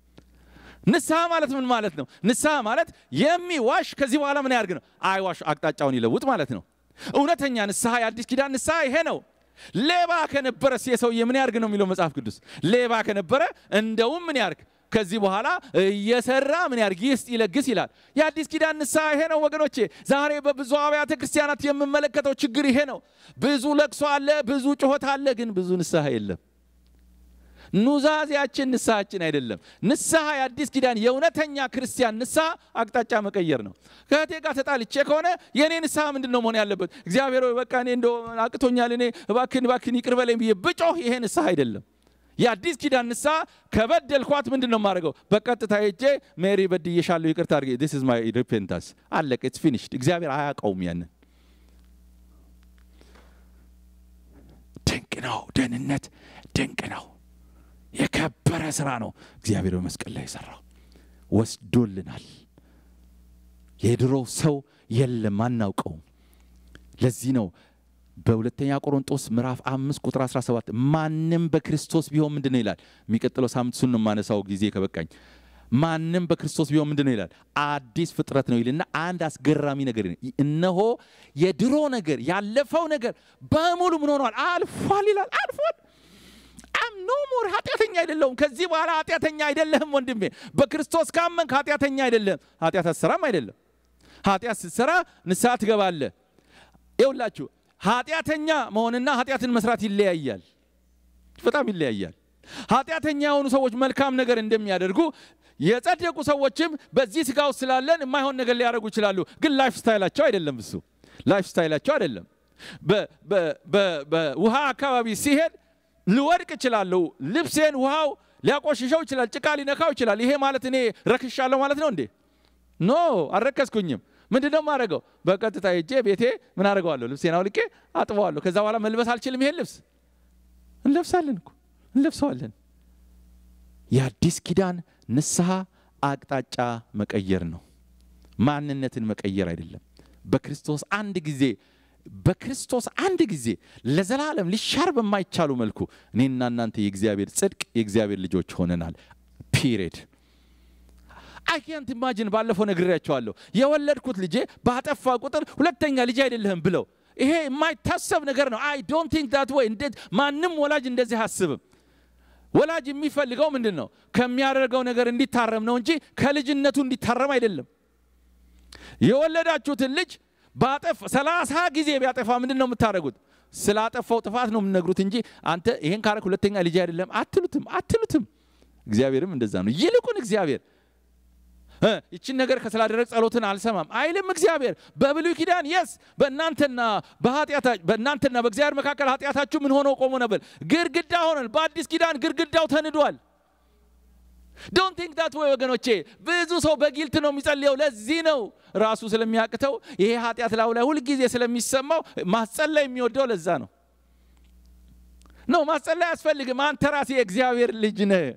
ንስሐ ማለት ምን ማለት ነው? ንስሐ ማለት የሚዋሽ ከዚህ በኋላ ምን ያርግ ነው? አይዋሽ፣ አቅጣጫውን ይለውጥ ማለት ነው። እውነተኛ ንስሐ የአዲስ ኪዳን ንስሐ ይሄ ነው። ሌባ ከነበረ የሰውዬ ምን ያርግ ነው የሚለው መጽሐፍ ቅዱስ። ሌባ ከነበረ እንደውም ምን ያርግ ከዚህ በኋላ እየሰራ ምን ያርግ ይስጥ ይለግስ ይላል። የአዲስ ኪዳን ንስሐ ይሄ ነው ወገኖቼ። ዛሬ በብዙ አብያተ ክርስቲያናት የምመለከተው ችግር ይሄ ነው። ብዙ ለቅሶ አለ፣ ብዙ ጩኸት አለ፣ ግን ብዙ ንስሐ የለም። ኑዛዜያችን ንስሐችን አይደለም። ንስሐ የአዲስ ኪዳን የእውነተኛ ክርስቲያን ንስሐ አቅጣጫ መቀየር ነው። ከእህቴ ጋር ተጣልቼ ከሆነ የእኔ ንስሐ ምንድን ነው መሆን ያለበት? እግዚአብሔር ሆይ በቃ እኔ እንደ አቅቶኛል፣ እኔ እባክን እባክን ይቅር በለኝ ብዬ ብጮህ ይሄ ንስሐ አይደለም። የአዲስ ኪዳን ንስሐ ከበደልኳት ምንድን ነው የማደርገው? በቀጥታ ሄጄ ሜሪ በድዬሻለሁ፣ ይቅርታ አድርጌ ዲስ ኢዝ ማይ ሪፔንታንስ አለቀ። ኢትስ ፊኒሽድ። እግዚአብሔር አያውቀውም ያንን። ድንቅ ነው። ደህንነት ድንቅ ነው። የከበረ ስራ ነው እግዚአብሔር በመስቀል ላይ የሰራው። ወስዶልናል። የድሮው ሰው የለም፣ አናውቀውም። ለዚህ ነው በሁለተኛ ቆሮንጦስ ምዕራፍ አምስት ቁጥር 17 ማንም በክርስቶስ ቢሆን ምንድን ነው ይላል። የሚቀጥለው ሳምንት እሱን ነው የማነሳው ጊዜ ከበቃኝ። ማንም በክርስቶስ ቢሆን ምንድን ነው ይላል? አዲስ ፍጥረት ነው ይልና አንድ አስገራሚ ነገር እነሆ የድሮ ነገር ያለፈው ነገር በሙሉ ምን ሆኗል? አልፏል ይላል። አልፏል አም ኖ ሞር ኃጢአተኛ አይደለሁም። ከዚህ በኋላ ኃጢአተኛ አይደለህም ወንድሜ። በክርስቶስ ካመንክ ኃጢአተኛ አይደለህም። ኃጢአት አትሰራም አይደለም። ኃጢአት ስትሰራ ንስሐ ትገባለህ። ይውላችሁ ኃጢአተኛ መሆንና ኃጢአትን መስራት ይለያያል፣ በጣም ይለያያል። ኃጢአተኛ የሆኑ ሰዎች መልካም ነገር እንደሚያደርጉ የጸደቁ ሰዎችም በዚህ ስጋ ውስጥ ስላለን የማይሆን ነገር ሊያደርጉ ይችላሉ። ግን ላይፍ ስታይላቸው አይደለም እሱ ላይፍ ስታይላቸው አይደለም። በውሃ አካባቢ ሲሄድ ልወድቅ እችላለሁ። ልብሴን ውሃው ሊያቆሽሸው ይችላል፣ ጭቃ ሊነካው ይችላል። ይሄ ማለት እኔ ረክሻለሁ ማለት ነው እንዴ? ኖ አልረከስኩኝም። ምንድን ነው የማደርገው? በቀጥታ ሄጄ ቤቴ ምን አደርገዋለሁ? ልብሴን አውልቄ አጥበዋለሁ። ከዛ በኋላ መልበስ አልችልም። ይሄን ልብስ እንለብሳለን እኮ እንለብሰዋለን። የአዲስ ኪዳን ንስሐ አቅጣጫ መቀየር ነው፣ ማንነትን መቀየር አይደለም። በክርስቶስ አንድ ጊዜ በክርስቶስ አንድ ጊዜ ለዘላለም ሊሻር በማይቻሉ መልኩ እኔና እናንተ የእግዚአብሔር ጽድቅ የእግዚአብሔር ልጆች ሆነናል። ፒሪድ አይ ካንት ኢማጂን ባለፈው ነግሬያቸዋለሁ። የወለድኩት ልጄ ባጠፋ ቁጥር ሁለተኛ ልጅ አይደለህም ብለው ይሄ የማይታሰብ ነገር ነው። አይ ዶንት ቲንክ ዳት ወይ እንዴት ማንም ወላጅ እንደዚህ አያስብም። ወላጅ የሚፈልገው ምንድን ነው? ከሚያደርገው ነገር እንዲታረም ነው እንጂ ከልጅነቱ እንዲታረም አይደለም። የወለዳችሁትን ልጅ ባጠፍ ሰላሳ ጊዜ ቢያጠፋ ምንድን ነው የምታደርጉት? ስላጠፋው ጥፋት ነው የምነግሩት እንጂ አንተ ይሄን ካረክ ሁለተኛ ልጅ አይደለም አትሉትም አትሉትም። እግዚአብሔርም እንደዛ ነው። ይልቁን እግዚአብሔር ይችን ነገር ከስላደረግ ጸሎትን አልሰማም አይልም። እግዚአብሔር በብሉይ ኪዳን የስ በእናንተና በእናንተና በእግዚአብሔር መካከል ኃጢአታችሁ ምን ሆኖ ቆሞ ነበር? ግድግዳ ሆኗል። በአዲስ ኪዳን ግድግዳው ተንዷል። ዶንት ቲንክ ዳት ወይ ወገኖቼ። ብዙ ሰው በጊልት ነው የሚጸልየው። ለዚህ ነው ራሱ ስለሚያቅተው ይሄ ኃጢአት ላዩ ላይ ሁልጊዜ ስለሚሰማው ማስጸለይ የሚወደው ለዛ ነው። ነው ማስጸለይ አያስፈልግም። አንተ ራሴ የእግዚአብሔር ልጅ ነህ።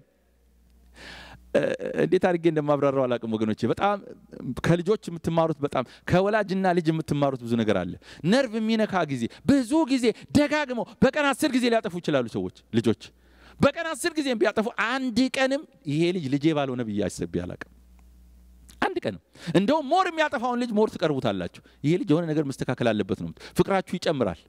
እንዴት አድርጌ እንደማብራራው አላቅም ወገኖቼ። በጣም ከልጆች የምትማሩት በጣም ከወላጅና ልጅ የምትማሩት ብዙ ነገር አለ። ነርቭ የሚነካ ጊዜ ብዙ ጊዜ ደጋግመው በቀን አስር ጊዜ ሊያጠፉ ይችላሉ ሰዎች ልጆች በቀን አስር ጊዜ ቢያጠፉ አንድ ቀንም ይሄ ልጅ ልጄ ባልሆነ ብዬ አስቤ አላቅም። አንድ ቀንም እንደውም ሞር የሚያጠፋውን ልጅ ሞር ትቀርቡታላችሁ። ይሄ ልጅ የሆነ ነገር መስተካከል አለበት ነው ፍቅራችሁ ይጨምራል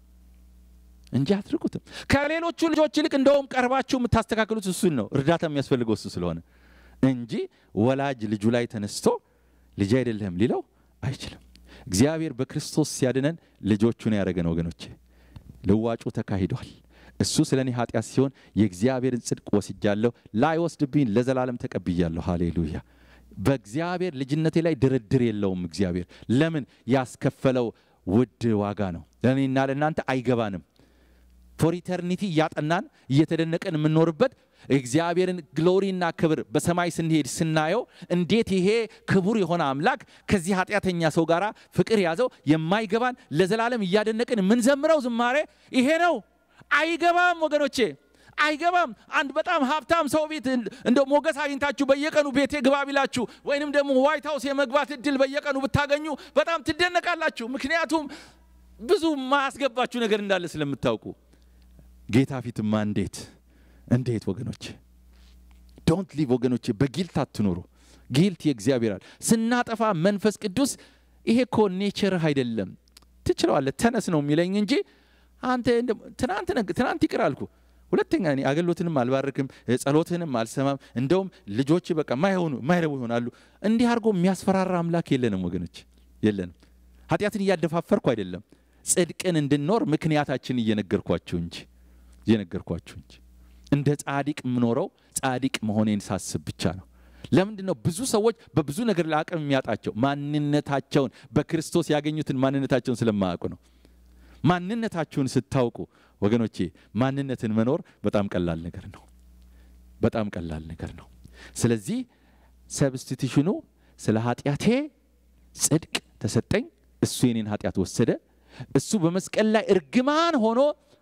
እንጂ አትርቁትም። ከሌሎቹ ልጆች ይልቅ እንደውም ቀርባችሁ የምታስተካክሉት እሱን ነው፣ እርዳታ የሚያስፈልገው እሱ ስለሆነ እንጂ ወላጅ ልጁ ላይ ተነስቶ ልጅ አይደለህም ሊለው አይችልም። እግዚአብሔር በክርስቶስ ሲያድነን ልጆቹን ያደረገን ወገኖቼ፣ ልዋጩ ተካሂዷል። እሱ ስለ እኔ ኃጢአት ሲሆን የእግዚአብሔርን ጽድቅ ወስጃለሁ፣ ላይወስድብኝ ለዘላለም ተቀብያለሁ። ሃሌሉያ። በእግዚአብሔር ልጅነቴ ላይ ድርድር የለውም። እግዚአብሔር ለምን ያስከፈለው ውድ ዋጋ ነው። ለእኔና ለእናንተ አይገባንም። ፎር ኢተርኒቲ እያጠናን እየተደነቀን የምንኖርበት እግዚአብሔርን ግሎሪና ክብር በሰማይ ስንሄድ ስናየው እንዴት ይሄ ክቡር የሆነ አምላክ ከዚህ ኃጢአተኛ ሰው ጋር ፍቅር ያዘው የማይገባን ለዘላለም እያደነቅን የምንዘምረው ዝማሬ ይሄ ነው። አይገባም ወገኖቼ፣ አይገባም። አንድ በጣም ሀብታም ሰው ቤት እንደ ሞገስ አግኝታችሁ በየቀኑ ቤቴ ግባ ቢላችሁ ወይንም ደግሞ ዋይት ሀውስ የመግባት እድል በየቀኑ ብታገኙ በጣም ትደነቃላችሁ። ምክንያቱም ብዙ ማያስገባችሁ ነገር እንዳለ ስለምታውቁ ጌታ ፊትማ እንዴት እንዴት ወገኖቼ ዶንት ሊቭ ወገኖቼ በጊልት አትኖሩ ጊልት የእግዚአብሔራል ስናጠፋ መንፈስ ቅዱስ ይሄ እኮ ኔቸርህ አይደለም ትችለዋለህ ተነስ ነው የሚለኝ እንጂ አንተ ትናንት ትናንት ይቅር አልኩ ሁለተኛ እኔ አገልግሎትንም አልባርክም ጸሎትንም አልሰማም እንደውም ልጆች በቃ ማይሆኑ ማይረቡ ይሆናሉ እንዲህ አድርጎ የሚያስፈራራ አምላክ የለንም ወገኖች የለንም ኃጢአትን እያደፋፈርኩ አይደለም ጽድቅን እንድንኖር ምክንያታችን እየነገርኳችሁ እንጂ እየነገርኳችሁ እንጂ እንደ ጻዲቅ የምኖረው ጻዲቅ መሆኔን ሳስብ ብቻ ነው። ለምንድን ነው ብዙ ሰዎች በብዙ ነገር ላይ አቅም የሚያጣቸው? ማንነታቸውን በክርስቶስ ያገኙትን ማንነታቸውን ስለማያውቁ ነው። ማንነታችሁን ስታውቁ ወገኖቼ፣ ማንነትን መኖር በጣም ቀላል ነገር ነው። በጣም ቀላል ነገር ነው። ስለዚህ ሰብስቲቱሽኑ ስለ ኃጢአቴ ጽድቅ ተሰጠኝ። እሱ የኔን ኃጢአት ወሰደ። እሱ በመስቀል ላይ እርግማን ሆኖ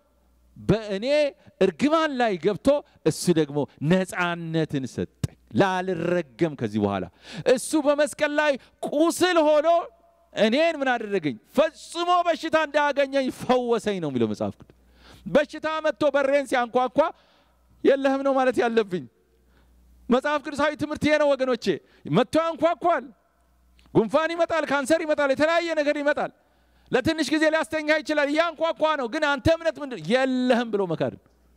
በእኔ እርግማን ላይ ገብቶ እሱ ደግሞ ነፃነትን ሰጠኝ ላልረገም ከዚህ በኋላ እሱ በመስቀል ላይ ቁስል ሆኖ እኔን ምን አደረገኝ ፈጽሞ በሽታ እንዳያገኘኝ ፈወሰኝ ነው የሚለው መጽሐፍ ቅዱስ በሽታ መጥቶ በሬን ሲያንኳኳ የለህም ነው ማለት ያለብኝ መጽሐፍ ቅዱሳዊ ትምህርት ይሄ ነው ወገኖቼ መጥቶ ያንኳኳል ጉንፋን ይመጣል ካንሰር ይመጣል የተለያየ ነገር ይመጣል ለትንሽ ጊዜ ሊያስተኛ ይችላል። እያንኳኳ ነው። ግን አንተ እምነት ምንድን የለህም ብሎ መካድ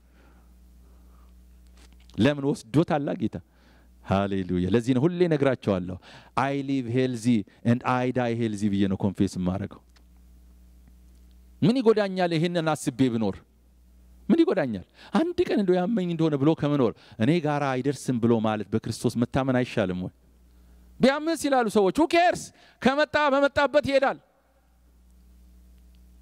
ለምን ወስዶታላ ጌታ። ሃሌሉያ። ለዚህ ነው ሁሌ ነግራቸዋለሁ። አይ ሊቭ ሄልዚ ኤንድ አይ ዳይ ሄልዚ ብዬ ነው ኮንፌስ የማደርገው። ምን ይጎዳኛል ይህንን አስቤ ብኖር ምን ይጎዳኛል? አንድ ቀን እንደው ያመኝ እንደሆነ ብሎ ከመኖር እኔ ጋር አይደርስም ብሎ ማለት በክርስቶስ መታመን አይሻልም ወይ? ቢያምስ ይላሉ ሰዎች። ሁ ኬርስ ከመጣ በመጣበት ይሄዳል።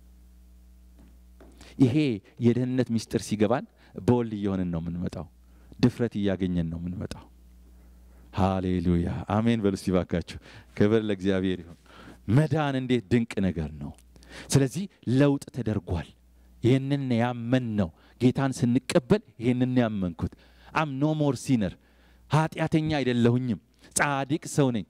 ይሄ የደህንነት ምስጢር ሲገባን በወል እየሆንን ነው የምንመጣው። ድፍረት እያገኘን ነው የምንመጣው። ሃሌሉያ አሜን በሉ እስቲ ባካችሁ። ክብር ለእግዚአብሔር ይሁን። መዳን እንዴት ድንቅ ነገር ነው! ስለዚህ ለውጥ ተደርጓል። ይህንን ያመን ነው ጌታን ስንቀበል ይህንን ያመንኩት አም ኖ ሞር ሲነር ኃጢአተኛ አይደለሁኝም፣ ጻድቅ ሰው ነኝ።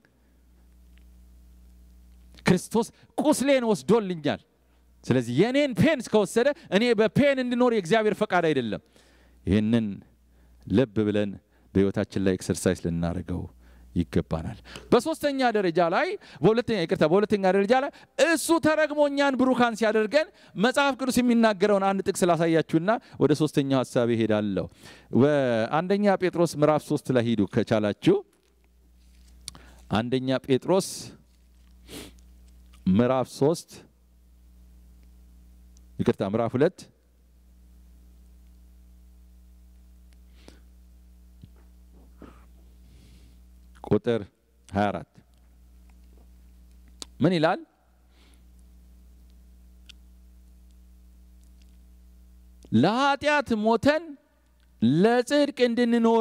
ክርስቶስ ቁስሌን ወስዶልኛል። ስለዚህ የእኔን ፔን እስከወሰደ እኔ በፔን እንድኖር የእግዚአብሔር ፈቃድ አይደለም። ይህንን ልብ ብለን በሕይወታችን ላይ ኤክሰርሳይዝ ልናደርገው ይገባናል። በሶስተኛ ደረጃ ላይ በሁለተኛ ይቅርታ፣ በሁለተኛ ደረጃ ላይ እሱ ተረግሞ እኛን ብሩካን ሲያደርገን መጽሐፍ ቅዱስ የሚናገረውን አንድ ጥቅስ ላሳያችሁና ወደ ሶስተኛው ሀሳብ ይሄዳለሁ። በአንደኛ ጴጥሮስ ምዕራፍ ሶስት ላይ ሂዱ ከቻላችሁ። አንደኛ ጴጥሮስ ምዕራፍ ሶስት ይቅርታ ምዕራፍ ሁለት ቁጥር 24 ምን ይላል? ለኃጢአት ሞተን ለጽድቅ እንድንኖር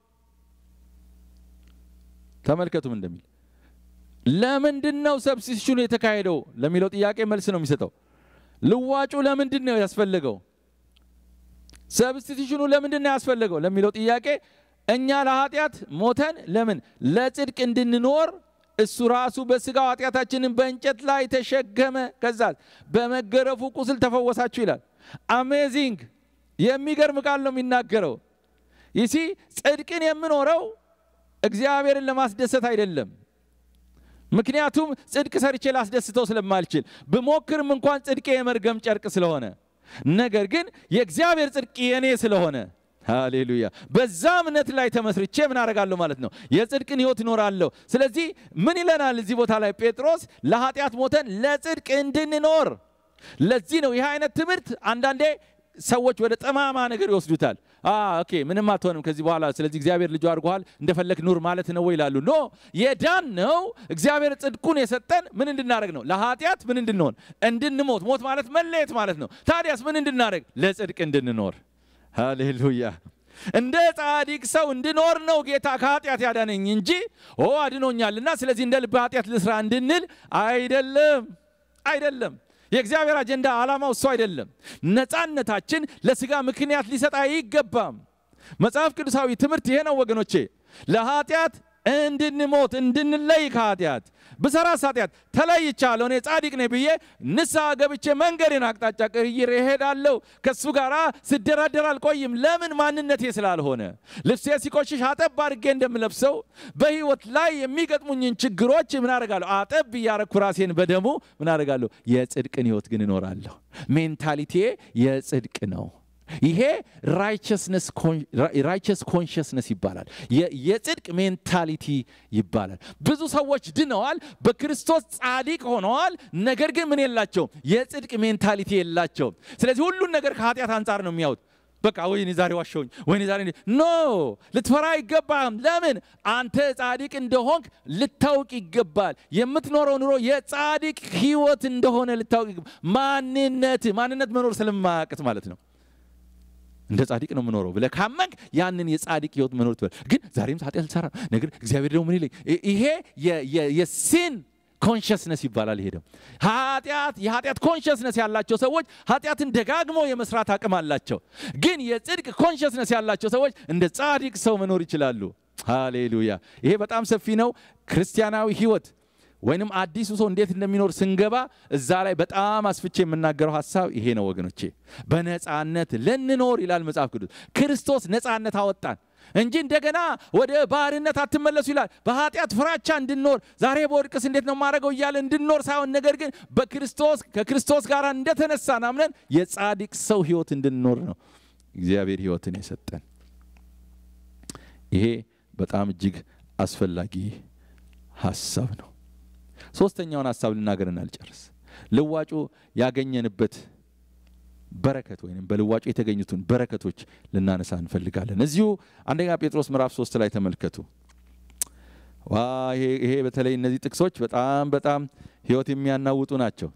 ተመልከቱም እንደሚል ለምንድን ነው ሰብስቲቱሽኑ የተካሄደው ለሚለው ጥያቄ መልስ ነው የሚሰጠው። ልዋጩ ለምንድን ነው ያስፈለገው? ሰብስቲቱሽኑ ለምንድን ነው ያስፈለገው ለሚለው ጥያቄ እኛ ለኃጢአት ሞተን ለምን ለጽድቅ እንድንኖር እሱ ራሱ በስጋው ኃጢአታችንን በእንጨት ላይ ተሸከመ፣ ከዛ በመገረፉ ቁስል ተፈወሳችሁ ይላል። አሜዚንግ የሚገርም ቃል ነው የሚናገረው። ይሲ ጽድቅን የምኖረው እግዚአብሔርን ለማስደሰት አይደለም። ምክንያቱም ጽድቅ ሰርቼ ላስደስተው ስለማልችል ብሞክርም እንኳን ጽድቄ የመርገም ጨርቅ ስለሆነ፣ ነገር ግን የእግዚአብሔር ጽድቅ የኔ ስለሆነ ሃሌሉያ በዛ እምነት ላይ ተመስርቼ ምን አደርጋለሁ ማለት ነው? የጽድቅን ህይወት እኖራለሁ። ስለዚህ ምን ይለናል እዚህ ቦታ ላይ ጴጥሮስ? ለኃጢአት ሞተን ለጽድቅ እንድንኖር። ለዚህ ነው ይህ አይነት ትምህርት አንዳንዴ ሰዎች ወደ ጠማማ ነገር ይወስዱታል። ኦኬ ምንም አትሆንም ከዚህ በኋላ ስለዚህ እግዚአብሔር ልጁ አድርጎሃል እንደፈለግ ኑር ማለት ነው ይላሉ። ኖ የዳን ነው እግዚአብሔር ጽድቁን የሰጠን ምን እንድናደርግ ነው? ለኃጢአት ምን እንድንሆን እንድንሞት። ሞት ማለት መለየት ማለት ነው። ታዲያስ ምን እንድናደርግ? ለጽድቅ እንድንኖር ሃሌሉያ እንደ ጻድቅ ሰው እንድኖር ነው ጌታ ከኃጢአት ያዳነኝ እንጂ ኦ አድኖኛልና ስለዚህ እንደ ልብ ኃጢአት ልስራ እንድንል አይደለም፣ አይደለም። የእግዚአብሔር አጀንዳ ዓላማው እሱ አይደለም። ነፃነታችን ለስጋ ምክንያት ሊሰጥ አይገባም። መጽሐፍ ቅዱሳዊ ትምህርት ይሄ ነው ወገኖቼ። ለኃጢአት እንድንሞት እንድንለይ ከኃጢአት ብሰራስ ኃጢአት ተለይቻለሁ እኔ ጻድቅ ነኝ ብዬ ንስሐ ገብቼ መንገዴን አቅጣጫ ቀይሬ እሄዳለሁ። ከእሱ ጋር ስደራደር አልቆይም። ለምን? ማንነቴ ስላልሆነ። ልብሴ ሲቆሽሽ አጠብ አድርጌ እንደምለብሰው በህይወት ላይ የሚገጥሙኝን ችግሮች ምን አደርጋለሁ? አጠብ እያረኩ ራሴን በደሙ ምን አደርጋለሁ? የጽድቅን ህይወት ግን እኖራለሁ። ሜንታሊቲዬ የጽድቅ ነው። ይሄ ራይቸስ ኮንሽስነስ ይባላል። የጽድቅ ሜንታሊቲ ይባላል። ብዙ ሰዎች ድነዋል፣ በክርስቶስ ጻድቅ ሆነዋል። ነገር ግን ምን የላቸውም? የጽድቅ ሜንታሊቲ የላቸውም። ስለዚህ ሁሉን ነገር ከኃጢአት አንጻር ነው የሚያዩት። በቃ ወይኔ ዛሬ ዋሸውኝ፣ ወይኔ ዛሬ ኖ፣ ልትፈራ አይገባም። ለምን? አንተ ጻድቅ እንደሆንክ ልታውቅ ይገባል። የምትኖረው ኑሮ የጻድቅ ህይወት እንደሆነ ልታውቅ ይገባል። ማንነት ማንነት መኖር ስለማያቅት ማለት ነው እንደ ጻድቅ ነው የምኖረው ብለህ ካመንክ ያንን የጻድቅ ህይወት መኖር ትበል። ግን ዛሬም ኃጢአት ልሰራ ነገር እግዚአብሔር ደግሞ ምን ይለኝ? ይሄ የሲን ኮንሽስነስ ይባላል። ይሄ ደግሞ ኃጢአት የኃጢአት ኮንሽስነስ ያላቸው ሰዎች ኃጢአትን ደጋግሞ የመስራት አቅም አላቸው። ግን የጽድቅ ኮንሽስነስ ያላቸው ሰዎች እንደ ጻድቅ ሰው መኖር ይችላሉ። ሃሌሉያ! ይሄ በጣም ሰፊ ነው። ክርስቲያናዊ ህይወት ወይንም አዲሱ ሰው እንዴት እንደሚኖር ስንገባ እዛ ላይ በጣም አስፍቼ የምናገረው ሀሳብ ይሄ ነው ወገኖቼ። በነፃነት ልንኖር ይላል መጽሐፍ ቅዱስ። ክርስቶስ ነፃነት አወጣን እንጂ እንደገና ወደ ባርነት አትመለሱ ይላል። በኃጢአት ፍራቻ እንድንኖር ዛሬ በወድቅስ እንዴት ነው የማደርገው እያለ እንድንኖር ሳይሆን ነገር ግን በክርስቶስ ከክርስቶስ ጋር እንደተነሳን አምነን የጻድቅ ሰው ህይወት እንድንኖር ነው እግዚአብሔር ህይወትን የሰጠን። ይሄ በጣም እጅግ አስፈላጊ ሀሳብ ነው። ሶስተኛውን ሀሳብ ልናገርና ልጨርስ። ልዋጩ ያገኘንበት በረከት ወይም በልዋጩ የተገኙትን በረከቶች ልናነሳ እንፈልጋለን። እዚሁ አንደኛ ጴጥሮስ ምዕራፍ ሶስት ላይ ተመልከቱ። ዋ ይሄ በተለይ እነዚህ ጥቅሶች በጣም በጣም ህይወት የሚያናውጡ ናቸው።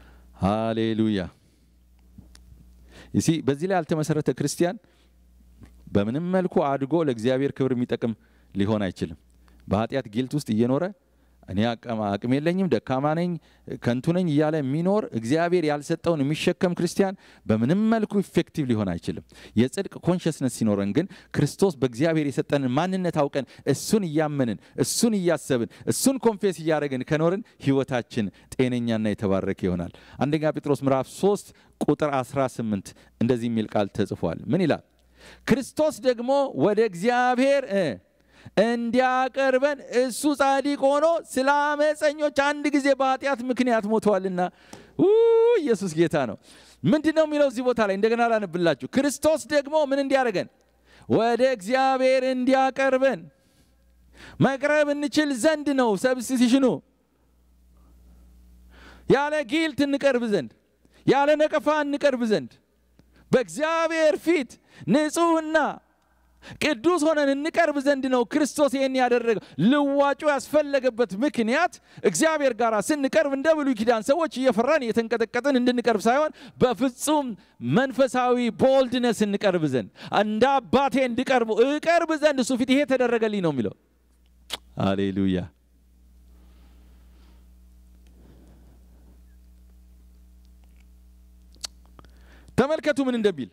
ሃሌሉያ። ይሲ በዚህ ላይ ያልተመሰረተ ክርስቲያን በምንም መልኩ አድጎ ለእግዚአብሔር ክብር የሚጠቅም ሊሆን አይችልም። በኃጢአት ጊልት ውስጥ እየኖረ እኔ አቅም የለኝም፣ ደካማ ነኝ፣ ከንቱ ነኝ እያለ የሚኖር እግዚአብሔር ያልሰጠውን የሚሸከም ክርስቲያን በምንም መልኩ ኢፌክቲቭ ሊሆን አይችልም። የጽድቅ ኮንሽስነስ ሲኖረን ግን ክርስቶስ በእግዚአብሔር የሰጠንን ማንነት አውቀን እሱን እያመንን እሱን እያሰብን እሱን ኮንፌስ እያደረግን ከኖርን ህይወታችን ጤነኛና የተባረከ ይሆናል። አንደኛ ጴጥሮስ ምዕራፍ 3 ቁጥር 18 እንደዚህ የሚል ቃል ተጽፏል። ምን ይላል? ክርስቶስ ደግሞ ወደ እግዚአብሔር እንዲያቀርበን እሱ ጻድቅ ሆኖ ስለ አመፀኞች አንድ ጊዜ በኃጢአት ምክንያት ሞተዋልና። ኢየሱስ ጌታ ነው። ምንድን ነው የሚለው እዚህ ቦታ ላይ እንደገና ላነብላችሁ። ክርስቶስ ደግሞ ምን እንዲያደርገን ወደ እግዚአብሔር እንዲያቀርበን መቅረብ እንችል ዘንድ ነው። ሰብስቲሽኑ ያለ ጊልት እንቀርብ ዘንድ ያለ ነቀፋ እንቀርብ ዘንድ በእግዚአብሔር ፊት ንጹሕና ቅዱስ ሆነን እንቀርብ ዘንድ ነው ክርስቶስ ይህን ያደረገው። ልዋጩ ያስፈለገበት ምክንያት እግዚአብሔር ጋር ስንቀርብ እንደ ብሉይ ኪዳን ሰዎች እየፈራን እየተንቀጠቀጥን እንድንቀርብ ሳይሆን በፍጹም መንፈሳዊ ቦልድነስ እንቀርብ ዘንድ እንደ አባቴ እንድቀርቡ እቀርብ ዘንድ እሱ ፊት ይሄ ተደረገልኝ ነው የሚለው። አሌሉያ። ተመልከቱ ምን እንደሚል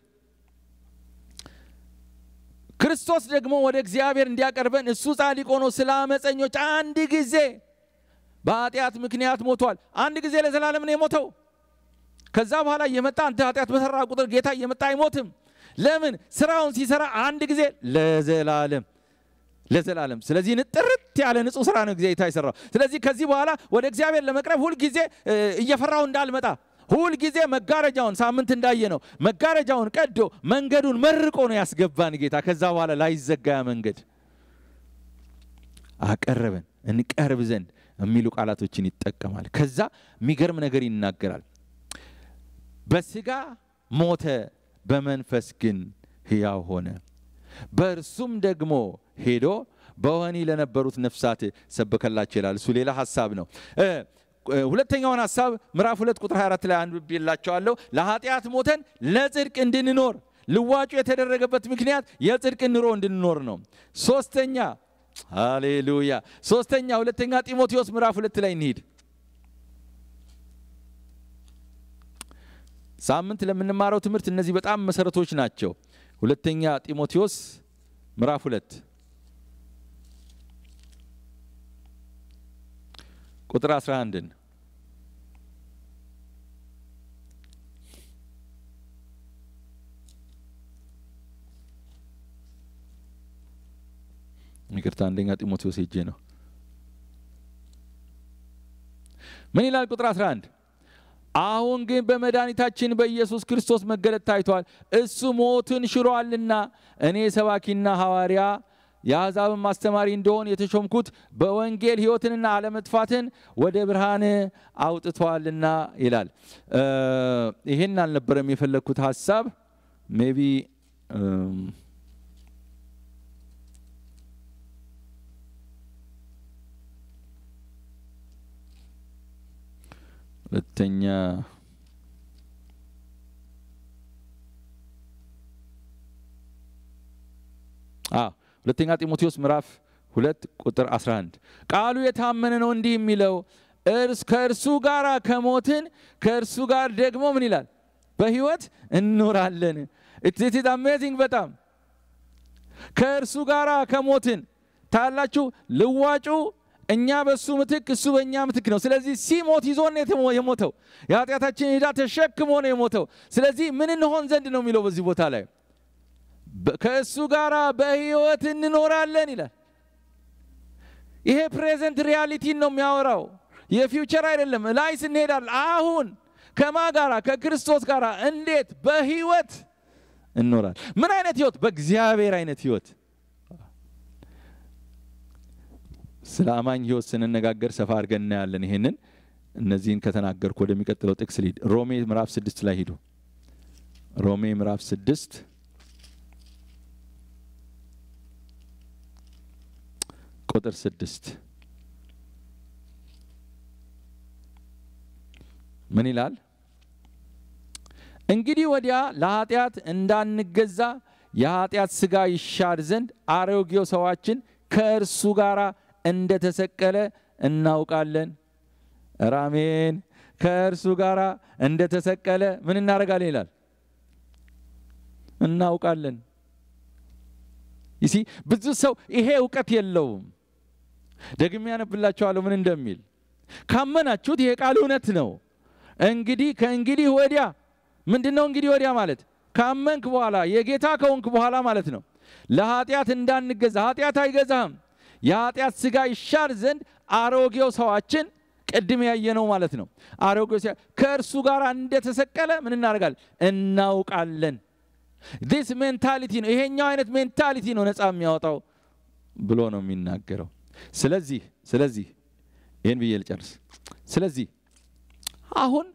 ክርስቶስ ደግሞ ወደ እግዚአብሔር እንዲያቀርበን እሱ ጻድቅ ሆኖ ስለ አመፀኞች አንድ ጊዜ በኃጢአት ምክንያት ሞቷል። አንድ ጊዜ ለዘላለም ነው የሞተው። ከዛ በኋላ እየመጣ አንተ ኃጢአት በሰራ ቁጥር ጌታ እየመጣ አይሞትም። ለምን? ስራውን ሲሰራ አንድ ጊዜ ለዘላለም ለዘላለም። ስለዚህ ጥርት ያለ ንጹህ ስራ ነው ጌታ የሰራው። ስለዚህ ከዚህ በኋላ ወደ እግዚአብሔር ለመቅረብ ሁልጊዜ እየፈራው እንዳልመጣ ሁል ጊዜ መጋረጃውን ሳምንት እንዳየ ነው መጋረጃውን ቀዶ መንገዱን መርቆ ነው ያስገባን ጌታ። ከዛ በኋላ ላይዘጋ መንገድ አቀረበን እንቀርብ ዘንድ የሚሉ ቃላቶችን ይጠቀማል። ከዛ የሚገርም ነገር ይናገራል። በስጋ ሞተ፣ በመንፈስ ግን ሕያው ሆነ። በእርሱም ደግሞ ሄዶ በወህኒ ለነበሩት ነፍሳት ሰበከላቸው ይላል። እሱ ሌላ ሀሳብ ነው። ሁለተኛውን ሀሳብ ምዕራፍ ሁለት ቁጥር 24 ላይ አንብቤላቸዋለሁ። ለኃጢአት ሞተን ለጽድቅ እንድንኖር ልዋጩ የተደረገበት ምክንያት የጽድቅ ኑሮ እንድንኖር ነው። ሶስተኛ ሃሌሉያ። ሶስተኛ ሁለተኛ ጢሞቴዎስ ምዕራፍ ሁለት ላይ እንሂድ። ሳምንት ለምንማረው ትምህርት እነዚህ በጣም መሰረቶች ናቸው። ሁለተኛ ጢሞቴዎስ ምዕራፍ ሁለት ቁጥር 11ን ይቅርታ፣ አንደኛ ጢሞቴዎስ ሄጄ ነው። ምን ይላል? ቁጥር 11 አሁን ግን በመድኃኒታችን በኢየሱስ ክርስቶስ መገለጥ ታይቷል። እሱ ሞትን ሽሯልና እኔ ሰባኪና ሐዋርያ የአሕዛብን ማስተማሪ እንደሆን የተሾምኩት በወንጌል ሕይወትንና አለመጥፋትን ወደ ብርሃን አውጥቷልና ይላል። ይሄን አልነበረም የፈለግኩት ሀሳብ ሜቢ ሁለተኛ ሁለተኛ ጢሞቴዎስ ምዕራፍ ሁለት ቁጥር 11 ቃሉ የታመነ ነው እንዲህ የሚለው እርስ ከእርሱ ጋር ከሞትን ከእርሱ ጋር ደግሞ ምን ይላል በህይወት እንኖራለን። ኢትስ አሜዚንግ በጣም ከእርሱ ጋር ከሞትን ታላችሁ ልዋጩ እኛ በእሱ ምትክ እሱ በእኛ ምትክ ነው። ስለዚህ ሲሞት ይዞን የሞተው የኃጢአታችን ዕዳ ተሸክሞ ነው የሞተው። ስለዚህ ምን እንሆን ዘንድ ነው የሚለው በዚህ ቦታ ላይ ከእሱ ጋር በህይወት እንኖራለን ይላል። ይሄ ፕሬዘንት ሪያሊቲን ነው የሚያወራው፣ የፊውቸር አይደለም። ላይ ስንሄዳል አሁን ከማ ጋራ ከክርስቶስ ጋር እንዴት በህይወት እንኖራል። ምን አይነት ህይወት? በእግዚአብሔር አይነት ህይወት። ስለ አማኝ ህይወት ስንነጋገር ሰፋ አድርገን እናያለን። ይሄንን እነዚህን ከተናገርኩ ወደሚቀጥለው ጥቅስ ልሂድ። ሮሜ ምዕራፍ ስድስት ላይ ሂዱ። ሮሜ ምዕራፍ ስድስት ቁጥር ስድስት ምን ይላል? እንግዲህ ወዲያ ለኃጢአት እንዳንገዛ የኃጢአት ሥጋ ይሻር ዘንድ አሮጌው ሰዋችን ከእርሱ ጋር እንደተሰቀለ እናውቃለን። ኧረ አሜን። ከእርሱ ጋር እንደተሰቀለ ምን እናደርጋለን ይላል እናውቃለን። ይሲ ብዙ ሰው ይሄ እውቀት የለውም። ደግሜ ያነብላችኋለሁ ምን እንደሚል ካመናችሁት ይሄ ቃል እውነት ነው። እንግዲህ ከእንግዲህ ወዲያ ምንድን ነው እንግዲህ ወዲያ ማለት ካመንክ በኋላ የጌታ ከሆንክ በኋላ ማለት ነው። ለኃጢአት እንዳንገዛ ኃጢአት አይገዛህም። የኃጢአት ሥጋ ይሻር ዘንድ አሮጌው ሰዋችን ቅድም ያየነው ማለት ነው። አሮጌው ከእርሱ ጋር እንደተሰቀለ ምን እናደርጋለን? እናውቃለን። ዲስ ሜንታሊቲ ነው። ይሄኛው አይነት ሜንታሊቲ ነው ነፃ የሚያወጣው ብሎ ነው የሚናገረው። ስለዚህ ስለዚህ ይህን ብዬ ልጨርስ። ስለዚህ አሁን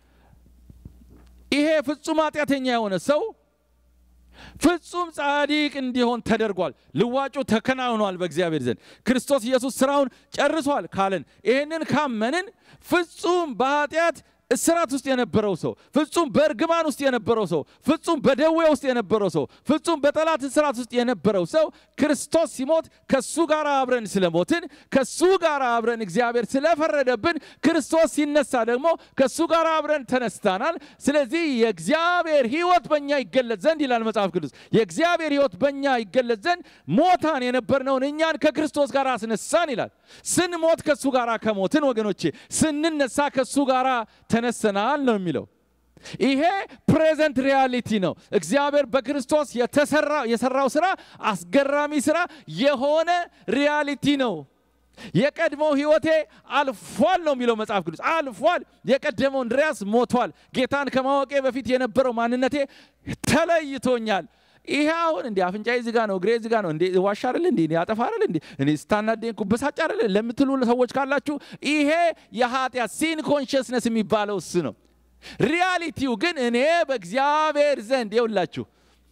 ይሄ ፍጹም ኃጢአተኛ የሆነ ሰው ፍጹም ጻድቅ እንዲሆን ተደርጓል። ልዋጩ ተከናውኗል በእግዚአብሔር ዘንድ ክርስቶስ ኢየሱስ ስራውን ጨርሷል ካለን ይህንን ካመንን ፍጹም በኃጢአት እስራት ውስጥ የነበረው ሰው ፍጹም በእርግማን ውስጥ የነበረው ሰው ፍጹም በደዌ ውስጥ የነበረው ሰው ፍጹም በጠላት እስራት ውስጥ የነበረው ሰው ክርስቶስ ሲሞት ከሱ ጋር አብረን ስለሞትን ከሱ ጋር አብረን እግዚአብሔር ስለፈረደብን ክርስቶስ ሲነሳ ደግሞ ከሱ ጋር አብረን ተነስታናል። ስለዚህ የእግዚአብሔር ሕይወት በእኛ ይገለጽ ዘንድ ይላል መጽሐፍ ቅዱስ። የእግዚአብሔር ሕይወት በእኛ ይገለጽ ዘንድ ሞታን የነበርነውን እኛን ከክርስቶስ ጋር አስነሳን ይላል። ስንሞት ከሱ ጋር ከሞትን ወገኖቼ ስንነሳ ከሱ ጋር ተነሰናል ነው የሚለው። ይሄ ፕሬዘንት ሪያሊቲ ነው። እግዚአብሔር በክርስቶስ የሰራው ስራ አስገራሚ ስራ የሆነ ሪያሊቲ ነው። የቀድሞው ህይወቴ አልፏል ነው የሚለው መጽሐፍ ቅዱስ። አልፏል። የቀደመው እንድሪያስ ሞቷል። ጌታን ከማወቄ በፊት የነበረው ማንነቴ ተለይቶኛል። ይሄ አሁን እንዲ አፍንጫዬ ዝጋ ነው፣ እግሬ ዝጋ ነው፣ እንዴ ዋሻ አይደል እንዴ ያጠፋ አይደል እንዴ እኔ ስታናደኝ ኩበሳጭ አይደል ለምትሉ ሰዎች ካላችሁ ይሄ የኃጢአት ሲን ኮንሽስነስ የሚባለው እሱ ነው። ሪያሊቲው ግን እኔ በእግዚአብሔር ዘንድ የውላችሁ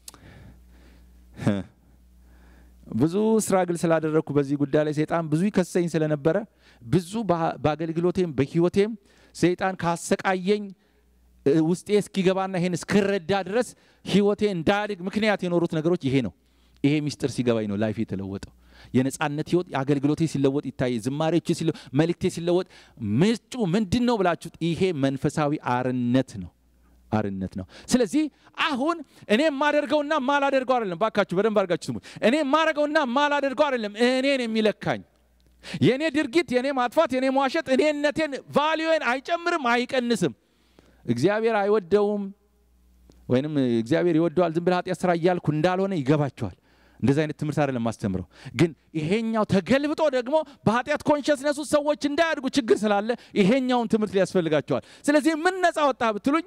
ብዙ ስትራግል ስላደረግኩ በዚህ ጉዳይ ላይ ሰይጣን ብዙ ይከሰኝ ስለነበረ ብዙ በአገልግሎቴም በህይወቴም ሰይጣን ካሰቃየኝ ውስጤ እስኪገባና ይሄን እስክረዳ ድረስ ህይወቴ እንዳያድግ ምክንያት የኖሩት ነገሮች ይሄ ነው። ይሄ ሚስጥር ሲገባኝ ነው ላይፍ የተለወጠው። የነጻነት ህይወት አገልግሎቴ ሲለወጥ ይታየ፣ ዝማሬዎች ሲለወጥ፣ መልእክቴ ሲለወጥ ምንጩ ምንድን ነው ብላችሁት፣ ይሄ መንፈሳዊ አርነት ነው አርነት ነው። ስለዚህ አሁን እኔ የማደርገውና ማላደርገው አይደለም። ባካችሁ በደንብ አድርጋችሁ ስሙ። እኔ የማደርገውና ማላደርገው አይደለም እኔን የሚለካኝ የእኔ ድርጊት፣ የእኔ ማጥፋት፣ የእኔ መዋሸት እኔነቴን ቫሊዩን አይጨምርም አይቀንስም። እግዚአብሔር አይወደውም ወይንም እግዚአብሔር ይወደዋል ዝም ብለህ ኃጢአት ስራ እያልኩ እንዳልሆነ ይገባቸዋል። እንደዚህ አይነት ትምህርት አይደለም ማስተምረው። ግን ይሄኛው ተገልብጦ ደግሞ በኃጢአት ኮንሽስነስ ውስጥ ሰዎች እንዳያድጉ ችግር ስላለ ይሄኛውን ትምህርት ሊያስፈልጋቸዋል። ስለዚህ ምን ነፃ ወጣ ብትሉኝ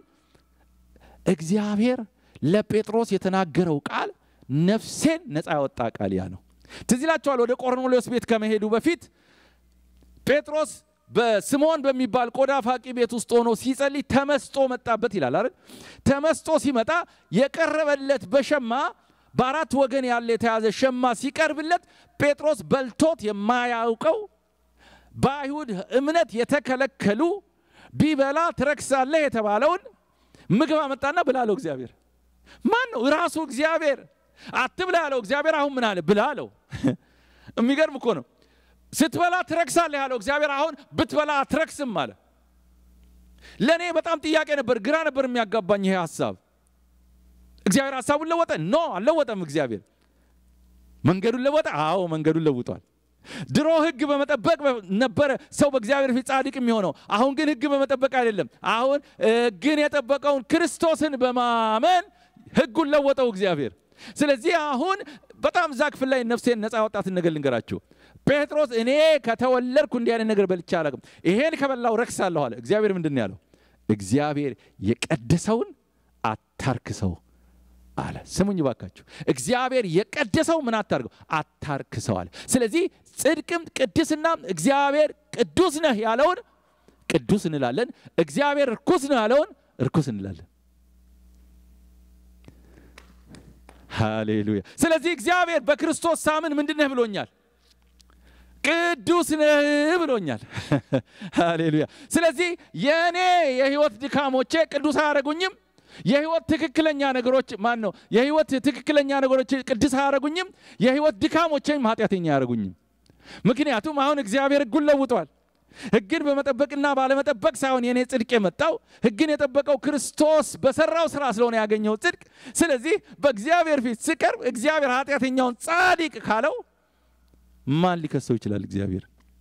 እግዚአብሔር ለጴጥሮስ የተናገረው ቃል ነፍሴን ነፃ ያወጣ ቃል ያ ነው። ትዝ ይላችኋል። ወደ ቆርኔሌዎስ ቤት ከመሄዱ በፊት ጴጥሮስ በስምዖን በሚባል ቆዳ ፋቂ ቤት ውስጥ ሆኖ ሲጸልይ ተመስጦ መጣበት ይላል አይደል? ተመስጦ ሲመጣ የቀረበለት በሸማ በአራት ወገን ያለ የተያዘ ሸማ ሲቀርብለት ጴጥሮስ በልቶት የማያውቀው በአይሁድ እምነት የተከለከሉ ቢበላ ትረክሳለህ የተባለውን ምግብ አመጣና ብላ አለው እግዚአብሔር። ማን ነው? ራሱ እግዚአብሔር። አትብላ ያለው እግዚአብሔር አሁን ምን አለ? ብላ አለው። የሚገርም እኮ ነው። ስትበላ ትረክሳለህ ያለው እግዚአብሔር አሁን ብትበላ አትረክስም አለ። ለእኔ በጣም ጥያቄ ነበር፣ ግራ ነበር የሚያጋባኝ ይሄ ሀሳብ። እግዚአብሔር ሀሳቡን ለወጠ? ኖ አልለወጠም። እግዚአብሔር መንገዱን ለወጠ? አዎ መንገዱን ለውጧል። ድሮ ህግ በመጠበቅ ነበረ ሰው በእግዚአብሔር ፊት ጻድቅ የሚሆነው። አሁን ግን ህግ በመጠበቅ አይደለም። አሁን ግን የጠበቀውን ክርስቶስን በማመን ህጉን ለወጠው እግዚአብሔር። ስለዚህ አሁን በጣም እዛ ክፍል ላይ ነፍሴን ነፃ ያወጣትን ነገር ልንገራችሁ። ጴጥሮስ እኔ ከተወለድኩ እንዲህ አይነት ነገር በልቼ አላውቅም፣ ይሄን ከበላው ረክሳለሁ አለ። እግዚአብሔር ምንድን ነው ያለው? እግዚአብሔር የቀደሰውን አታርክሰው አለ። ስሙኝ ባካችሁ፣ እግዚአብሔር የቀደሰው ምን አታርገው? አታርክሰው አለ። ስለዚህ ጽድቅም ቅድስናም እግዚአብሔር ቅዱስ ነህ ያለውን ቅዱስ እንላለን፣ እግዚአብሔር እርኩስ ነው ያለውን እርኩስ እንላለን። ሃሌሉያ። ስለዚህ እግዚአብሔር በክርስቶስ ሳምን ምንድን ነህ ብሎኛል? ቅዱስ ነህ ብሎኛል። ሃሌሉያ። ስለዚህ የእኔ የህይወት ድካሞቼ ቅዱስ አያደርጉኝም። የህይወት ትክክለኛ ነገሮች ማን ነው? የህይወት ትክክለኛ ነገሮች ቅዱስ አያደርጉኝም። የህይወት ድካሞችም ኃጢአተኛ አያደርጉኝም። ምክንያቱም አሁን እግዚአብሔር ህጉን ለውጧል። ህግን በመጠበቅና ባለመጠበቅ ሳይሆን የኔ ጽድቅ የመጣው ህግን የጠበቀው ክርስቶስ በሰራው ስራ ስለሆነ ያገኘው ጽድቅ። ስለዚህ በእግዚአብሔር ፊት ስቀርብ እግዚአብሔር ኃጢአተኛውን ጻድቅ ካለው ማን ሊከሰው ይችላል? እግዚአብሔር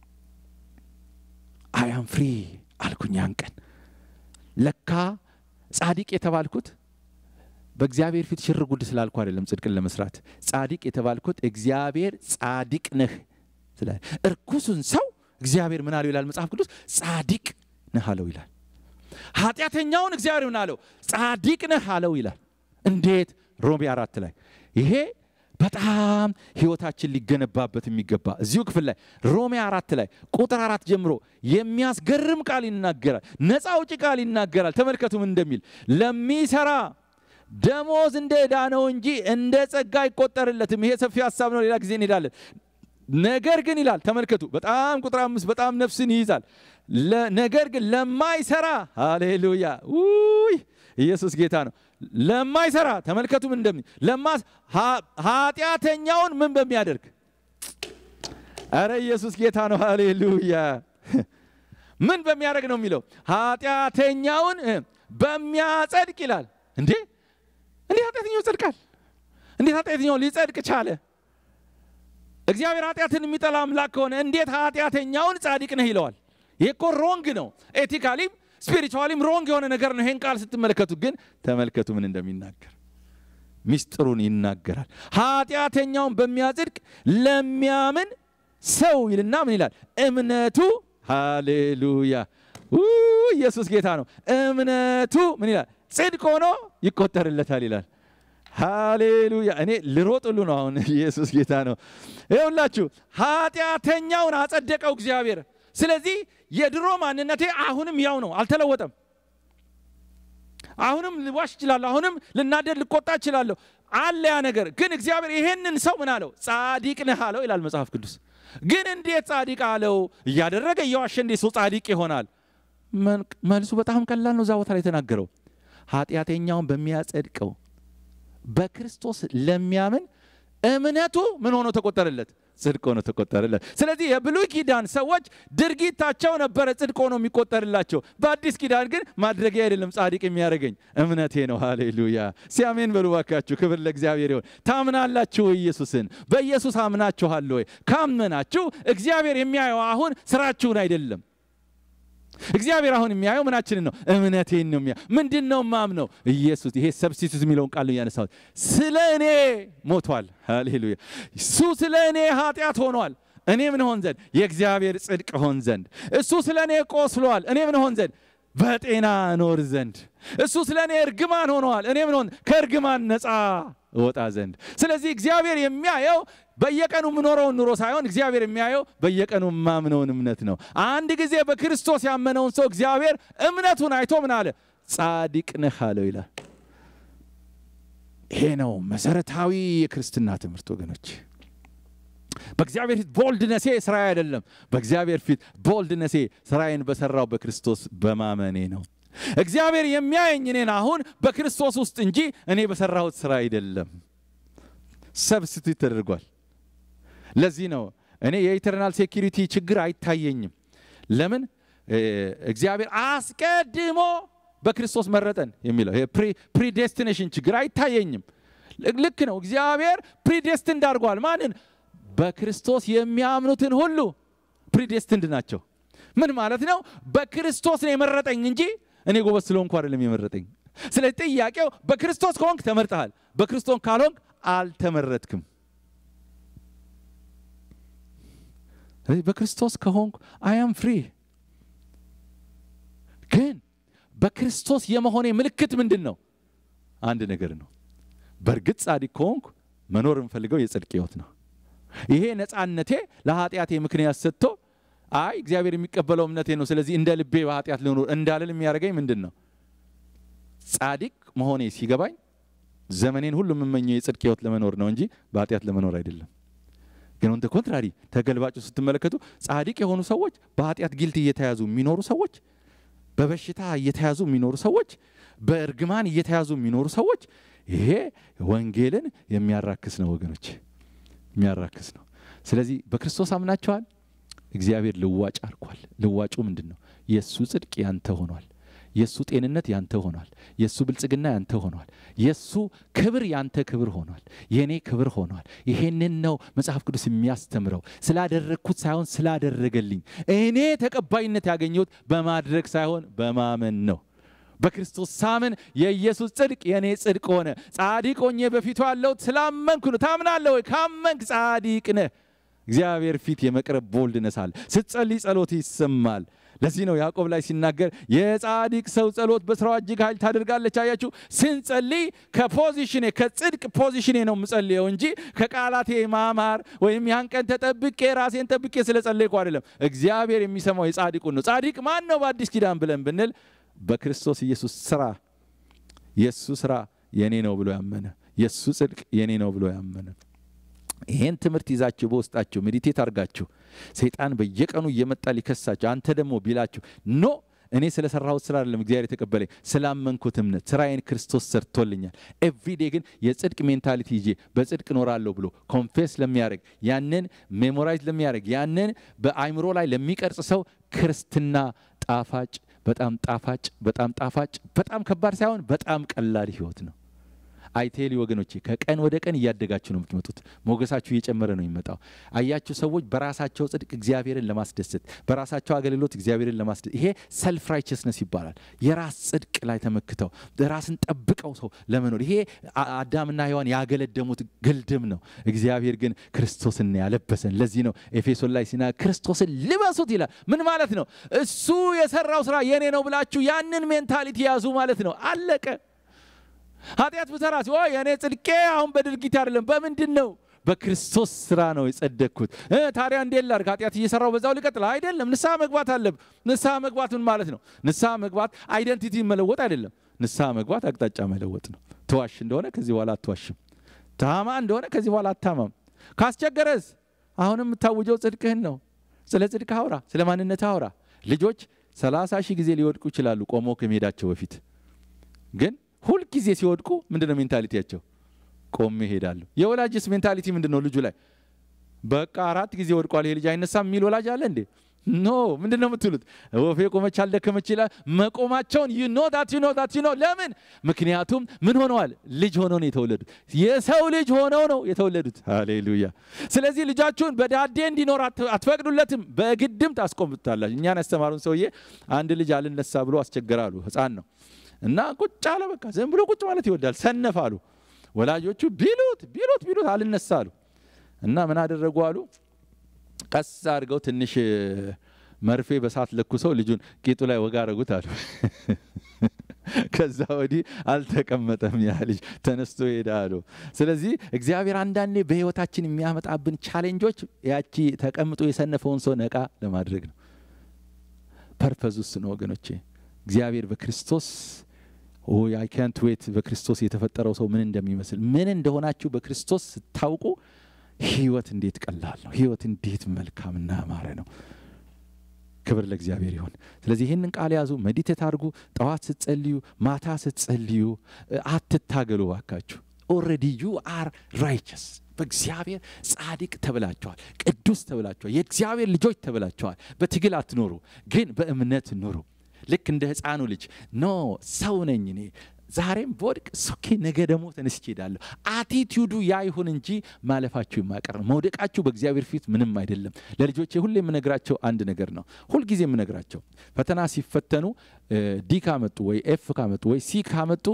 አያም ፍሪ አልኩኝ ያን ቀን ለካ ጻድቅ የተባልኩት በእግዚአብሔር ፊት ሽር ጉድ ስላልኩ አይደለም። ጽድቅን ለመስራት ጻድቅ የተባልኩት እግዚአብሔር ጻድቅ ነህ ስላለ እርኩሱን ሰው እግዚአብሔር ምን አለው ይላል መጽሐፍ ቅዱስ ጻድቅ ነህ አለው ይላል። ኃጢአተኛውን እግዚአብሔር ምን አለው ጻድቅ ነህ አለው ይላል። እንዴት? ሮሜ አራት ላይ ይሄ በጣም ህይወታችን ሊገነባበት የሚገባ እዚሁ ክፍል ላይ ሮሜ አራት ላይ ቁጥር አራት ጀምሮ የሚያስገርም ቃል ይናገራል። ነፃ አውጪ ቃል ይናገራል። ተመልከቱ ምን እንደሚል ለሚሰራ ደሞዝ እንደ ዕዳ ነው እንጂ እንደ ጸጋ አይቆጠርለትም። ይሄ ሰፊ ሀሳብ ነው። ሌላ ጊዜ እንሄዳለን። ነገር ግን ይላል ተመልከቱ፣ በጣም ቁጥር አምስት በጣም ነፍስን ይይዛል። ነገር ግን ለማይሰራ ሃሌሉያ ውይ ኢየሱስ ጌታ ነው። ለማይሰራ ተመልከቱ ምን እንደሚል ለማስ ኃጢአተኛውን ምን በሚያደርግ አረ ኢየሱስ ጌታ ነው። ሃሌሉያ ምን በሚያደርግ ነው የሚለው ኃጢአተኛውን በሚያጸድቅ ይላል። እንዴ እንዴት ኃጢአተኛው ይጸድቃል? እንዴት ኃጢአተኛው ሊጸድቅ ቻለ? እግዚአብሔር ኃጢአትን የሚጠላ አምላክ ከሆነ እንዴት ኃጢአተኛውን ጻድቅ ነህ ይለዋል? ይሄ እኮ ሮንግ ነው። ኤቲካሊም ስፒሪቹዋሊም ሮንግ የሆነ ነገር ነው። ይሄን ቃል ስትመለከቱት ግን ተመልከቱ ምን እንደሚናገር ሚስጥሩን ይናገራል። ኃጢአተኛውን በሚያጽድቅ ለሚያምን ሰው ይልና ምን ይላል? እምነቱ ሃሌሉያ ኢየሱስ ጌታ ነው። እምነቱ ምን ይላል? ጽድቅ ሆኖ ይቆጠርለታል ይላል። ሃሌሉያ እኔ ልሮጥ ሁሉ ነው አሁን። ኢየሱስ ጌታ ነው። ይኸውላችሁ ኃጢአተኛውን አጸደቀው እግዚአብሔር። ስለዚህ የድሮ ማንነቴ አሁንም ያው ነው፣ አልተለወጠም። አሁንም ልዋሽ እችላለሁ፣ አሁንም ልናደድ ልቆጣ እችላለሁ። አለ ያ ነገር ግን እግዚአብሔር ይሄንን ሰው ምን አለው? ጻድቅ ነህ አለው ይላል መጽሐፍ ቅዱስ። ግን እንዴት ጻድቅ አለው? እያደረገ እየዋሸ እንዴት ሰው ጻድቅ ይሆናል? መልሱ በጣም ቀላል ነው። እዛ ቦታ ላይ የተናገረው ኃጢአተኛውን በሚያጸድቀው በክርስቶስ ለሚያምን እምነቱ ምን ሆኖ ተቆጠረለት? ጽድቅ ሆኖ ተቆጠረለት። ስለዚህ የብሉይ ኪዳን ሰዎች ድርጊታቸው ነበረ ጽድቅ ሆኖ የሚቆጠርላቸው። በአዲስ ኪዳን ግን ማድረጊያ አይደለም ጻድቅ የሚያደርገኝ እምነቴ ነው። ሃሌሉያ ሲያሜን በሉ ባካችሁ። ክብር ለእግዚአብሔር ይሆን። ታምናላችሁ ወይ? ኢየሱስን በኢየሱስ አምናችኋል ወይ? ካመናችሁ እግዚአብሔር የሚያየው አሁን ስራችሁን አይደለም እግዚአብሔር አሁን የሚያየው ምናችንን ነው? እምነቴን ነው የሚያ ምንድን ነው ማምነው? ኢየሱስ ይሄ ሰብስቲቱት የሚለውን ቃል ነው ያነሳሁት። ስለ እኔ ሞቷል። ሃሌሉያ እሱ ስለ እኔ ኃጢአት ሆኗል። እኔ ምን ሆን ዘንድ የእግዚአብሔር ጽድቅ ሆን ዘንድ እሱ ስለ እኔ ቆስሏል። እኔ ምን ሆን ዘንድ በጤና እኖር ዘንድ እሱ ስለ እኔ እርግማን ሆነዋል። እኔ ምን ሆን ከእርግማን ነፃ እወጣ ዘንድ። ስለዚህ እግዚአብሔር የሚያየው በየቀኑ የምኖረውን ኑሮ ሳይሆን እግዚአብሔር የሚያየው በየቀኑ የማምነውን እምነት ነው። አንድ ጊዜ በክርስቶስ ያመነውን ሰው እግዚአብሔር እምነቱን አይቶ ምን አለ? ጻድቅ ነህ አለው ይላል። ይሄ ነው መሰረታዊ የክርስትና ትምህርት ወገኖች። በእግዚአብሔር ፊት ቦልድነሴ ስራዬ አይደለም። በእግዚአብሔር ፊት ቦልድነሴ ስራዬን በሰራው በክርስቶስ በማመኔ ነው። እግዚአብሔር የሚያየኝ እኔን አሁን በክርስቶስ ውስጥ እንጂ እኔ በሰራሁት ስራ አይደለም። ሰብስቲቱት ተደርጓል። ለዚህ ነው እኔ የኢተርናል ሴኪሪቲ ችግር አይታየኝም። ለምን እግዚአብሔር አስቀድሞ በክርስቶስ መረጠን የሚለው ፕሪዴስቲኔሽን ችግር አይታየኝም። ልክ ነው። እግዚአብሔር ፕሪዴስቲንድ አድርጓል። ማንን? በክርስቶስ የሚያምኑትን ሁሉ ፕሪዴስቲንድ ናቸው። ምን ማለት ነው? በክርስቶስ ነው የመረጠኝ እንጂ እኔ ጎበዝ ስለሆንኩ አይደለም የመረጠኝ። ስለዚህ ጥያቄው በክርስቶስ ከሆንክ ተመርጠሃል፣ በክርስቶስ ካልሆንክ አልተመረጥክም። ስለዚህ በክርስቶስ ከሆንኩ አያም ፍሪ። ግን በክርስቶስ የመሆኔ ምልክት ምንድን ነው? አንድ ነገር ነው። በእርግጥ ጻድቅ ከሆንኩ መኖር የምፈልገው የጽድቅ ሕይወት ነው። ይሄ ነፃነቴ ለኃጢአቴ ምክንያት ሰጥቶ አይ እግዚአብሔር የሚቀበለው እምነቴ ነው፣ ስለዚህ እንደ ልቤ በኃጢአት ልኖር እንዳልል የሚያደርገኝ ምንድን ነው? ጻድቅ መሆኔ ሲገባኝ ዘመኔን ሁሉ የምመኘው የጽድቅ ሕይወት ለመኖር ነው እንጂ በኃጢአት ለመኖር አይደለም። ግን ኦን ኮንትራሪ ተገልባጩ ስትመለከቱ ጻድቅ የሆኑ ሰዎች በኃጢአት ጊልት እየተያዙ የሚኖሩ ሰዎች በበሽታ እየተያዙ የሚኖሩ ሰዎች፣ በእርግማን እየተያዙ የሚኖሩ ሰዎች ይሄ ወንጌልን የሚያራክስ ነው ወገኖች፣ የሚያራክስ ነው። ስለዚህ በክርስቶስ አምናቸዋል። እግዚአብሔር ልዋጭ አርኳል። ልዋጩ ምንድን ነው? የእሱ ጽድቅ ያንተ ሆኗል። የእሱ ጤንነት ያንተ ሆኗል። የእሱ ብልጽግና ያንተ ሆኗል። የእሱ ክብር ያንተ ክብር ሆኗል። የእኔ ክብር ሆኗል። ይሄንን ነው መጽሐፍ ቅዱስ የሚያስተምረው። ስላደረግኩት ሳይሆን ስላደረገልኝ። እኔ ተቀባይነት ያገኘሁት በማድረግ ሳይሆን በማመን ነው። በክርስቶስ ሳምን የኢየሱስ ጽድቅ የእኔ ጽድቅ ሆነ። ጻድቅ ሆኜ በፊቱ ያለሁት ስላመንኩ ነው። ታምናለህ ወይ? ካመንክ ጻድቅ ነህ። እግዚአብሔር ፊት የመቅረብ ቦልድነስ አለ። ስትጸልይ ጸሎት ይሰማል። ለዚህ ነው ያዕቆብ ላይ ሲናገር የጻድቅ ሰው ጸሎት በስራዋ እጅግ ኃይል ታደርጋለች። አያችሁ፣ ስንጸልይ ከፖዚሽኔ ከጽድቅ ፖዚሽኔ ነው የምጸልየው እንጂ ከቃላቴ ማማር ወይም ያን ቀን ተጠብቄ ራሴን ጠብቄ ስለ ጸለይኩ አይደለም። እግዚአብሔር የሚሰማው የጻድቁን ነው። ጻድቅ ማን ነው በአዲስ ኪዳን ብለን ብንል በክርስቶስ ኢየሱስ ስራ የእሱ ስራ የኔ ነው ብሎ ያመነ የእሱ ጽድቅ የኔ ነው ብሎ ያመነ ይሄን ትምህርት ይዛችሁ በውስጣችሁ ሜዲቴት አድርጋችሁ ሰይጣን በየቀኑ እየመጣ ሊከሳችሁ አንተ ደግሞ ቢላችሁ ኖ እኔ ስለ ሰራሁት ስራ አይደለም እግዚአብሔር የተቀበለኝ ስላመንኩት እምነት ስራዬን ክርስቶስ ሰርቶልኛል። ኤቭሪዴ ግን የጽድቅ ሜንታሊቲ ይዤ በጽድቅ እኖራለሁ ብሎ ኮንፌስ ለሚያደርግ ያንን ሜሞራይዝ ለሚያደርግ ያንን በአይምሮ ላይ ለሚቀርጽ ሰው ክርስትና ጣፋጭ በጣም ጣፋጭ በጣም ጣፋጭ በጣም ከባድ ሳይሆን በጣም ቀላል ህይወት ነው። አይቴሊ ወገኖቼ ከቀን ወደ ቀን እያደጋችሁ ነው የምትመጡት። ሞገሳችሁ እየጨመረ ነው የሚመጣው። አያችሁ ሰዎች በራሳቸው ጽድቅ እግዚአብሔርን ለማስደሰት በራሳቸው አገልግሎት እግዚአብሔርን ለማስደሰት ይሄ ሰልፍ ራይቸስነስ ይባላል። የራስ ጽድቅ ላይ ተመክተው ራስን ጠብቀው ሰው ለመኖር ይሄ አዳምና ሔዋን ያገለደሙት ግልድም ነው። እግዚአብሔር ግን ክርስቶስን ያለበሰን። ለዚህ ነው ኤፌሶን ላይ ሲና ክርስቶስን ልበሱት ይላል። ምን ማለት ነው? እሱ የሰራው ስራ የኔ ነው ብላችሁ ያንን ሜንታሊቲ ያዙ ማለት ነው። አለቀ። ኃጢአት ብሰራ ሲ የእኔ ጽድቄ አሁን በድርጊት አይደለም። በምንድን ነው? በክርስቶስ ስራ ነው የጸደቅኩት። ታዲያ እንዴት ላድርግ? ኃጢአት እየሰራው በዛው ሊቀጥል አይደለም። ንስሐ መግባት አለብ። ንስሐ መግባት ምን ማለት ነው? ንስሐ መግባት አይደንቲቲ መለወጥ አይደለም። ንስሐ መግባት አቅጣጫ መለወጥ ነው። ትዋሽ እንደሆነ ከዚህ በኋላ አትዋሽም። ታማ እንደሆነ ከዚህ በኋላ አታማም። ካስቸገረስ አሁንም የምታውጀው ጽድቅህን ነው። ስለ ጽድቅ አውራ፣ ስለ ማንነት አውራ። ልጆች ሰላሳ ሺህ ጊዜ ሊወድቁ ይችላሉ ቆሞ ከመሄዳቸው በፊት ግን ሁልጊዜ ሲወድቁ ምንድን ነው ሜንታሊቲያቸው? ቆሜ እሄዳለሁ። የወላጅስ ሜንታሊቲ ምንድን ነው? ልጁ ላይ በቃ አራት ጊዜ ወድቋል ይሄ ልጅ አይነሳም የሚል ወላጅ አለ እንዴ? ኖ ምንድን ነው የምትሉት? ወፌ ቆመች አልደከመች ይላል። መቆማቸውን ዩ ኖ ዳት ዩ ኖ ዳት ዩ ኖ ለምን? ምክንያቱም ምን ሆነዋል? ልጅ ሆነው ነው የተወለዱት። የሰው ልጅ ሆነው ነው የተወለዱት። ሃሌሉያ። ስለዚህ ልጃችሁን በዳዴ እንዲኖር አትፈቅዱለትም፣ በግድም ታስቆምታላችሁ። እኛን ያስተማሩን ሰውዬ አንድ ልጅ አልነሳ ብሎ አስቸገራሉ። ህፃን ነው እና ቁጭ አለ። በቃ ዝም ብሎ ቁጭ ማለት ይወዳል። ሰነፍ አሉ ወላጆቹ። ቢሉት ቢሉት ቢሉት አልነሳ አሉ እና ምን አደረጉ አሉ ቀስ አድርገው ትንሽ መርፌ በሳት ለኩሰው ልጁን ቂጡ ላይ ወጋ አረጉት አሉ። ከዛ ወዲህ አልተቀመጠም ያ ልጅ ተነስቶ ሄዳ አሉ። ስለዚህ እግዚአብሔር አንዳንዴ በህይወታችን የሚያመጣብን ቻሌንጆች ያቺ ተቀምጦ የሰነፈውን ሰው ነቃ ለማድረግ ነው። ፐርፐዝ ውስጥ ነው ወገኖቼ። እግዚአብሔር በክርስቶስ አይ ካንት ዌት በክርስቶስ የተፈጠረው ሰው ምን እንደሚመስል ምን እንደሆናችሁ በክርስቶስ ስታውቁ ህይወት እንዴት ቀላል ነው። ህይወት እንዴት መልካምና ያማረ ነው። ክብር ለእግዚአብሔር ይሁን። ስለዚህ ይህንን ቃል ያዙ፣ ሜዲቴት አድርጉ። ጠዋት ስትጸልዩ፣ ማታ ስትጸልዩ አትታገሉ ባካችሁ። ኦልሬዲ ዩ አር ራይቸስ በእግዚአብሔር ጻድቅ ተብላችኋል፣ ቅዱስ ተብላችኋል፣ የእግዚአብሔር ልጆች ተብላችኋል። በትግል አትኖሩ፣ ግን በእምነት ኑሩ። ልክ እንደ ህፃኑ ልጅ ኖ ሰው ነኝ እኔ ዛሬም በወድቅ ሶኬ ነገ ደግሞ ተነስቼ ሄዳለሁ። አቲቲዩዱ ያ ይሁን እንጂ ማለፋችሁ የማቀር ነው። መውደቃችሁ በእግዚአብሔር ፊት ምንም አይደለም። ለልጆቼ ሁሌ የምነግራቸው አንድ ነገር ነው። ሁልጊዜ የምነግራቸው ፈተና ሲፈተኑ ዲ ካመጡ ወይ ኤፍ ካመጡ ወይ ሲ ካመጡ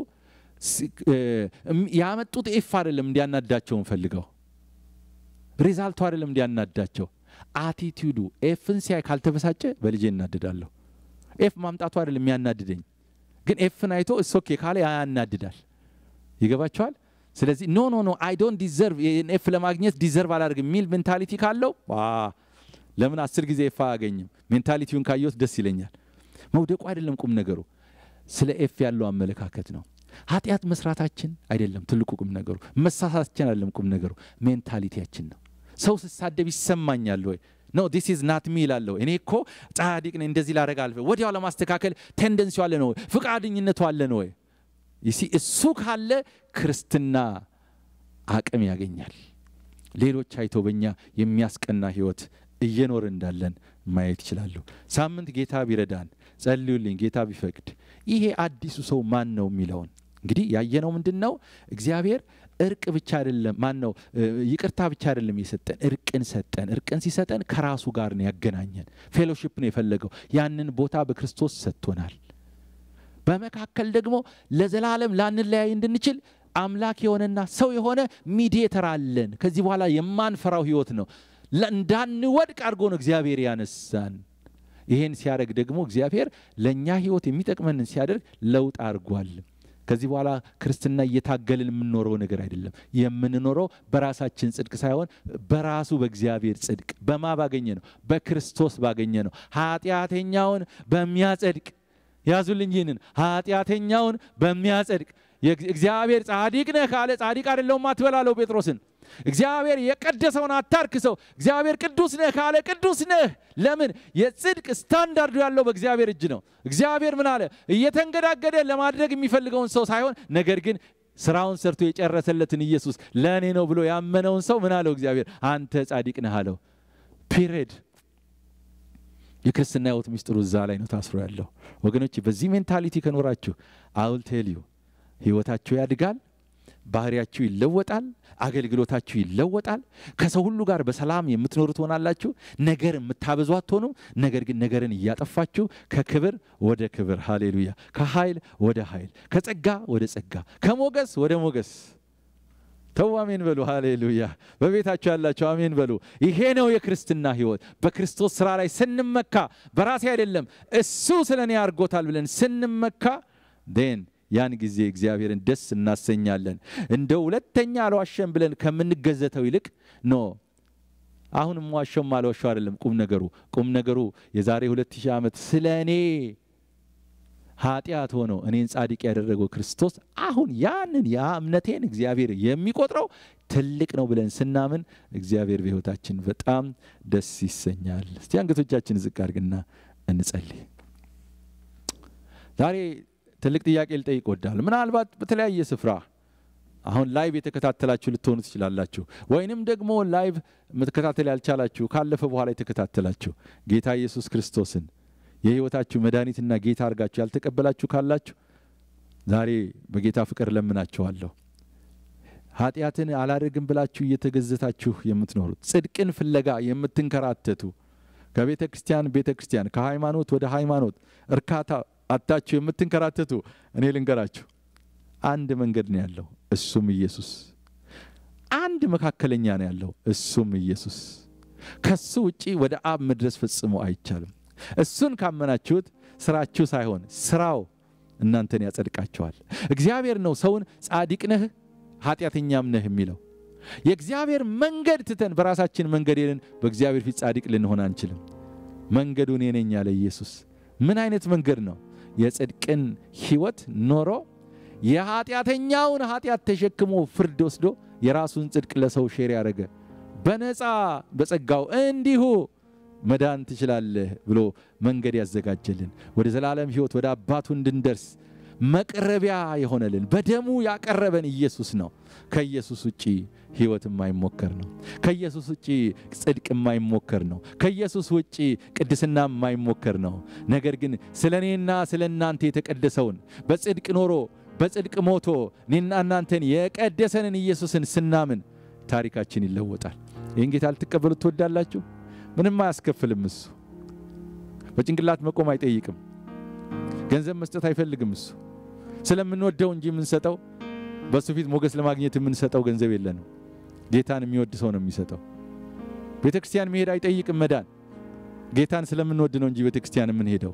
ያመጡት ኤፍ አይደለም እንዲያናዳቸውን ፈልገው ሪዛልቱ አይደለም እንዲያናዳቸው አቲቲዩዱ ኤፍን ሲያይ ካልተበሳጨ በልጄ እናድዳለሁ። ኤፍ ማምጣቱ አይደለም የሚያናድደኝ ግን ኤፍን አይቶ እሶኬ ካለ ያናድዳል። ይገባቸዋል። ስለዚህ ኖ ኖ ኖ አይ ዶንት ዲዘርቭ ኤፍ ለማግኘት ዲዘርቭ አላደርግም የሚል ሜንታሊቲ ካለው ለምን አስር ጊዜ ኤፍ አያገኝም? ሜንታሊቲውን ካየሁት ደስ ይለኛል። መውደቁ አይደለም ቁም ነገሩ፣ ስለ ኤፍ ያለው አመለካከት ነው። ኃጢአት መስራታችን አይደለም ትልቁ ቁም ነገሩ፣ መሳሳታችን አይደለም ቁም ነገሩ፣ ሜንታሊቲያችን ነው። ሰው ስሳደብ ይሰማኛል ወይ? ኖ ዲስ ኢዝ ናት ሚ ይላለሁ። እኔ እኮ ጻድቅ ነኝ፣ እንደዚህ ላደርግ አልፈ ወዲያው ለማስተካከል ቴንደንሲው አለ ነው ወይ? ፍቃደኝነቱ አለ ነው ወይ? ይሲ እሱ ካለ ክርስትና አቅም ያገኛል። ሌሎች አይቶ በእኛ የሚያስቀና ህይወት እየኖር እንዳለን ማየት ይችላሉ። ሳምንት ጌታ ቢረዳን ጸልዩልኝ፣ ጌታ ቢፈቅድ ይሄ አዲሱ ሰው ማን ነው የሚለውን እንግዲህ ያየነው ምንድን ነው? እግዚአብሔር እርቅ ብቻ አይደለም ማን ነው ይቅርታ ብቻ አይደለም የሰጠን፣ እርቅን ሰጠን። እርቅን ሲሰጠን ከራሱ ጋር ነው ያገናኘን። ፌሎሺፕ ነው የፈለገው። ያንን ቦታ በክርስቶስ ሰጥቶናል። በመካከል ደግሞ ለዘላለም ላንለያይ እንድንችል አምላክ የሆነና ሰው የሆነ ሚዲየተር አለን። ከዚህ በኋላ የማንፈራው ህይወት ነው። እንዳንወድቅ አድርጎ ነው እግዚአብሔር ያነሳን። ይሄን ሲያደርግ ደግሞ እግዚአብሔር ለእኛ ህይወት የሚጠቅመንን ሲያደርግ ለውጥ አድርጓል። ከዚህ በኋላ ክርስትና እየታገልን የምንኖረው ነገር አይደለም። የምንኖረው በራሳችን ጽድቅ ሳይሆን በራሱ በእግዚአብሔር ጽድቅ በማ ባገኘ ነው? በክርስቶስ ባገኘ ነው። ኃጢአተኛውን በሚያጸድቅ ያዙልኝ፣ ይህንን ኃጢአተኛውን በሚያጸድቅ እግዚአብሔር ጻድቅ ነህ ካለ ጻድቅ አይደለሁም አትበላለው ጴጥሮስን። እግዚአብሔር የቀደሰውን አታርክሰው። እግዚአብሔር ቅዱስ ነህ ካለ ቅዱስ ነህ። ለምን? የጽድቅ ስታንዳርዱ ያለው በእግዚአብሔር እጅ ነው። እግዚአብሔር ምን አለ? እየተንገዳገደ ለማድረግ የሚፈልገውን ሰው ሳይሆን ነገር ግን ስራውን ሰርቶ የጨረሰለትን ኢየሱስ ለእኔ ነው ብሎ ያመነውን ሰው ምን አለው? እግዚአብሔር አንተ ጻድቅ ነህ አለው። ፒሪድ። የክርስትና ህይወት ሚስጥሩ እዛ ላይ ነው ታስሮ ያለው ወገኖች። በዚህ ሜንታሊቲ ከኖራችሁ አውል ቴልዩ ህይወታችሁ ያድጋል፣ ባህሪያችሁ ይለወጣል፣ አገልግሎታችሁ ይለወጣል። ከሰው ሁሉ ጋር በሰላም የምትኖሩ ትሆናላችሁ። ነገር የምታበዙ አትሆኑም። ነገር ግን ነገርን እያጠፋችሁ ከክብር ወደ ክብር፣ ሃሌሉያ፣ ከኃይል ወደ ኃይል፣ ከጸጋ ወደ ጸጋ፣ ከሞገስ ወደ ሞገስ ተው አሜን በሉ። ሃሌሉያ። በቤታችሁ ያላችሁ አሜን በሉ። ይሄ ነው የክርስትና ህይወት። በክርስቶስ ስራ ላይ ስንመካ በራሴ አይደለም እሱ ስለ እኔ አድርጎታል ብለን ስንመካ ን ያን ጊዜ እግዚአብሔርን ደስ እናሰኛለን። እንደ ሁለተኛ አልዋሸም ብለን ከምንገዘተው ይልቅ ኖ አሁንም ዋሸውም አልዋሸው አይደለም ቁም ነገሩ። ቁም ነገሩ የዛሬ ሁለት ሺህ ዓመት ስለ እኔ ኃጢአት ሆኖ እኔን ጻድቅ ያደረገው ክርስቶስ አሁን ያንን ያ እምነቴን እግዚአብሔር የሚቆጥረው ትልቅ ነው ብለን ስናምን እግዚአብሔር በህይወታችን በጣም ደስ ይሰኛል። እስቲ አንገቶቻችን ዝቅ አድርግና እንጸልይ። ዛሬ ትልቅ ጥያቄ ልጠይቅ እወዳለሁ። ምናልባት በተለያየ ስፍራ አሁን ላይቭ የተከታተላችሁ ልትሆኑ ትችላላችሁ፣ ወይንም ደግሞ ላይቭ መከታተል ያልቻላችሁ ካለፈ በኋላ የተከታተላችሁ ጌታ ኢየሱስ ክርስቶስን የህይወታችሁ መድኃኒትና ጌታ አድርጋችሁ ያልተቀበላችሁ ካላችሁ ዛሬ በጌታ ፍቅር ለምናችኋለሁ። ኃጢአትን አላደርግም ብላችሁ እየተገዘታችሁ የምትኖሩት ጽድቅን ፍለጋ የምትንከራተቱ ከቤተ ክርስቲያን ቤተ ክርስቲያን ከሃይማኖት ወደ ሃይማኖት እርካታ አታችሁ የምትንከራተቱ እኔ ልንገራችሁ፣ አንድ መንገድ ነው ያለው፣ እሱም ኢየሱስ። አንድ መካከለኛ ነው ያለው፣ እሱም ኢየሱስ። ከሱ ውጪ ወደ አብ መድረስ ፈጽሞ አይቻልም። እሱን ካመናችሁት ስራችሁ ሳይሆን ስራው እናንተን ያጸድቃቸዋል። እግዚአብሔር ነው ሰውን ጻድቅ ነህ ኃጢአተኛም ነህ የሚለው። የእግዚአብሔር መንገድ ትተን በራሳችን መንገድ ሄደን በእግዚአብሔር ፊት ጻድቅ ልንሆን አንችልም። መንገዱ እኔ ነኝ ያለ ኢየሱስ ምን አይነት መንገድ ነው? የጽድቅን ህይወት ኖሮ የኃጢአተኛውን ኃጢአት ተሸክሞ ፍርድ ወስዶ የራሱን ጽድቅ ለሰው ሼር ያደረገ በነፃ በጸጋው እንዲሁ መዳን ትችላለህ ብሎ መንገድ ያዘጋጀልን ወደ ዘላለም ህይወት ወደ አባቱ እንድንደርስ መቅረቢያ የሆነልን በደሙ ያቀረበን ኢየሱስ ነው። ከኢየሱስ ውጪ ህይወት የማይሞከር ነው። ከኢየሱስ ውጪ ጽድቅ የማይሞከር ነው። ከኢየሱስ ውጪ ቅድስና የማይሞከር ነው። ነገር ግን ስለ እኔና ስለ እናንተ የተቀደሰውን በጽድቅ ኖሮ በጽድቅ ሞቶ እኔና እናንተን የቀደሰንን ኢየሱስን ስናምን ታሪካችን ይለወጣል። ይህን ጌታ ልትቀበሉት ትወዳላችሁ? ምንም አያስከፍልም። እሱ በጭንቅላት መቆም አይጠይቅም። ገንዘብ መስጠት አይፈልግም። እሱ ስለምንወደው እንጂ የምንሰጠው በእሱ ፊት ሞገስ ለማግኘት የምንሰጠው ገንዘብ የለንም። ጌታን የሚወድ ሰው ነው የሚሰጠው። ቤተ ክርስቲያን መሄድ አይጠይቅም መዳን። ጌታን ስለምንወድ ነው እንጂ ቤተ ክርስቲያን የምንሄደው።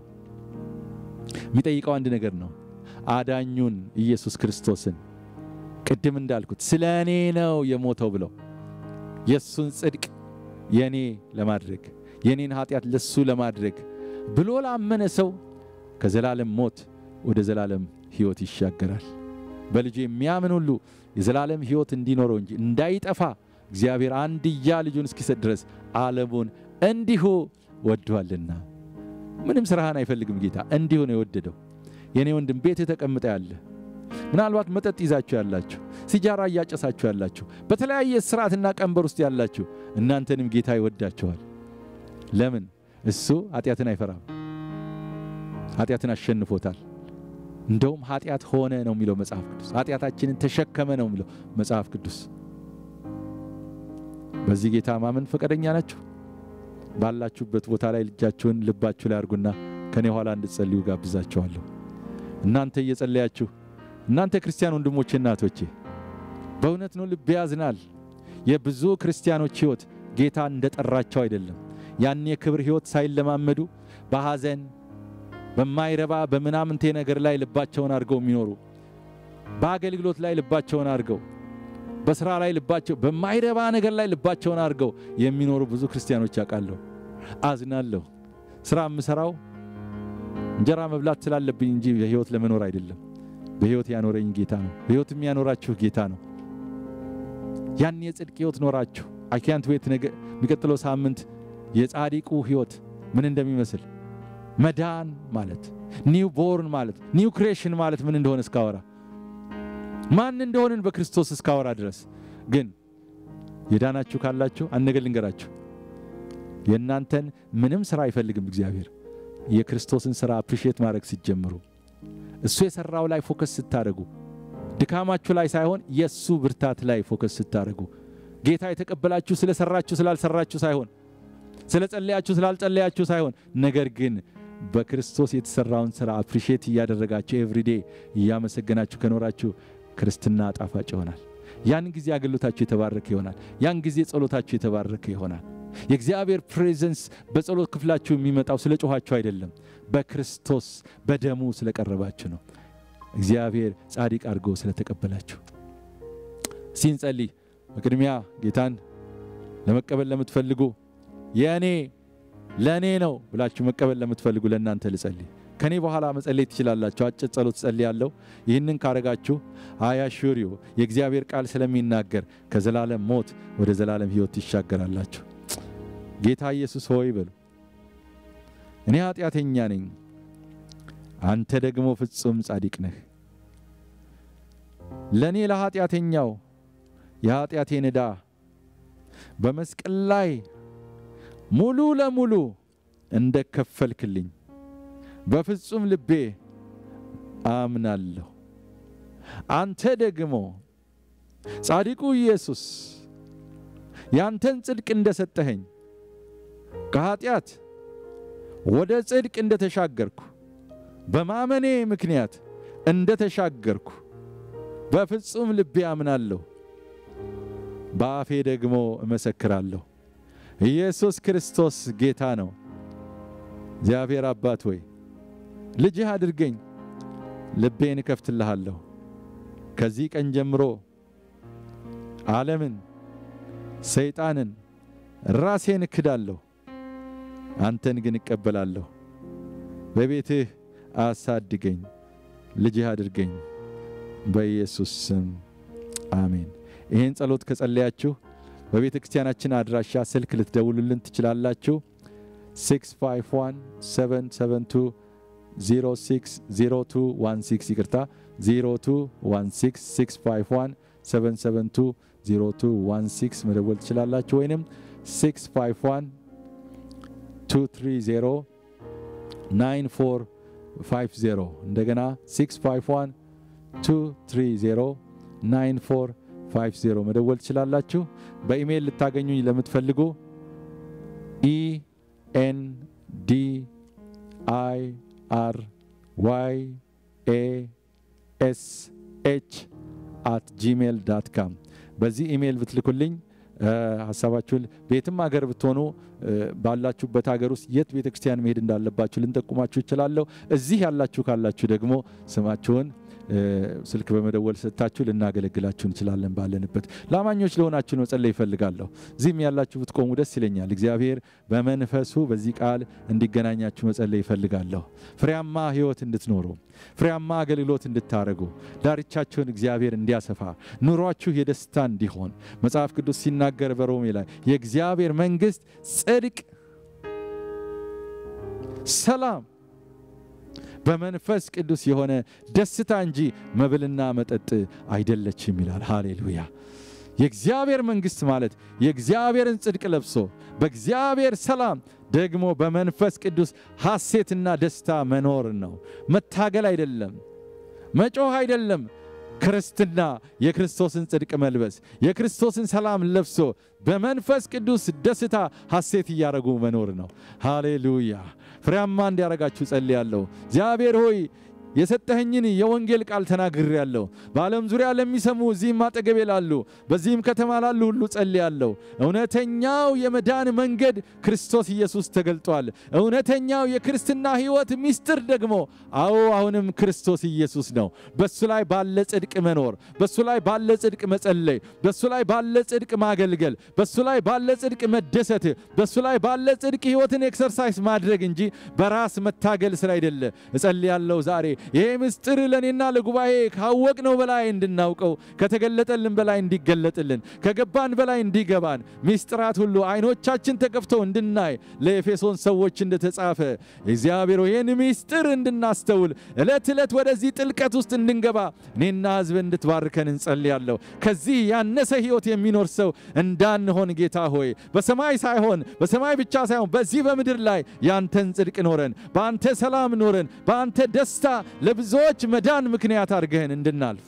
የሚጠይቀው አንድ ነገር ነው፣ አዳኙን ኢየሱስ ክርስቶስን ቅድም እንዳልኩት ስለ እኔ ነው የሞተው ብለው የእሱን ጽድቅ የእኔ ለማድረግ የእኔን ኃጢአት ለሱ ለማድረግ ብሎ ላመነ ሰው ከዘላለም ሞት ወደ ዘላለም ሕይወት ይሻገራል። በልጁ የሚያምን ሁሉ የዘላለም ሕይወት እንዲኖረው እንጂ እንዳይጠፋ እግዚአብሔር አንድያ ልጁን እስኪሰጥ ድረስ ዓለሙን እንዲሁ ወዷልና። ምንም ስራህን አይፈልግም ጌታ፣ እንዲሁ ነው የወደደው። የኔ ወንድም ቤት ተቀምጠ ያለ ምናልባት መጠጥ ይዛችሁ ያላችሁ፣ ሲጃራ እያጨሳችሁ ያላችሁ፣ በተለያየ ስርዓትና ቀንበር ውስጥ ያላችሁ እናንተንም ጌታ ይወዳችኋል። ለምን? እሱ ኃጢአትን አይፈራም። ኃጢአትን አሸንፎታል። እንደውም ኃጢአት ሆነ ነው የሚለው መጽሐፍ ቅዱስ። ኃጢአታችንን ተሸከመ ነው የሚለው መጽሐፍ ቅዱስ። በዚህ ጌታ ማመን ፈቃደኛ ናችሁ? ባላችሁበት ቦታ ላይ ልጃችሁን ልባችሁ ላይ አድርጉና ከኔ ኋላ እንድትጸልዩ ጋብዛችኋለሁ። እናንተ እየጸለያችሁ እናንተ ክርስቲያን ወንድሞቼ እናቶቼ፣ በእውነት ነው ልብ ያዝናል። የብዙ ክርስቲያኖች ሕይወት ጌታ እንደጠራቸው አይደለም። ያን የክብር ሕይወት ሳይለማመዱ በሐዘን በማይረባ በምናምንቴ ነገር ላይ ልባቸውን አድርገው የሚኖሩ በአገልግሎት ላይ ልባቸውን አድርገው በስራ ላይ ልባቸው በማይረባ ነገር ላይ ልባቸውን አድርገው የሚኖሩ ብዙ ክርስቲያኖች ያውቃለሁ። አዝናለሁ። ስራ የምሰራው እንጀራ መብላት ስላለብኝ እንጂ በሕይወት ለመኖር አይደለም። በሕይወት ያኖረኝ ጌታ ነው። በሕይወት የሚያኖራችሁ ጌታ ነው። ያን የጽድቅ ሕይወት ኖራችሁ አኪያንት ቤት የሚቀጥለው ሳምንት የጻዲቁ ሕይወት ምን እንደሚመስል መዳን ማለት ኒው ቦርን ማለት ኒው ክሬሽን ማለት ምን እንደሆነ እስካወራ ማን እንደሆንን በክርስቶስ እስካወራ ድረስ ግን የዳናችሁ ካላችሁ አንድ ነገር ልንገራችሁ። የእናንተን ምንም ስራ አይፈልግም እግዚአብሔር። የክርስቶስን ስራ አፕሪሼት ማድረግ ሲጀምሩ እሱ የሰራው ላይ ፎከስ ስታደርጉ ድካማችሁ ላይ ሳይሆን የእሱ ብርታት ላይ ፎከስ ስታደርጉ ጌታ የተቀበላችሁ ስለሰራችሁ ስላልሰራችሁ ሳይሆን ስለ ጸለያችሁ ስላልጸለያችሁ ሳይሆን ነገር ግን በክርስቶስ የተሰራውን ስራ አፕሪሼት እያደረጋችሁ ኤቭሪዴ እያመሰገናችሁ ከኖራችሁ ክርስትና ጣፋጭ ይሆናል። ያን ጊዜ አገልግሎታችሁ የተባረከ ይሆናል። ያን ጊዜ ጸሎታችሁ የተባረከ ይሆናል። የእግዚአብሔር ፕሬዘንስ በጸሎት ክፍላችሁ የሚመጣው ስለ ጮኋችሁ አይደለም፣ በክርስቶስ በደሙ ስለቀረባችሁ ነው። እግዚአብሔር ጻድቅ አድርጎ ስለተቀበላችሁ ሲንጸልይ በቅድሚያ ጌታን ለመቀበል ለምትፈልጉ የእኔ ለእኔ ነው ብላችሁ መቀበል ለምትፈልጉ ለእናንተ ልጸልይ። ከኔ በኋላ መጸለይ ትችላላችሁ። አጭር ጸሎት ጸልያለሁ። ይህንን ካረጋችሁ አያሹሪዮ የእግዚአብሔር ቃል ስለሚናገር ከዘላለም ሞት ወደ ዘላለም ሕይወት ይሻገራላችሁ። ጌታ ኢየሱስ ሆይ በሉ፣ እኔ ኃጢአተኛ ነኝ፣ አንተ ደግሞ ፍጹም ጻድቅ ነህ። ለእኔ ለኃጢአተኛው የኃጢአቴን ዕዳ በመስቀል ላይ ሙሉ ለሙሉ እንደ ከፈልክልኝ በፍጹም ልቤ አምናለሁ። አንተ ደግሞ ጻድቁ ኢየሱስ ያንተን ጽድቅ እንደሰጠኸኝ ከኃጢአት ወደ ጽድቅ እንደተሻገርኩ በማመኔ ምክንያት እንደተሻገርኩ በፍጹም ልቤ አምናለሁ። በአፌ ደግሞ እመሰክራለሁ። ኢየሱስ ክርስቶስ ጌታ ነው። እግዚአብሔር አባት ሆይ ልጅህ አድርገኝ፣ ልቤን እከፍትልሃለሁ። ከዚህ ቀን ጀምሮ ዓለምን፣ ሰይጣንን፣ ራሴን እክዳለሁ፣ አንተን ግን እቀበላለሁ። በቤትህ አሳድገኝ፣ ልጅህ አድርገኝ። በኢየሱስ ስም አሜን። ይህን ጸሎት ከጸለያችሁ በቤተ ክርስቲያናችን አድራሻ ስልክ ልትደውሉልን ትችላላችሁ። 651-772-060216 ይቅርታ 0216651772-0216 መደወል ትችላላችሁ ወይንም 651-230-9450 እንደገና 651-230-9450 መደወል ትችላላችሁ። በኢሜይል ልታገኙኝ ለምትፈልጉ ኢኤን ዲ አይ አር ዋይ ኤ ኤስ ኤች አት ጂሜል ዳት ካም በዚህ ኢሜይል ብትልኩልኝ ሀሳባችሁን በየትም ሀገር ብትሆኑ ባላችሁበት ሀገር ውስጥ የት ቤተ ክርስቲያን መሄድ እንዳለባችሁ ልንጠቁማችሁ ይችላለሁ። እዚህ ያላችሁ ካላችሁ ደግሞ ስማችሁን ስልክ በመደወል ሰጥታችሁ ልናገለግላችሁ እንችላለን። ባለንበት ለአማኞች ለሆናችሁ መጸለይ ይፈልጋለሁ። እዚህም ያላችሁ ብትቆሙ ደስ ይለኛል። እግዚአብሔር በመንፈሱ በዚህ ቃል እንዲገናኛችሁ መጸለይ ይፈልጋለሁ። ፍሬያማ ሕይወት እንድትኖሩ፣ ፍሬያማ አገልግሎት እንድታደርጉ፣ ዳርቻችሁን እግዚአብሔር እንዲያሰፋ፣ ኑሯችሁ የደስታ እንዲሆን መጽሐፍ ቅዱስ ሲናገር በሮሜ ላይ የእግዚአብሔር መንግሥት ጽድቅ፣ ሰላም በመንፈስ ቅዱስ የሆነ ደስታ እንጂ መብልና መጠጥ አይደለችም ይላል። ሃሌሉያ። የእግዚአብሔር መንግሥት ማለት የእግዚአብሔርን ጽድቅ ለብሶ በእግዚአብሔር ሰላም ደግሞ በመንፈስ ቅዱስ ሐሴትና ደስታ መኖር ነው። መታገል አይደለም፣ መጮህ አይደለም። ክርስትና የክርስቶስን ጽድቅ መልበስ የክርስቶስን ሰላም ለብሶ በመንፈስ ቅዱስ ደስታ ሐሴት እያደረጉ መኖር ነው። ሃሌሉያ። ፍሬያማ እንዲያደርጋችሁ ጸልያለሁ። እግዚአብሔር ሆይ የሰጠኸኝን የወንጌል ቃል ተናግሬያለሁ። በዓለም ዙሪያ ለሚሰሙ እዚህም አጠገቤ ላሉ በዚህም ከተማ ላሉ ሁሉ ጸልያለሁ። እውነተኛው የመዳን መንገድ ክርስቶስ ኢየሱስ ተገልጧል። እውነተኛው የክርስትና ሕይወት ምስጢር ደግሞ አዎ አሁንም ክርስቶስ ኢየሱስ ነው። በሱ ላይ ባለ ጽድቅ መኖር፣ በሱ ላይ ባለ ጽድቅ መጸለይ፣ በሱ ላይ ባለ ጽድቅ ማገልገል፣ በሱ ላይ ባለ ጽድቅ መደሰት፣ በሱ ላይ ባለ ጽድቅ ሕይወትን ኤክሰርሳይዝ ማድረግ እንጂ በራስ መታገል ስራ አይደለ። እጸልያለሁ ዛሬ ይሄ ምስጢር ለእኔና ለጉባኤ ካወቅነው በላይ እንድናውቀው ከተገለጠልን በላይ እንዲገለጥልን ከገባን በላይ እንዲገባን ምስጢራት ሁሉ አይኖቻችን ተከፍተው እንድናይ ለኤፌሶን ሰዎች እንደተጻፈ እግዚአብሔር ይህን ምስጢር እንድናስተውል ዕለት ዕለት ወደዚህ ጥልቀት ውስጥ እንድንገባ እኔና ሕዝብ እንድትባርከን እንጸልያለሁ። ከዚህ ያነሰ ሕይወት የሚኖር ሰው እንዳንሆን ጌታ ሆይ በሰማይ ሳይሆን በሰማይ ብቻ ሳይሆን በዚህ በምድር ላይ ያንተን ጽድቅ ኖረን በአንተ ሰላም ኖረን በአንተ ደስታ ለብዙዎች መዳን ምክንያት አድርገህን እንድናልፍ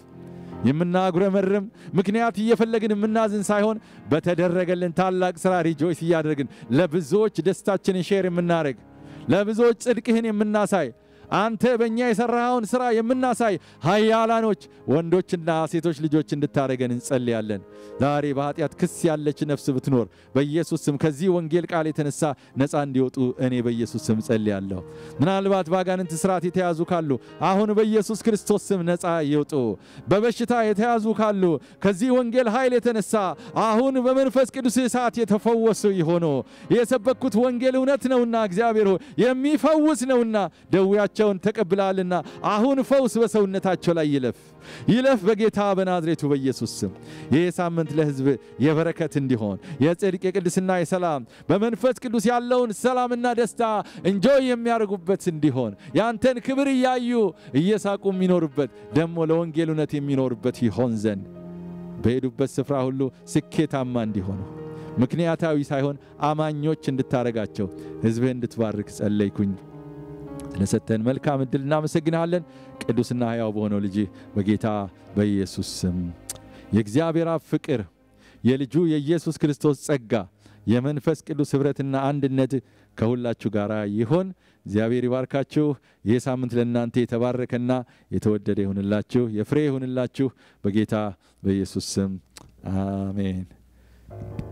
የምናጉረመርም ምክንያት እየፈለግን የምናዝን ሳይሆን በተደረገልን ታላቅ ሥራ ሪጆይስ እያደረግን ለብዙዎች ደስታችንን ሼር የምናደርግ ለብዙዎች ጽድቅህን የምናሳይ አንተ በእኛ የሠራኸውን ሥራ የምናሳይ ኃያላኖች ወንዶችና ሴቶች ልጆች እንድታደረገን እንጸልያለን። ዛሬ በኃጢአት ክስ ያለች ነፍስ ብትኖር በኢየሱስ ስም ከዚህ ወንጌል ቃል የተነሳ ነፃ እንዲወጡ እኔ በኢየሱስ ስም ጸልያለሁ። ምናልባት በአጋንንት ስርዓት የተያዙ ካሉ አሁን በኢየሱስ ክርስቶስ ስም ነፃ ይውጡ። በበሽታ የተያዙ ካሉ ከዚህ ወንጌል ኃይል የተነሳ አሁን በመንፈስ ቅዱስ እሳት የተፈወሱ ይሆኑ። የሰበኩት ወንጌል እውነት ነውና እግዚአብሔር ሆይ የሚፈውስ ነውና ደዌያቸው ቸውን ተቀብለሃልና አሁን ፈውስ በሰውነታቸው ላይ ይለፍ ይለፍ በጌታ በናዝሬቱ በኢየሱስ ስም። ይህ ሳምንት ለሕዝብ የበረከት እንዲሆን የጽድቅ የቅድስና የሰላም በመንፈስ ቅዱስ ያለውን ሰላምና ደስታ እንጆይ የሚያደርጉበት እንዲሆን ያንተን ክብር እያዩ እየሳቁ የሚኖሩበት ደግሞ ለወንጌል እውነት የሚኖሩበት ይሆን ዘንድ በሄዱበት ስፍራ ሁሉ ስኬታማ እንዲሆኑ ምክንያታዊ ሳይሆን አማኞች እንድታረጋቸው ሕዝብህ እንድትባርክ ጸለይኩኝ። ስለሰጠን መልካም ዕድል እናመሰግንሃለን። ቅዱስና ሕያው በሆነው ልጅ በጌታ በኢየሱስ ስም የእግዚአብሔር አብ ፍቅር፣ የልጁ የኢየሱስ ክርስቶስ ጸጋ፣ የመንፈስ ቅዱስ ኅብረትና አንድነት ከሁላችሁ ጋር ይሆን። እግዚአብሔር ይባርካችሁ። ይህ ሳምንት ለእናንተ የተባረከና የተወደደ ይሁንላችሁ፣ የፍሬ ይሁንላችሁ። በጌታ በኢየሱስ ስም አሜን።